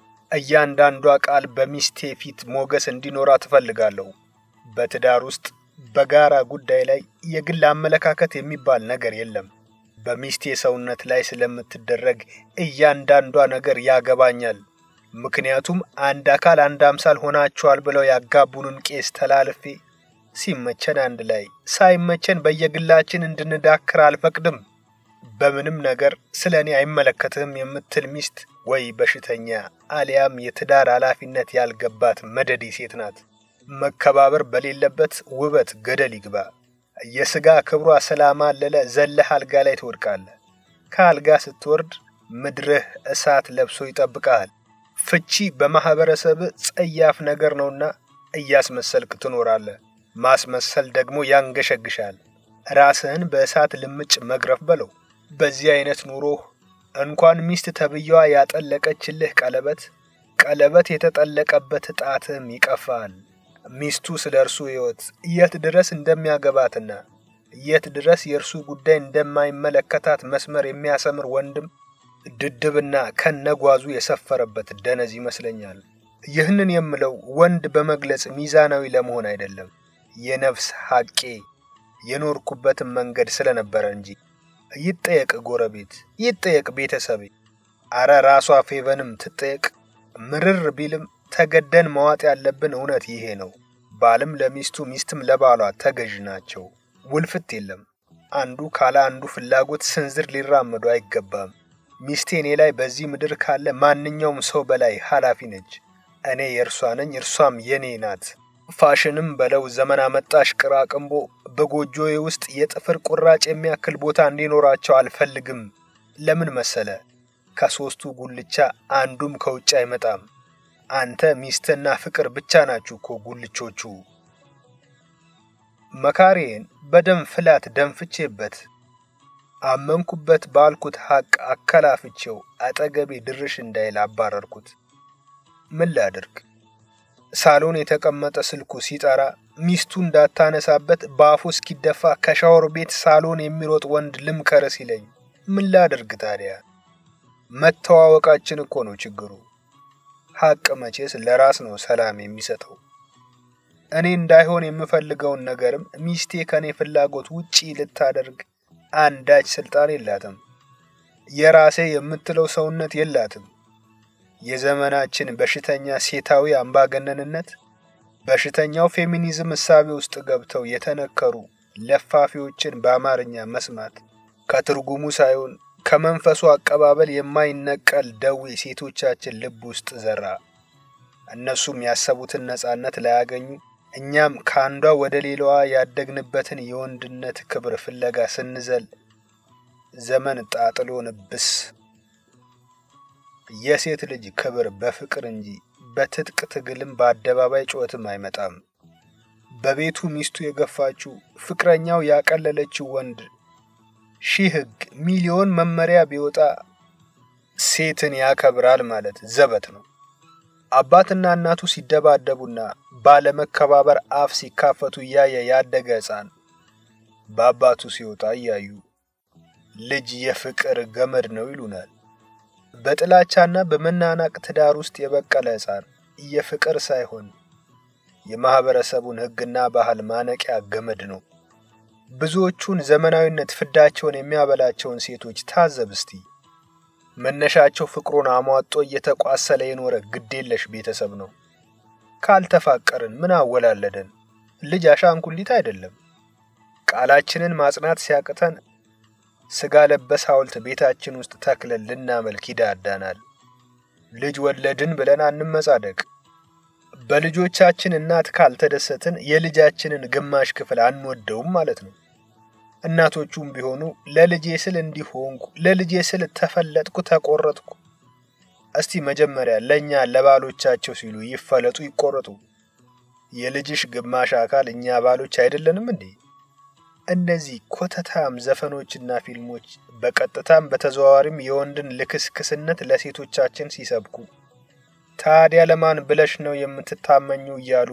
እያንዳንዷ ቃል በሚስቴ ፊት ሞገስ እንዲኖራ ትፈልጋለሁ። በትዳር ውስጥ በጋራ ጉዳይ ላይ የግል አመለካከት የሚባል ነገር የለም። በሚስቴ ሰውነት ላይ ስለምትደረግ እያንዳንዷ ነገር ያገባኛል። ምክንያቱም አንድ አካል አንድ አምሳል ሆናችኋል ብለው ያጋቡንን ቄስ ተላልፌ ሲመቸን አንድ ላይ ሳይመቸን በየግላችን እንድንዳክር አልፈቅድም። በምንም ነገር ስለ እኔ አይመለከትህም የምትል ሚስት ወይ በሽተኛ አሊያም የትዳር ኃላፊነት ያልገባት መደዲ ሴት ናት። መከባበር በሌለበት ውበት ገደል ይግባ። የሥጋ ክብሯ ስላማለለ ዘለህ አልጋ ላይ ትወድቃለህ። ከአልጋ ስትወርድ ምድርህ እሳት ለብሶ ይጠብቀሃል። ፍቺ በማኅበረሰብ ጸያፍ ነገር ነውና እያስመሰልክ ትኖራለህ። ማስመሰል ደግሞ ያንገሸግሻል። ራስህን በእሳት ልምጭ መግረፍ በለው። በዚህ አይነት ኑሮህ እንኳን ሚስት ተብዬዋ ያጠለቀችልህ ቀለበት ቀለበት የተጠለቀበት ጣትህም ይቀፋል። ሚስቱ ስለ እርሱ ሕይወት የት ድረስ እንደሚያገባትና የት ድረስ የእርሱ ጉዳይ እንደማይመለከታት መስመር የሚያሰምር ወንድም ድድብና ከነጓዙ የሰፈረበት ደነዝ ይመስለኛል። ይህንን የምለው ወንድ በመግለጽ ሚዛናዊ ለመሆን አይደለም፣ የነፍስ ሐቄ የኖርኩበትን መንገድ ስለነበረ እንጂ። ይጠየቅ ጎረቤት፣ ይጠየቅ ቤተሰቤ፣ አረ ራሷ ፌቨንም ትጠየቅ። ምርር ቢልም ተገደን መዋጥ ያለብን እውነት ይሄ ነው። ባልም ለሚስቱ ሚስትም ለባሏ ተገዥ ናቸው። ውልፍት የለም። አንዱ ካለ አንዱ ፍላጎት ስንዝር ሊራመዱ አይገባም። ሚስቴ እኔ ላይ በዚህ ምድር ካለ ማንኛውም ሰው በላይ ኃላፊ ነች። እኔ የእርሷ ነኝ፣ እርሷም የኔ ናት። ፋሽንም በለው ዘመን አመጣሽ ቅራቅንቦ በጎጆዬ ውስጥ የጥፍር ቁራጭ የሚያክል ቦታ እንዲኖራቸው አልፈልግም። ለምን መሰለ? ከሶስቱ ጉልቻ አንዱም ከውጭ አይመጣም። አንተ ሚስትና ፍቅር ብቻ ናችሁ እኮ ጉልቾቹ። መካሬን በደም ፍላት ደንፍቼበት አመንኩበት ባልኩት ሐቅ አከላፍቼው አጠገቤ ድርሽ እንዳይል አባረርኩት። ምን ላድርግ? ሳሎን የተቀመጠ ስልኩ ሲጠራ ሚስቱ እንዳታነሳበት በአፉ እስኪደፋ ከሻወር ቤት ሳሎን የሚሮጥ ወንድ ልምከር ሲለኝ ምን ላድርግ ታዲያ? መተዋወቃችን እኮ ነው ችግሩ። ሐቅ መቼስ ለራስ ነው ሰላም የሚሰጠው። እኔ እንዳይሆን የምፈልገውን ነገርም ሚስቴ ከኔ ፍላጎት ውጪ ልታደርግ አንዳች ስልጣን የላትም። የራሴ የምትለው ሰውነት የላትም። የዘመናችን በሽተኛ ሴታዊ አምባገነንነት በሽተኛው ፌሚኒዝም እሳቤ ውስጥ ገብተው የተነከሩ ለፋፊዎችን በአማርኛ መስማት ከትርጉሙ ሳይሆን ከመንፈሱ አቀባበል የማይነቀል ደዌ ሴቶቻችን ልብ ውስጥ ዘራ። እነሱም ያሰቡትን ነጻነት ላያገኙ እኛም ከአንዷ ወደ ሌላዋ ያደግንበትን የወንድነት ክብር ፍለጋ ስንዘል ዘመን ጣጥሎን ብስ። የሴት ልጅ ክብር በፍቅር እንጂ በትጥቅ ትግልም በአደባባይ ጩኸትም አይመጣም። በቤቱ ሚስቱ የገፋችው ፍቅረኛው ያቀለለችው ወንድ ሺህ ሕግ ሚሊዮን መመሪያ ቢወጣ ሴትን ያከብራል ማለት ዘበት ነው። አባትና እናቱ ሲደባደቡና ባለመከባበር አፍ ሲካፈቱ እያየ ያደገ ሕፃን በአባቱ ሲወጣ እያዩ ልጅ የፍቅር ገመድ ነው ይሉናል። በጥላቻና በመናናቅ ትዳር ውስጥ የበቀለ ሕፃን የፍቅር ሳይሆን የማህበረሰቡን ሕግና ባህል ማነቂያ ገመድ ነው። ብዙዎቹን ዘመናዊነት ፍዳቸውን የሚያበላቸውን ሴቶች ታዘብ እስቲ። መነሻቸው ፍቅሩን አሟጦ እየተቋሰለ የኖረ ግዴለሽ ቤተሰብ ነው። ካልተፋቀርን ምን አወላለደን? ልጅ አሻንጉሊት አይደለም። ቃላችንን ማጽናት ሲያቅተን ስጋ ለበስ ሐውልት ቤታችን ውስጥ ተክለን ልናመልክ ይዳዳናል። ልጅ ወለድን ብለን አንመጻደቅ። በልጆቻችን እናት ካልተደሰትን የልጃችንን ግማሽ ክፍል አንወደውም ማለት ነው። እናቶቹም ቢሆኑ ለልጄ ስል እንዲሆንኩ፣ ለልጄ ስል ተፈለጥኩ፣ ተቆረጥኩ። እስቲ መጀመሪያ ለእኛ ለባሎቻቸው ሲሉ ይፈለጡ፣ ይቆረጡ። የልጅሽ ግማሽ አካል እኛ ባሎች አይደለንም እንዴ? እነዚህ ኮተታም ዘፈኖችና ፊልሞች በቀጥታም በተዘዋዋሪም የወንድን ልክስክስነት ለሴቶቻችን ሲሰብኩ ታዲያ ለማን ብለሽ ነው የምትታመኙ እያሉ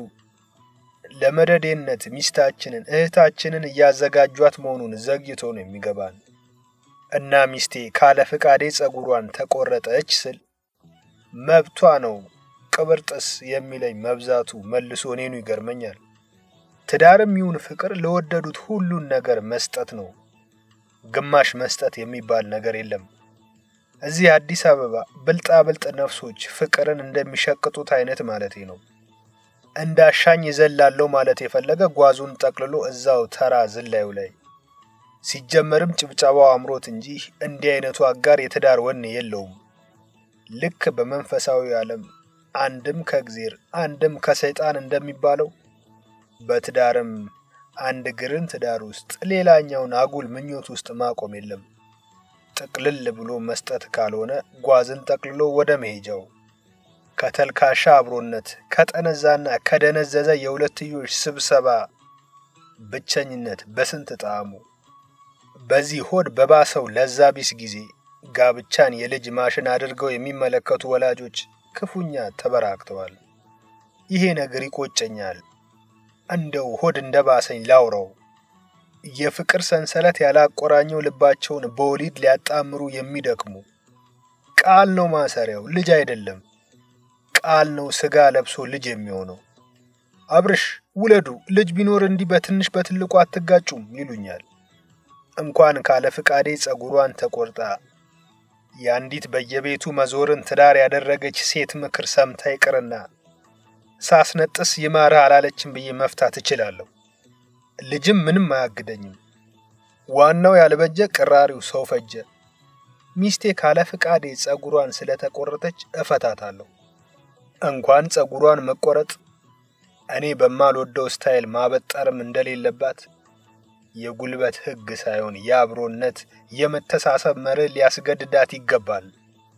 ለመደዴነት ሚስታችንን እህታችንን እያዘጋጇት መሆኑን ዘግይቶ ነው የሚገባን። እና ሚስቴ ካለ ፍቃዴ ጸጉሯን ተቆረጠች ስል መብቷ ነው ቅብርጥስ የሚለኝ መብዛቱ መልሶ እኔኑ ይገርመኛል። ትዳርም ይሁን ፍቅር ለወደዱት ሁሉን ነገር መስጠት ነው። ግማሽ መስጠት የሚባል ነገር የለም። እዚህ አዲስ አበባ ብልጣ ብልጥ ነፍሶች ፍቅርን እንደሚሸቅጡት አይነት ማለቴ ነው። እንዳሻኝ ይዘላለው ማለት የፈለገ ጓዙን ጠቅልሎ እዛው ተራ ዝላዩ ላይ ሲጀመርም ጭብጨባው አምሮት እንጂ እንዲህ አይነቱ አጋር የትዳር ወኔ የለውም። ልክ በመንፈሳዊ ዓለም አንድም ከእግዜር አንድም ከሰይጣን እንደሚባለው በትዳርም አንድ ግርን ትዳር ውስጥ ሌላኛውን አጉል ምኞት ውስጥ ማቆም የለም። ጥቅልል ብሎ መስጠት ካልሆነ ጓዝን ጠቅልሎ ወደ መሄጃው ከተልካሻ አብሮነት ከጠነዛና ከደነዘዘ የሁለትዮሽ ስብሰባ ብቸኝነት በስንት ጣዕሙ። በዚህ ሆድ በባሰው ለዛ ቢስ ጊዜ ጋብቻን የልጅ ማሽን አድርገው የሚመለከቱ ወላጆች ክፉኛ ተበራክተዋል። ይሄ ነገር ይቆጨኛል። እንደው ሆድ እንደ ባሰኝ ላውረው። የፍቅር ሰንሰለት ያላቆራኘው ልባቸውን በወሊድ ሊያጣምሩ የሚደክሙ ቃል ነው ማሰሪያው፣ ልጅ አይደለም። ቃል ነው ስጋ ለብሶ ልጅ የሚሆነው። አብርሽ ውለዱ፣ ልጅ ቢኖር እንዲህ በትንሽ በትልቁ አትጋጩም ይሉኛል። እንኳን ካለ ፍቃዴ ጸጉሯን ተቆርጣ የአንዲት በየቤቱ መዞርን ትዳር ያደረገች ሴት ምክር ሰምታ ይቅርና ሳስነጥስ ይማርህ አላለችም ብዬ መፍታት እችላለሁ። ልጅም ምንም አያግደኝም። ዋናው ያልበጀ ቅራሪው ሰው ፈጀ። ሚስቴ ካለ ፍቃዴ ጸጉሯን ስለተቆረጠች እፈታታለሁ። እንኳን ጸጉሯን መቆረጥ እኔ በማልወደው ስታይል ማበጠርም እንደሌለባት የጉልበት ሕግ ሳይሆን የአብሮነት የመተሳሰብ መርህ ሊያስገድዳት ይገባል።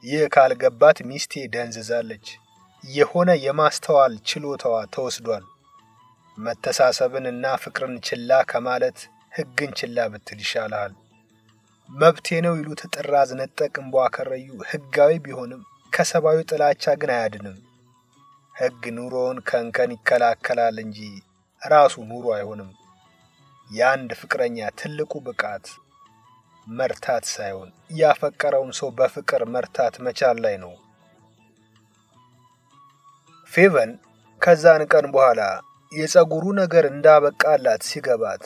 ይህ ካልገባት ሚስቴ ደንዝዛለች። የሆነ የማስተዋል ችሎታዋ ተወስዷል። መተሳሰብን እና ፍቅርን ችላ ከማለት ሕግን ችላ ብትል ይሻልሃል። መብቴ ነው ይሉት ጥራዝ ነጠቅ እምቧከረዩ ሕጋዊ ቢሆንም ከሰብአዊ ጥላቻ ግን አያድንም። ሕግ ኑሮውን ከእንከን ይከላከላል እንጂ ራሱ ኑሮ አይሆንም። የአንድ ፍቅረኛ ትልቁ ብቃት መርታት ሳይሆን ያፈቀረውን ሰው በፍቅር መርታት መቻል ላይ ነው። ፌቨን ከዛን ቀን በኋላ የፀጉሩ ነገር እንዳበቃላት ሲገባት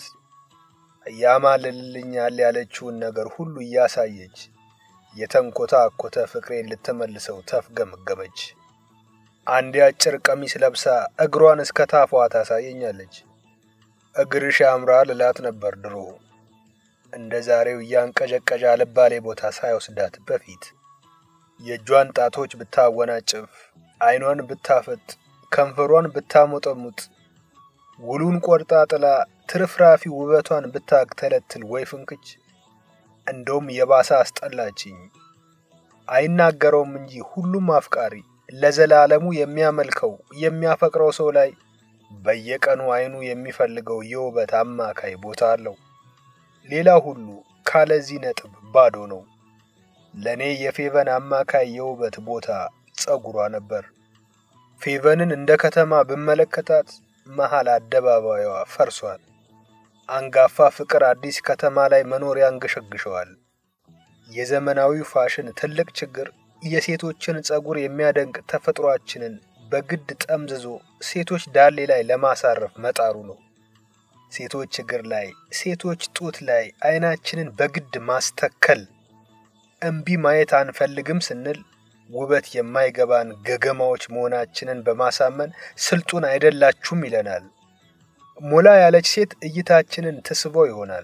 ያማልልኛል ያለችውን ነገር ሁሉ እያሳየች የተንኮታኮተ ፍቅሬን ልትመልሰው ተፍገመገመች። አንድ አጭር ቀሚስ ለብሳ እግሯን እስከ ታፏ ታሳየኛለች። እግርሽ ያምራል እላት ነበር ድሮ እንደ ዛሬው እያንቀዠቀዣ ልባሌ ቦታ ሳይወስዳት በፊት የእጇን ጣቶች ብታወናጭፍ፣ አይኗን ብታፈጥ፣ ከንፈሯን ብታሞጠሙጥ፣ ውሉን ቆርጣ ጥላ ትርፍራፊ ውበቷን ብታግተለትል ወይ ፍንክች። እንደውም የባሰ አስጠላችኝ። አይናገረውም እንጂ ሁሉም አፍቃሪ ለዘላለሙ የሚያመልከው የሚያፈቅረው ሰው ላይ በየቀኑ አይኑ የሚፈልገው የውበት አማካይ ቦታ አለው። ሌላ ሁሉ ካለዚህ ነጥብ ባዶ ነው። ለእኔ የፌቨን አማካይ የውበት ቦታ ጸጉሯ ነበር። ፌቨንን እንደ ከተማ ብመለከታት መሃል አደባባዩዋ ፈርሷል። አንጋፋ ፍቅር አዲስ ከተማ ላይ መኖር ያንገሸግሸዋል። የዘመናዊው ፋሽን ትልቅ ችግር የሴቶችን ጸጉር የሚያደንቅ ተፈጥሯችንን በግድ ጠምዝዞ ሴቶች ዳሌ ላይ ለማሳረፍ መጣሩ ነው። ሴቶች እግር ላይ፣ ሴቶች ጡት ላይ አይናችንን በግድ ማስተከል። እምቢ ማየት አንፈልግም ስንል ውበት የማይገባን ገገማዎች መሆናችንን በማሳመን ስልጡን አይደላችሁም ይለናል። ሞላ ያለች ሴት እይታችንን ትስበው ይሆናል።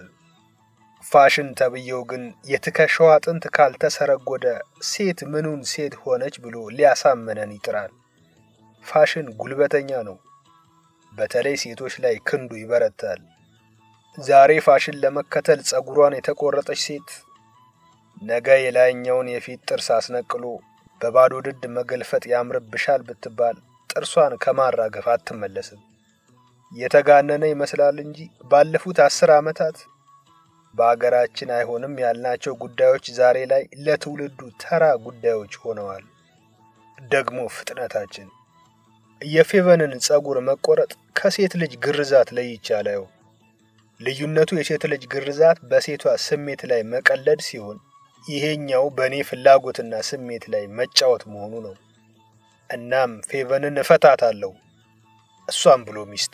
ፋሽን ተብዬው ግን የትከሻዋ አጥንት ካልተሰረጎደ ሴት ምኑን ሴት ሆነች ብሎ ሊያሳመነን ይጥራል። ፋሽን ጉልበተኛ ነው። በተለይ ሴቶች ላይ ክንዱ ይበረታል። ዛሬ ፋሽን ለመከተል ጸጉሯን የተቆረጠች ሴት ነገ የላይኛውን የፊት ጥርስ አስነቅሎ በባዶ ድድ መገልፈጥ ያምርብሻል ብትባል ጥርሷን ከማራገፍ አትመለስም። የተጋነነ ይመስላል እንጂ ባለፉት አስር ዓመታት በአገራችን አይሆንም ያልናቸው ጉዳዮች ዛሬ ላይ ለትውልዱ ተራ ጉዳዮች ሆነዋል። ደግሞ ፍጥነታችን የፌቨንን ጸጉር መቆረጥ ከሴት ልጅ ግርዛት ለይቼ አላየው። ልዩነቱ የሴት ልጅ ግርዛት በሴቷ ስሜት ላይ መቀለድ ሲሆን ይሄኛው በእኔ ፍላጎትና ስሜት ላይ መጫወት መሆኑ ነው። እናም ፌቨንን እፈታታለሁ፣ እሷም ብሎ ሚስት።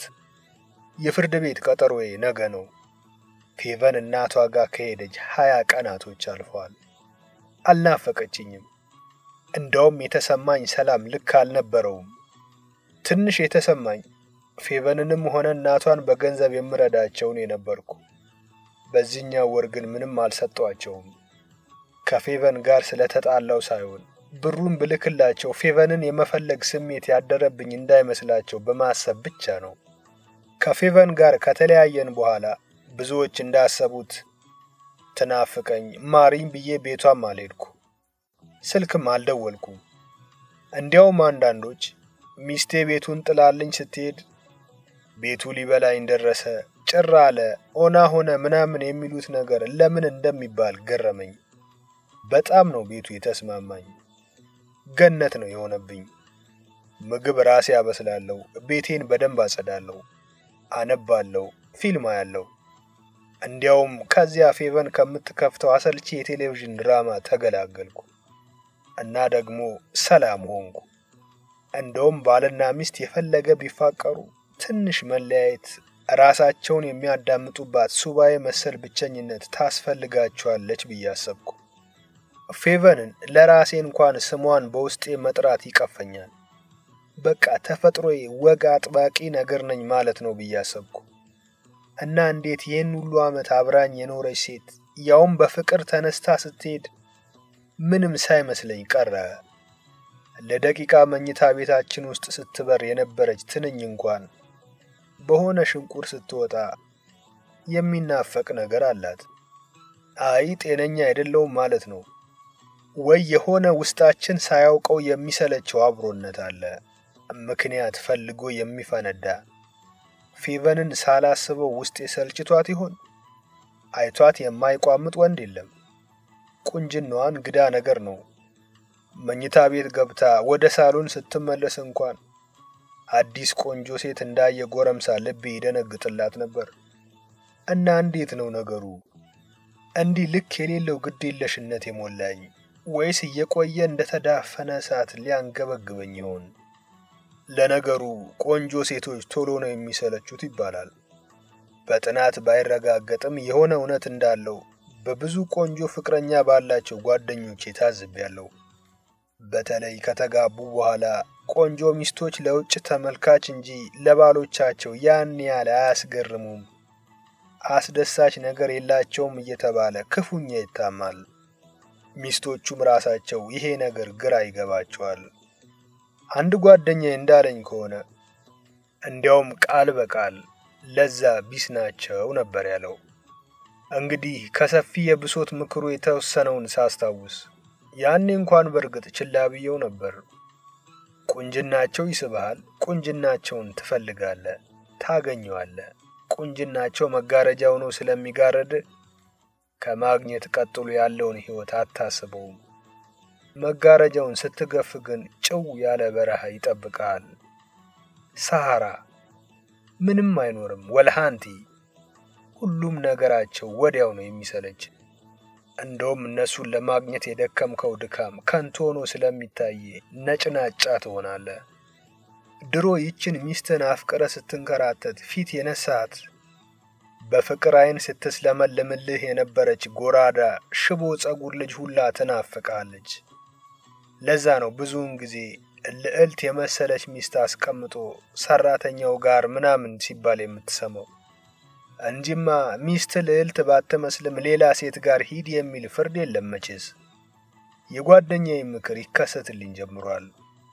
የፍርድ ቤት ቀጠሮዬ ነገ ነው። ፌቨን እናቷ ጋር ከሄደች ሀያ ቀናቶች አልፈዋል። አልናፈቀችኝም። እንደውም የተሰማኝ ሰላም ልክ አልነበረውም። ትንሽ የተሰማኝ ፌቨንንም ሆነ እናቷን በገንዘብ የምረዳቸውን የነበርኩ። በዚህኛው ወር ግን ምንም አልሰጧቸውም። ከፌቨን ጋር ስለተጣላው ሳይሆን ብሩን ብልክላቸው ፌቨንን የመፈለግ ስሜት ያደረብኝ እንዳይመስላቸው በማሰብ ብቻ ነው። ከፌቨን ጋር ከተለያየን በኋላ ብዙዎች እንዳሰቡት ትናፍቀኝ ማሪኝ ብዬ ቤቷም አልሄድኩ፣ ስልክም አልደወልኩም። እንዲያውም አንዳንዶች ሚስቴ ቤቱን ጥላልኝ ስትሄድ ቤቱ ሊበላኝ ደረሰ፣ ጭር አለ፣ ኦና ሆነ ምናምን የሚሉት ነገር ለምን እንደሚባል ገረመኝ። በጣም ነው ቤቱ የተስማማኝ። ገነት ነው የሆነብኝ። ምግብ ራሴ አበስላለሁ፣ ቤቴን በደንብ አጸዳለሁ፣ አነባለሁ፣ ፊልም አያለሁ። እንዲያውም ከዚያ ፌቨን ከምትከፍተው አሰልቺ የቴሌቪዥን ድራማ ተገላገልኩ እና ደግሞ ሰላም ሆንኩ። እንደውም ባልና ሚስት የፈለገ ቢፋቀሩ ትንሽ መለያየት ራሳቸውን የሚያዳምጡባት ሱባኤ መሰል ብቸኝነት ታስፈልጋቸዋለች ብዬ አሰብኩ። ፌቨንን ለራሴ እንኳን ስሟን በውስጤ መጥራት ይቀፈኛል። በቃ ተፈጥሮዬ ወግ አጥባቂ ነገር ነኝ ማለት ነው ብዬ አሰብኩ እና እንዴት ይህን ሁሉ ዓመት አብራኝ የኖረች ሴት ያውም በፍቅር ተነስታ ስትሄድ ምንም ሳይመስለኝ ቀረ። ለደቂቃ መኝታ ቤታችን ውስጥ ስትበር የነበረች ትንኝ እንኳን በሆነ ሽንቁር ስትወጣ የሚናፈቅ ነገር አላት። አይ ጤነኛ አይደለውም ማለት ነው። ወይ የሆነ ውስጣችን ሳያውቀው የሚሰለቸው አብሮነት አለ። ምክንያት ፈልጎ የሚፈነዳ ፌቨንን ሳላስበው ውስጤ ሰልችቷት ይሆን? አይቷት የማይቋምጥ ወንድ የለም። ቁንጅናዋ እንግዳ ነገር ነው። መኝታ ቤት ገብታ ወደ ሳሎን ስትመለስ እንኳን አዲስ ቆንጆ ሴት እንዳየ ጎረምሳ ልቤ ይደነግጥላት ነበር። እና እንዴት ነው ነገሩ? እንዲህ ልክ የሌለው ግዴለሽነት የሞላኝ ወይስ እየቆየ እንደተዳፈነ እሳት ሊያንገበግበኝ ይሆን? ለነገሩ ቆንጆ ሴቶች ቶሎ ነው የሚሰለቹት ይባላል። በጥናት ባይረጋገጥም የሆነ እውነት እንዳለው በብዙ ቆንጆ ፍቅረኛ ባላቸው ጓደኞቼ ታዝቤያለሁ። በተለይ ከተጋቡ በኋላ ቆንጆ ሚስቶች ለውጭ ተመልካች እንጂ ለባሎቻቸው ያን ያህል አያስገርሙም፣ አስደሳች ነገር የላቸውም እየተባለ ክፉኛ ይታማል። ሚስቶቹም ራሳቸው ይሄ ነገር ግራ ይገባቸዋል። አንድ ጓደኛዬ እንዳለኝ ከሆነ እንዲያውም ቃል በቃል ለዛ ቢስ ናቸው ነበር ያለው። እንግዲህ ከሰፊ የብሶት ምክሩ የተወሰነውን ሳስታውስ ያኔ እንኳን በእርግጥ ችላ ብየው ነበር። ቁንጅናቸው ይስብሃል። ቁንጅናቸውን ትፈልጋለህ፣ ታገኘዋለህ። ቁንጅናቸው መጋረጃ ሆኖ ስለሚጋረድ ከማግኘት ቀጥሎ ያለውን ሕይወት አታስበውም። መጋረጃውን ስትገፍ ግን ጭው ያለ በረሃ ይጠብቃል። ሰሐራ ምንም አይኖርም። ወልሃንቲ ሁሉም ነገራቸው ወዲያው ነው የሚሰለች። እንደውም እነሱን ለማግኘት የደከምከው ድካም ከንቱ ሆኖ ስለሚታይ ነጭናጫ ትሆናለህ። ድሮ ይችን ሚስትን አፍቅረ ስትንከራተት ፊት የነሳት በፍቅር ዓይን ስትስለመልምልህ የነበረች ጎራዳ ሽቦ ጸጉር ልጅ ሁላ ትናፍቃለች። ለዛ ነው ብዙውን ጊዜ ልዕልት የመሰለች ሚስት አስቀምጦ ሰራተኛው ጋር ምናምን ሲባል የምትሰማው እንጂማ ሚስት ልዕልት ባትመስልም ሌላ ሴት ጋር ሂድ የሚል ፍርድ የለም መቼስ። የጓደኛዬ ምክር ይከሰትልኝ ጀምሯል።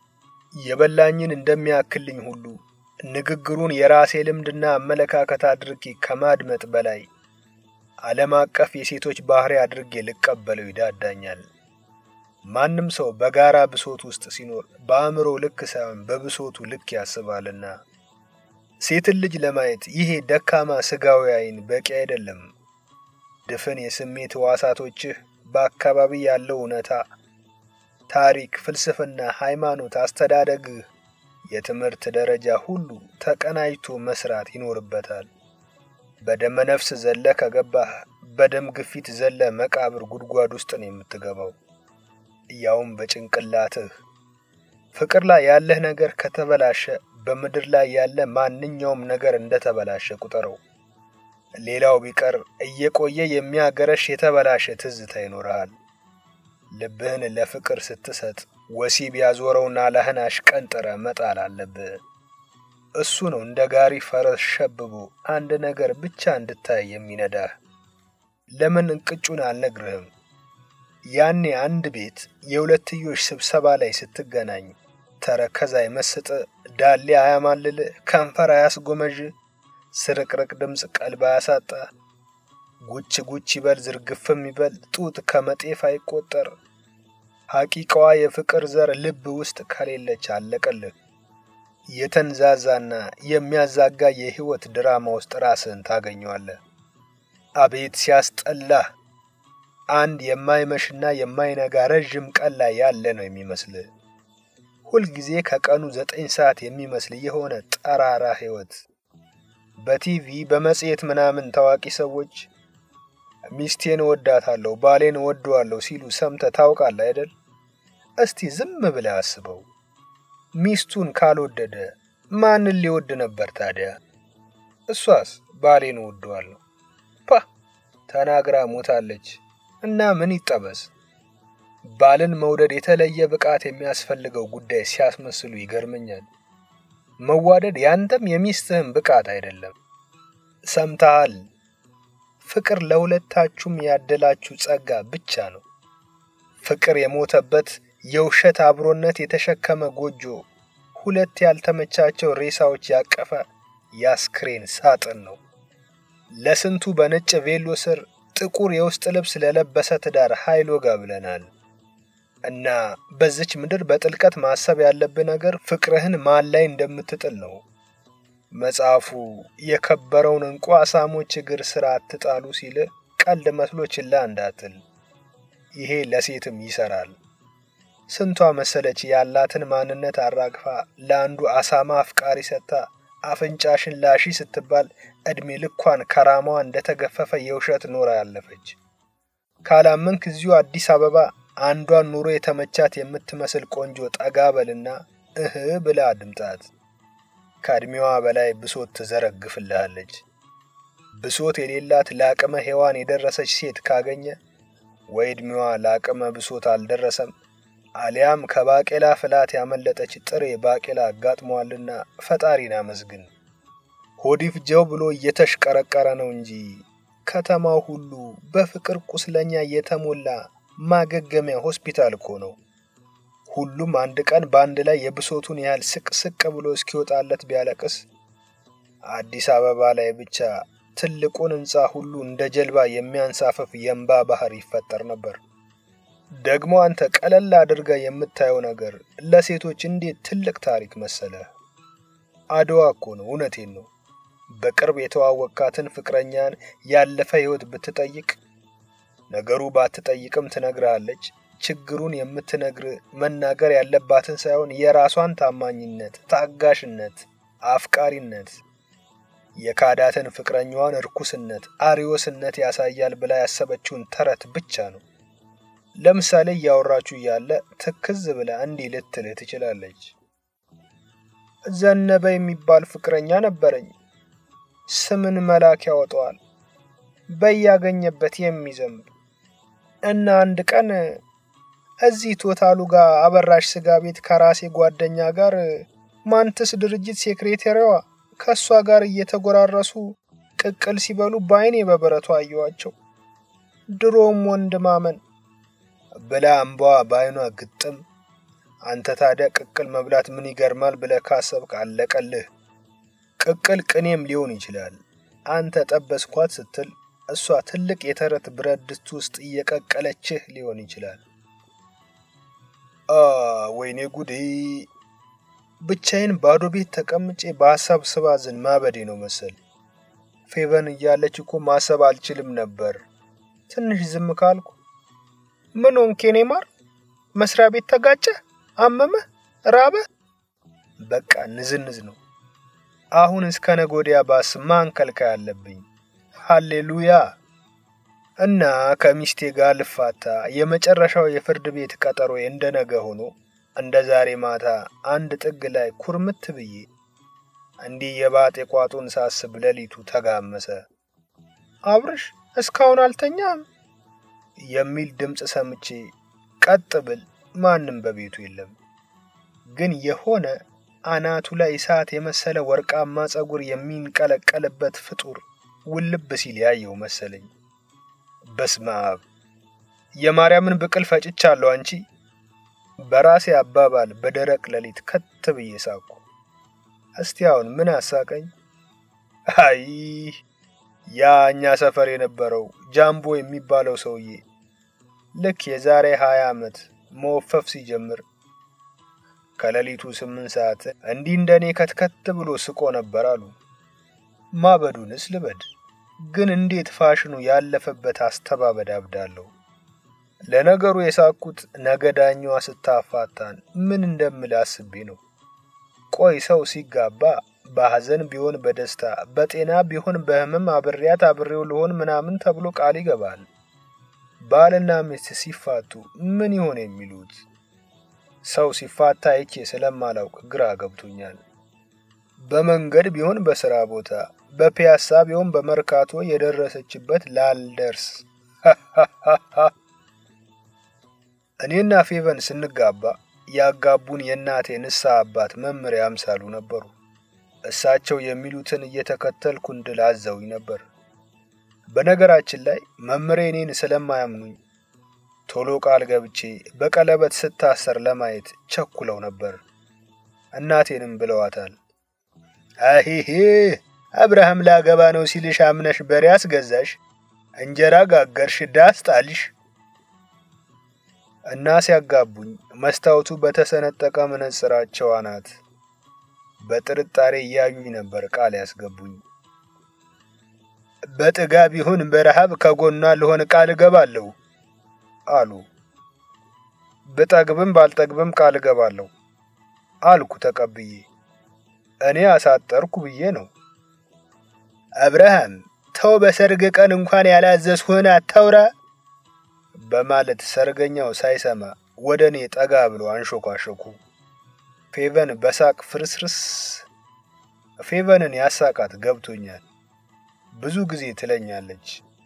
የበላኝን እንደሚያክልኝ ሁሉ ንግግሩን የራሴ ልምድና አመለካከት አድርጌ ከማድመጥ በላይ ዓለም አቀፍ የሴቶች ባህሪ አድርጌ ልቀበለው ይዳዳኛል። ማንም ሰው በጋራ ብሶት ውስጥ ሲኖር በአእምሮ ልክ ሳይሆን በብሶቱ ልክ ያስባልና ሴትን ልጅ ለማየት ይሄ ደካማ ስጋዊ ዓይን በቂ አይደለም። ድፍን የስሜት ሕዋሳቶችህ በአካባቢ ያለው እውነታ፣ ታሪክ፣ ፍልስፍና፣ ሃይማኖት፣ አስተዳደግህ፣ የትምህርት ደረጃ ሁሉ ተቀናጅቶ መስራት ይኖርበታል። በደመ ነፍስ ዘለ ከገባህ በደም ግፊት ዘለ መቃብር ጉድጓድ ውስጥ ነው የምትገባው፣ ያውም በጭንቅላትህ። ፍቅር ላይ ያለህ ነገር ከተበላሸ በምድር ላይ ያለ ማንኛውም ነገር እንደተበላሸ ቁጠረው። ሌላው ቢቀር እየቆየ የሚያገረሽ የተበላሸ ትዝታ ይኖርሃል። ልብህን ለፍቅር ስትሰጥ ወሲብ ያዞረውን አላህን አሽቀንጥረ መጣል አለብህ። እሱ ነው እንደ ጋሪ ፈረስ ሸብቦ አንድ ነገር ብቻ እንድታይ የሚነዳህ። ለምን እንቅጩን አልነግርህም? ያኔ አንድ ቤት የሁለትዮሽ ስብሰባ ላይ ስትገናኝ ተረከዝ አይመስጥ፣ ዳሌ አያማልል፣ ከንፈር አያስጎመዥ፣ ስርቅርቅ ድምፅ ቀልብ አያሳጣ፣ ጉች ጉች ይበል ዝርግፍም ይበል ጡት ከመጤፍ አይቆጠር። ሐቂቃዋ የፍቅር ዘር ልብ ውስጥ ከሌለች አለቀልህ። የተንዛዛና የሚያዛጋ የሕይወት ድራማ ውስጥ ራስህን ታገኘዋለህ። አቤት ሲያስጠላህ! አንድ የማይመሽና የማይነጋ ረዥም ቀን ላይ ያለ ነው የሚመስልህ። ሁልጊዜ ከቀኑ ዘጠኝ ሰዓት የሚመስል የሆነ ጠራራ ሕይወት። በቲቪ በመጽሔት ምናምን ታዋቂ ሰዎች ሚስቴን እወዳታለሁ፣ ባሌን እወደዋለሁ ሲሉ ሰምተህ ታውቃለህ አይደል? እስቲ ዝም ብለህ አስበው። ሚስቱን ካልወደደ ማንን ሊወድ ነበር ታዲያ? እሷስ ባሌን እወደዋለሁ ፓ ተናግራ ሞታለች እና ምን ይጠበስ? ባልን መውደድ የተለየ ብቃት የሚያስፈልገው ጉዳይ ሲያስመስሉ ይገርመኛል። መዋደድ ያንተም የሚስትህም ብቃት አይደለም። ሰምተሃል? ፍቅር ለሁለታችሁም ያደላችሁ ጸጋ ብቻ ነው። ፍቅር የሞተበት የውሸት አብሮነት የተሸከመ ጎጆ፣ ሁለት ያልተመቻቸው ሬሳዎች ያቀፈ የአስክሬን ሳጥን ነው። ለስንቱ በነጭ ቬሎ ስር ጥቁር የውስጥ ልብስ ለለበሰ ትዳር ኃይል ወጋ ብለናል። እና በዚች ምድር በጥልቀት ማሰብ ያለብህ ነገር ፍቅርህን ማን ላይ እንደምትጥል ነው። መጽሐፉ የከበረውን እንቁ አሳሞች እግር ስር አትጣሉ ሲል ቀልድ መስሎ ችላ እንዳትል። ይሄ ለሴትም ይሰራል። ስንቷ መሰለች ያላትን ማንነት አራግፋ ለአንዱ አሳማ አፍቃሪ ሰጥታ አፍንጫሽን ላሺ ስትባል ዕድሜ ልኳን ከራማዋ እንደተገፈፈ የውሸት ኖራ ያለፈች። ካላመንክ እዚሁ አዲስ አበባ አንዷን ኑሮ የተመቻት የምትመስል ቆንጆ ጠጋ በልና እህ ብላ አድምጣት። ከዕድሜዋ በላይ ብሶት ትዘረግፍልሃለች። ብሶት የሌላት ለአቅመ ሔዋን የደረሰች ሴት ካገኘ ወይ ዕድሜዋ ለአቅመ ብሶት አልደረሰም፣ አሊያም ከባቄላ ፍላት ያመለጠች ጥሬ ባቄላ አጋጥሟልና ፈጣሪን አመስግን። ሆዲፍ ጀው ብሎ እየተሽቀረቀረ ነው እንጂ ከተማው ሁሉ በፍቅር ቁስለኛ የተሞላ ማገገሚያ ሆስፒታል እኮ ነው። ሁሉም አንድ ቀን በአንድ ላይ የብሶቱን ያህል ስቅ ስቅ ብሎ እስኪወጣለት ቢያለቅስ አዲስ አበባ ላይ ብቻ ትልቁን ሕንፃ ሁሉ እንደ ጀልባ የሚያንሳፈፍ የእንባ ባህር ይፈጠር ነበር። ደግሞ አንተ ቀለል አድርጋ የምታየው ነገር ለሴቶች እንዴት ትልቅ ታሪክ መሰለ። አድዋ እኮ ነው። እውነቴን ነው። በቅርብ የተዋወቃትን ፍቅረኛን ያለፈ ሕይወት ብትጠይቅ ነገሩ ባትጠይቅም ትነግርሃለች። ችግሩን የምትነግር መናገር ያለባትን ሳይሆን የራሷን ታማኝነት፣ ታጋሽነት፣ አፍቃሪነት የካዳትን ፍቅረኛዋን እርኩስነት፣ አሪዮስነት ያሳያል ብላ ያሰበችውን ተረት ብቻ ነው። ለምሳሌ እያወራችሁ እያለ ትክዝ ብላ እንዲህ ልትልህ ትችላለች። ዘነበ የሚባል ፍቅረኛ ነበረኝ። ስምን መላክ ያወጣዋል በያገኘበት የሚዘንብ እና አንድ ቀን እዚህ ቶታሉ ጋር አበራሽ ስጋ ቤት ከራሴ ጓደኛ ጋር ማንትስ ድርጅት ሴክሬታሪዋ ከእሷ ጋር እየተጎራረሱ ቅቅል ሲበሉ በአይኔ በብረቱ አየዋቸው። ድሮም ወንድ ማመን ብላ እምባዋ በአይኗ ግጥም። አንተ ታዲያ ቅቅል መብላት ምን ይገርማል ብለህ ካሰብክ አለቀልህ። ቅቅል ቅኔም ሊሆን ይችላል። አንተ ጠበስኳት ስትል እሷ ትልቅ የተረት ብረት ድስት ውስጥ እየቀቀለችህ ሊሆን ይችላል። ወይኔ ጉዴ! ብቻዬን ባዶ ቤት ተቀምጬ በሀሳብ ስባዝን ማበዴ ነው መሰል። ፌቨን እያለች እኮ ማሰብ አልችልም ነበር። ትንሽ ዝም ካልኩ ምን ሆንክ የኔ ማር? መስሪያ ቤት ተጋጨ? አመመህ? ራበ? በቃ ንዝንዝ ነው። አሁን እስከ ነገ ወዲያ ባስ ማንከልካ ያለብኝ። ሃሌሉያ! እና ከሚስቴ ጋር ልፋታ የመጨረሻው የፍርድ ቤት ቀጠሮ እንደ ነገ ሆኖ እንደ ዛሬ ማታ አንድ ጥግ ላይ ኩርምት ብዬ እንዲህ የባጤ ቋጡን ሳስብ ሌሊቱ ተጋመሰ። አብርሽ እስካሁን አልተኛም የሚል ድምፅ ሰምቼ ቀጥ ብል ማንም በቤቱ የለም። ግን የሆነ አናቱ ላይ እሳት የመሰለ ወርቃማ ፀጉር የሚንቀለቀልበት ፍጡር ውልብ ሲል ያየው መሰለኝ። በስመ አብ የማርያምን ብቅል ፈጭቻለሁ አንቺ። በራሴ አባባል በደረቅ ሌሊት ከት ብዬ ሳኩ። እስቲ አሁን ምን አሳቀኝ? አይ ያ እኛ ሰፈር የነበረው ጃምቦ የሚባለው ሰውዬ ልክ የዛሬ ሀያ ዓመት መወፈፍ ሲጀምር ከሌሊቱ ስምንት ሰዓት እንዲህ እንደኔ ከትከት ብሎ ስቆ ነበር አሉ። ማበዱንስ ልበድ፣ ግን እንዴት ፋሽኑ ያለፈበት አስተባበድ አብዳለሁ። ለነገሩ የሳቅኩት ነገ ዳኛዋ ስታፋታን ምን እንደምል አስቤ ነው። ቆይ ሰው ሲጋባ በሐዘን ቢሆን በደስታ በጤና ቢሆን በሕመም አብሬያት አብሬው ልሆን ምናምን ተብሎ ቃል ይገባል። ባልና ሚስት ሲፋቱ ምን ይሆን የሚሉት? ሰው ሲፋታ አይቼ ስለማላውቅ ግራ ገብቶኛል። በመንገድ ቢሆን በስራ ቦታ፣ በፒያሳ ቢሆን በመርካቶ የደረሰችበት ላልደርስ። እኔና ፌቨን ስንጋባ ያጋቡን የእናቴ ንስሐ አባት መምህር ያምሳሉ ነበሩ። እሳቸው የሚሉትን እየተከተልኩ እንድል አዘውኝ ነበር። በነገራችን ላይ መምህሬ እኔን ስለማያምኑኝ ቶሎ ቃል ገብቼ በቀለበት ስታሰር ለማየት ቸኩለው ነበር። እናቴንም ብለዋታል። አሂሄ አብርሃም ላገባ ነው ሲልሽ አምነሽ በሬ አስገዛሽ፣ እንጀራ ጋገርሽ፣ ዳስ ጣልሽ። እና ሲያጋቡኝ መስታወቱ በተሰነጠቀ መነጽራቸው አናት በጥርጣሬ እያዩኝ ነበር ቃል ያስገቡኝ። በጥጋብ ይሁን በረሃብ ከጎኗ ልሆን ቃል እገባለሁ አሉ። ብጠግብም ባልጠግብም ቃል እገባለሁ አልኩ ተቀብዬ። እኔ አሳጠርኩ ብዬ ነው። አብርሃም ተው፣ በሰርግ ቀን እንኳን ያላዘዝሁህን አታውራ በማለት ሰርገኛው ሳይሰማ ወደ እኔ ጠጋ ብሎ አንሾኳሾኩ። ፌቨን በሳቅ ፍርስርስ። ፌቨንን ያሳቃት ገብቶኛል። ብዙ ጊዜ ትለኛለች፣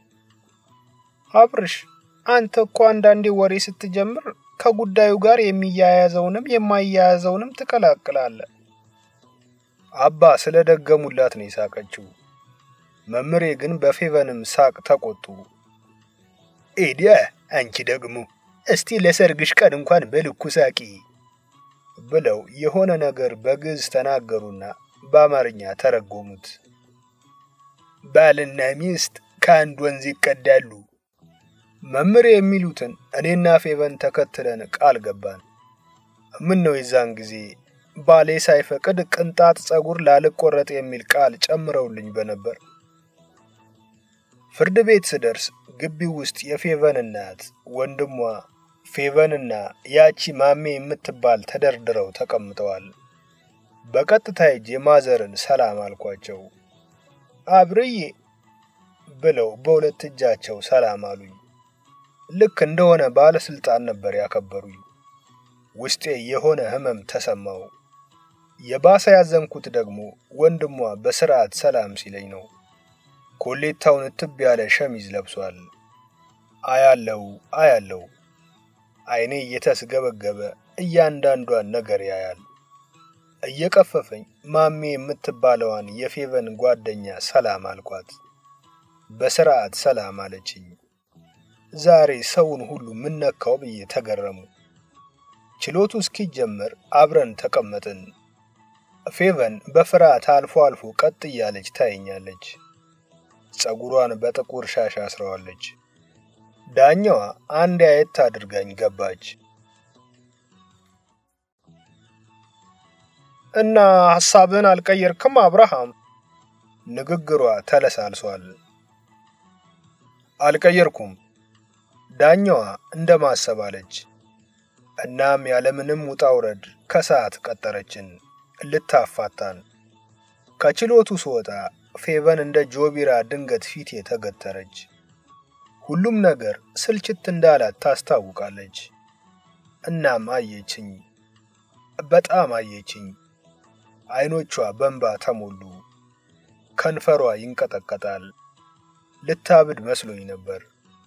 አብርሽ አንተ እኮ አንዳንዴ ወሬ ስትጀምር ከጉዳዩ ጋር የሚያያዘውንም የማያያዘውንም ትቀላቅላለህ። አባ ስለደገሙላት ነው የሳቀችው። መምሬ ግን በፌቨንም ሳቅ ተቆጡ። ኤዲያ አንቺ ደግሞ እስቲ ለሰርግሽ ቀን እንኳን በልኩ ሳቂ ብለው የሆነ ነገር በግዕዝ ተናገሩና በአማርኛ ተረጎሙት። ባልና ሚስት ከአንድ ወንዝ ይቀዳሉ። መምሬ የሚሉትን እኔና ፌቨን ተከትለን ቃል ገባን። ምን ነው የዛን ጊዜ ባሌ ሳይፈቅድ ቅንጣት ጸጉር ላልቆረጥ የሚል ቃል ጨምረውልኝ በነበር። ፍርድ ቤት ስደርስ ግቢው ውስጥ የፌቨን እናት ወንድሟ ፌቨንና ያቺ ማሜ የምትባል ተደርድረው ተቀምጠዋል። በቀጥታ ሄጄ ማዘርን ሰላም አልኳቸው። አብርዬ ብለው በሁለት እጃቸው ሰላም አሉኝ። ልክ እንደሆነ ባለስልጣን ነበር ያከበሩኝ። ውስጤ የሆነ ህመም ተሰማው። የባሰ ያዘንኩት ደግሞ ወንድሟ በስርዓት ሰላም ሲለኝ ነው። ኮሌታውን እትብ ያለ ሸሚዝ ለብሷል። አያለው አያለው አይኔ እየተስገበገበ እያንዳንዷን ነገር ያያል። እየቀፈፈኝ ማሜ የምትባለዋን የፌቨን ጓደኛ ሰላም አልኳት። በስርዓት ሰላም አለችኝ። ዛሬ ሰውን ሁሉ ምነካው ብዬ ተገረሙ። ችሎቱ እስኪጀመር አብረን ተቀመጥን። ፌቨን በፍርሃት አልፎ አልፎ ቀጥ እያለች ታየኛለች። ጸጉሯን በጥቁር ሻሽ አስረዋለች። ዳኛዋ አንድ አየት አድርጋኝ ገባች። እና ሐሳብህን አልቀየርክም አብርሃም? ንግግሯ ተለሳልሷል። አልቀየርኩም፣ ዳኛዋ እንደማሰብ አለች። እናም ያለምንም ውጣ ውረድ ከሰዓት ቀጠረችን ልታፋታን። ከችሎቱ ስወጣ ፌቨን እንደ ጆቢራ ድንገት ፊቴ ተገተረች። ሁሉም ነገር ስልችት እንዳላት ታስታውቃለች። እናም አየችኝ፣ በጣም አየችኝ። አይኖቿ በንባ ተሞሉ፣ ከንፈሯ ይንቀጠቀጣል። ልታብድ መስሎኝ ነበር።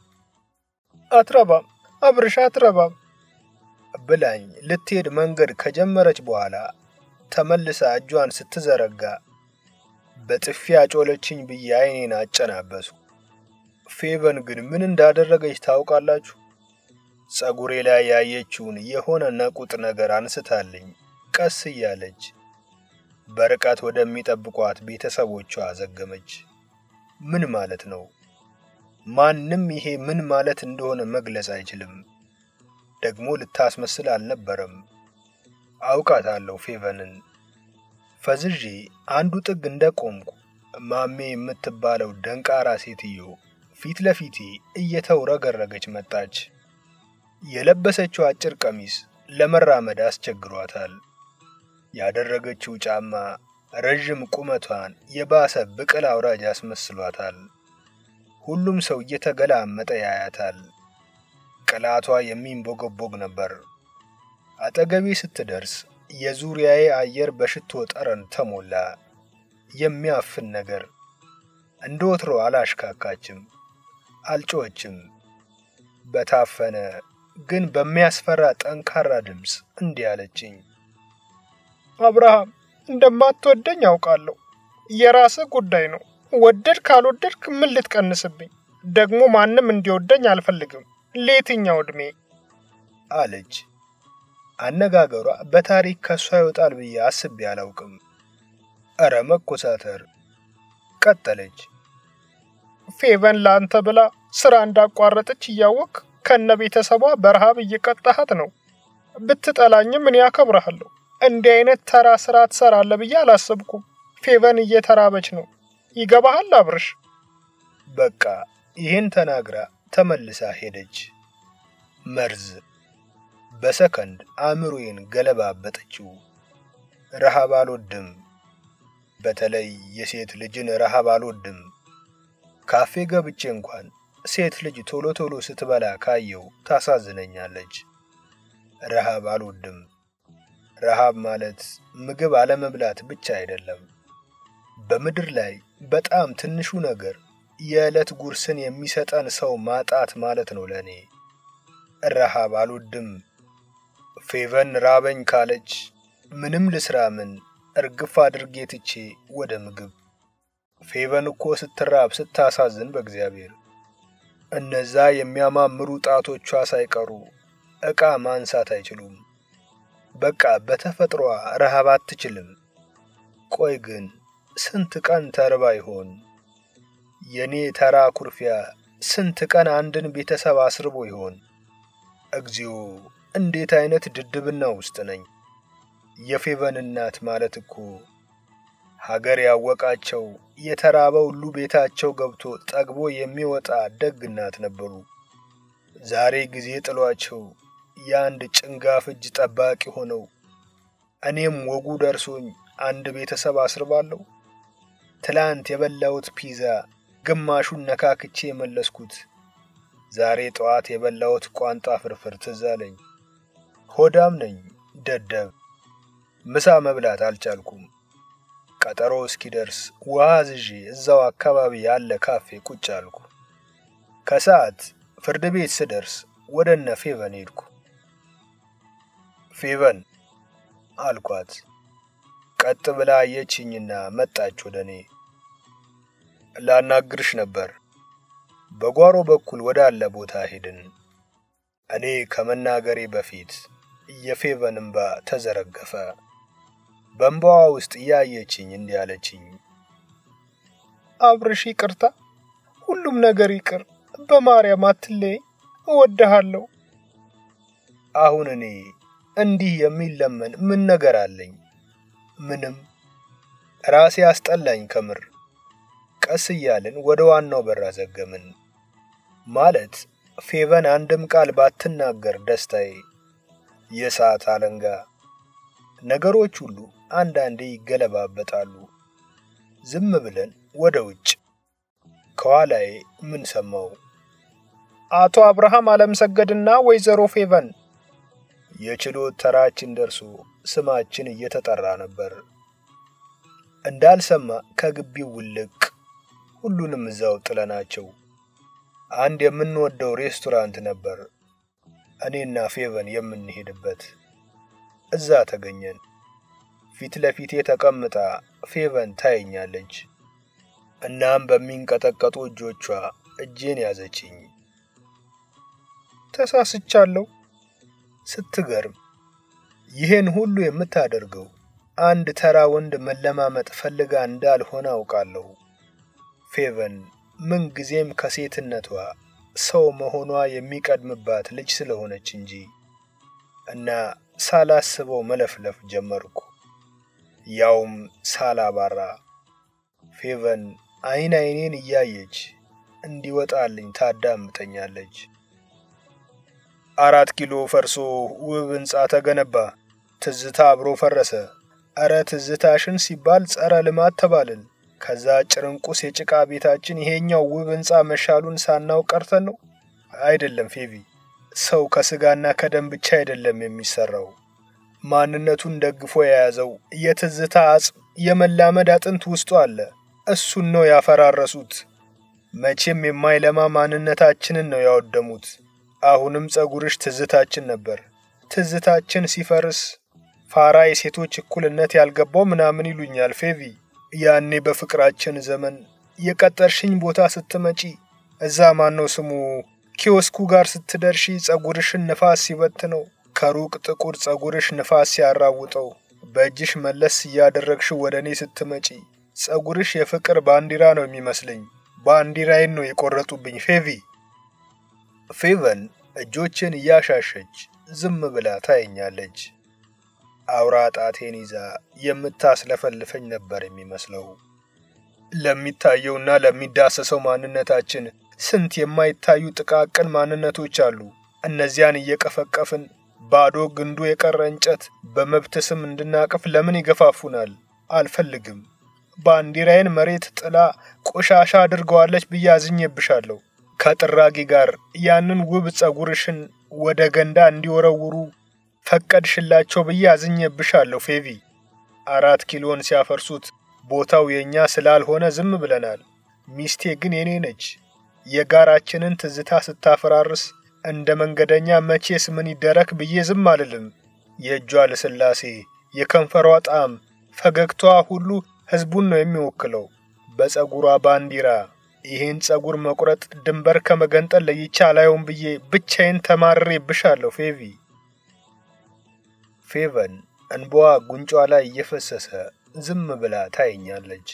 አትረባም አብርሽ አትረባም ብላኝ ልትሄድ መንገድ ከጀመረች በኋላ ተመልሳ እጇን ስትዘረጋ በጥፊ አጮለችኝ ብዬ አይኔን አጨናበሱ። ፌቨን ግን ምን እንዳደረገች ታውቃላችሁ? ጸጉሬ ላይ ያየችውን የሆነ ነቁጥ ነገር አንስታልኝ ቀስ እያለች በርቀት ወደሚጠብቋት ቤተሰቦቿ አዘገመች። ምን ማለት ነው? ማንም ይሄ ምን ማለት እንደሆነ መግለጽ አይችልም። ደግሞ ልታስመስል አልነበረም። አውቃታለሁ ፌቨንን። ፈዝዤ አንዱ ጥግ እንደቆምኩ ማሜ የምትባለው ደንቃራ ሴትዮ ፊት ለፊቴ እየተውረገረገች መጣች። የለበሰችው አጭር ቀሚስ ለመራመድ አስቸግሯታል። ያደረገችው ጫማ ረዥም ቁመቷን የባሰ ብቅል አውራጅ አስመስሏታል። ሁሉም ሰው እየተገላመጠ ያያታል። ቅላቷ የሚንቦገቦግ ነበር። አጠገቤ ስትደርስ የዙሪያዬ አየር በሽቶ ጠረን ተሞላ። የሚያፍን ነገር። እንደ ወትሮ አላሽካካችም፣ አልጮኸችም። በታፈነ ግን በሚያስፈራ ጠንካራ ድምፅ እንዲህ አለችኝ። አብርሃም እንደማትወደኝ አውቃለሁ። የራስህ ጉዳይ ነው። ወደድ ካልወደድክ ምን ልትቀንስብኝ? ደግሞ ማንም እንዲወደኝ አልፈልግም። ለየትኛው ዕድሜ አለች። አነጋገሯ በታሪክ ከሷ ይወጣል ብዬ አስቤ አላውቅም። እረ መኮሳተር። ቀጠለች። ፌቨን ለአንተ ብላ ስራ እንዳቋረጠች እያወቅ ከነ ቤተሰቧ በረሃብ እየቀጣሃት ነው። ብትጠላኝም እኔ አከብረሃለሁ። እንዲህ አይነት ተራ ስራ ትሰራለህ ብዬ አላሰብኩም። ፌቨን እየተራበች ነው። ይገባሃል አብርሽ? በቃ ይህን ተናግራ ተመልሳ ሄደች። መርዝ በሰከንድ አእምሮዬን ገለባበጠችው። ረሃብ አልወድም። በተለይ የሴት ልጅን ረሃብ አልወድም። ካፌ ገብቼ እንኳን ሴት ልጅ ቶሎ ቶሎ ስትበላ ካየው ታሳዝነኛለች። ረሃብ አልወድም። ረሃብ ማለት ምግብ አለመብላት ብቻ አይደለም። በምድር ላይ በጣም ትንሹ ነገር የዕለት ጉርስን የሚሰጠን ሰው ማጣት ማለት ነው ለእኔ። ረሃብ አልወድም። ፌቨን ራበኝ ካለች ምንም ልስራ ምን እርግፍ አድርጌ ትቼ ወደ ምግብ። ፌቨን እኮ ስትራብ ስታሳዝን በእግዚአብሔር እነዛ የሚያማምሩ ጣቶቿ ሳይቀሩ ዕቃ ማንሳት አይችሉም። በቃ በተፈጥሯ ረሃብ አትችልም። ቆይ ግን ስንት ቀን ተርባ ይሆን? የኔ ተራ ኩርፊያ ስንት ቀን አንድን ቤተሰብ አስርቦ ይሆን? እግዚኦ እንዴት አይነት ድድብና ውስጥ ነኝ! የፌቨን እናት ማለት እኮ ሀገር ያወቃቸው የተራበ ሁሉ ቤታቸው ገብቶ ጠግቦ የሚወጣ ደግ እናት ነበሩ። ዛሬ ጊዜ ጥሏቸው የአንድ ጭንጋፍ እጅ ጠባቂ ሆነው እኔም ወጉ ደርሶኝ አንድ ቤተሰብ አስርባለሁ። ትላንት የበላሁት ፒዛ ግማሹን ነካክቼ የመለስኩት ዛሬ ጠዋት የበላሁት ቋንጣ ፍርፍር ትዝ አለኝ። ሆዳም ነኝ ደደብ። ምሳ መብላት አልቻልኩም። ቀጠሮ እስኪደርስ ውሃ ዝዤ እዛው አካባቢ ያለ ካፌ ቁጭ አልኩ። ከሰዓት ፍርድ ቤት ስደርስ ወደ እነ ፌቨን ሄድኩ። ፌቨን አልኳት። ቀጥ ብላ አየችኝና መጣች ወደ እኔ። ላናግርሽ ነበር። በጓሮ በኩል ወዳለ ቦታ ሄድን። እኔ ከመናገሬ በፊት የፌቨን እምባ ተዘረገፈ። በእንባዋ ውስጥ እያየችኝ እንዲህ አለችኝ። አብርሽ ይቅርታ፣ ሁሉም ነገር ይቅር። በማርያም አትለይ፣ እወድሃለሁ። አሁን እኔ እንዲህ የሚለመን ምን ነገር አለኝ? ምንም። ራሴ አስጠላኝ ከምር። ቀስ እያልን ወደ ዋናው በር አዘገምን። ማለት ፌቨን አንድም ቃል ባትናገር ደስታዬ የሰዓት አለንጋ። ነገሮች ሁሉ አንዳንዴ ይገለባበጣሉ። ዝም ብለን ወደ ውጭ። ከኋላዬ ምን ሰማው? አቶ አብርሃም አለምሰገድና ወይዘሮ ፌቨን። የችሎት ተራችን ደርሶ ስማችን እየተጠራ ነበር። እንዳልሰማ ከግቢው ውልቅ። ሁሉንም እዛው ጥለናቸው አንድ የምንወደው ሬስቶራንት ነበር እኔና ፌቨን የምንሄድበት። እዛ ተገኘን። ፊት ለፊቴ ተቀምጣ ፌቨን ታየኛለች። እናም በሚንቀጠቀጡ እጆቿ እጄን ያዘችኝ። ተሳስቻለሁ ስትገርም ይህን ሁሉ የምታደርገው አንድ ተራ ወንድ መለማመጥ ፈልጋ እንዳልሆነ አውቃለሁ። ፌቨን ምንጊዜም ከሴትነቷ ሰው መሆኗ የሚቀድምባት ልጅ ስለሆነች እንጂ እና ሳላስበው መለፍለፍ ጀመርኩ፣ ያውም ሳላባራ። ፌቨን አይን አይኔን እያየች እንዲወጣልኝ ታዳምጠኛለች። አራት ኪሎ ፈርሶ ውብ ሕንፃ ተገነባ፣ ትዝታ አብሮ ፈረሰ። እረ ትዝታሽን ሲባል ጸረ ልማት ተባልን። ከዛ ጭርንቁስ የጭቃ ቤታችን ይሄኛው ውብ ሕንፃ መሻሉን ሳናው ቀርተን ነው። አይደለም ፌቪ፣ ሰው ከስጋና ከደም ብቻ አይደለም የሚሰራው። ማንነቱን ደግፎ የያዘው የትዝታ አጽም፣ የመላመድ አጥንት ውስጡ አለ። እሱን ነው ያፈራረሱት። መቼም የማይለማ ማንነታችንን ነው ያወደሙት። አሁንም ጸጉርሽ ትዝታችን ነበር። ትዝታችን ሲፈርስ ፋራ የሴቶች እኩልነት ያልገባው ምናምን ይሉኛል ፌቪ። ያኔ በፍቅራችን ዘመን የቀጠርሽኝ ቦታ ስትመጪ እዛ ማነው ስሙ ኪዮስኩ ጋር ስትደርሺ ጸጉርሽን ንፋስ ሲበትነው ከሩቅ ጥቁር ጸጉርሽ ንፋስ ሲያራውጠው በእጅሽ መለስ እያደረግሽ ወደ እኔ ስትመጪ ጸጉርሽ የፍቅር ባንዲራ ነው የሚመስለኝ። ባንዲራዬን ነው የቆረጡብኝ ፌቪ። ፌቨን እጆችን እያሻሸች ዝም ብላ ታየኛለች። አውራ ጣቴን ይዛ የምታስለፈልፈኝ ነበር የሚመስለው። ለሚታየውና ለሚዳሰሰው ማንነታችን ስንት የማይታዩ ጥቃቅን ማንነቶች አሉ። እነዚያን እየቀፈቀፍን ባዶ ግንዱ የቀረ እንጨት በመብት ስም እንድናቅፍ ለምን ይገፋፉናል? አልፈልግም። ባንዲራዬን መሬት ጥላ ቆሻሻ አድርገዋለች ብዬ አዝኜብሻለሁ። ከጥራጊ ጋር ያንን ውብ ጸጉርሽን ወደ ገንዳ እንዲወረውሩ ፈቀድሽላቸው ብዬ አዝኜብሻለሁ ፌቪ። አራት ኪሎን ሲያፈርሱት ቦታው የእኛ ስላልሆነ ዝም ብለናል። ሚስቴ ግን የኔ ነች። የጋራችንን ትዝታ ስታፈራርስ እንደ መንገደኛ መቼስ ምን ይደረግ ብዬ ዝም አልልም። የእጇ ልስላሴ፣ የከንፈሯ ጣዕም፣ ፈገግታዋ ሁሉ ሕዝቡን ነው የሚወክለው። በጸጉሯ ባንዲራ ይህን ጸጉር መቁረጥ ድንበር ከመገንጠል ለይቼ አላየውም ብዬ ብቻዬን ተማርሬብሻለሁ ፌቪ። ፌቨን እንባዋ ጉንጯ ላይ እየፈሰሰ ዝም ብላ ታየኛለች።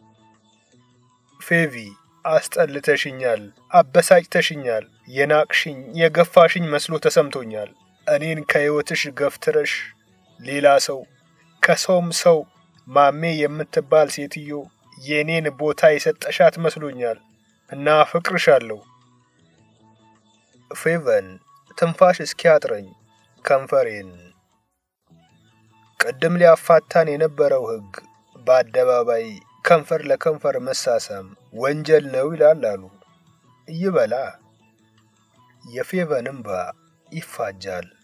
ፌቪ አስጠልተሽኛል፣ አበሳጭተሽኛል፣ የናቅሽኝ የገፋሽኝ መስሎ ተሰምቶኛል። እኔን ከሕይወትሽ ገፍትረሽ ሌላ ሰው ከሰውም ሰው ማሜ የምትባል ሴትዮ የእኔን ቦታ የሰጠሻት መስሎኛል እና አፈቅርሻለሁ። ፌቨን ትንፋሽ እስኪያጥረኝ ከንፈሬን ቅድም ሊያፋታን የነበረው ሕግ በአደባባይ ከንፈር ለከንፈር መሳሳም ወንጀል ነው ይላል አሉ። ይበላ። የፌቨን እምባ ይፋጃል።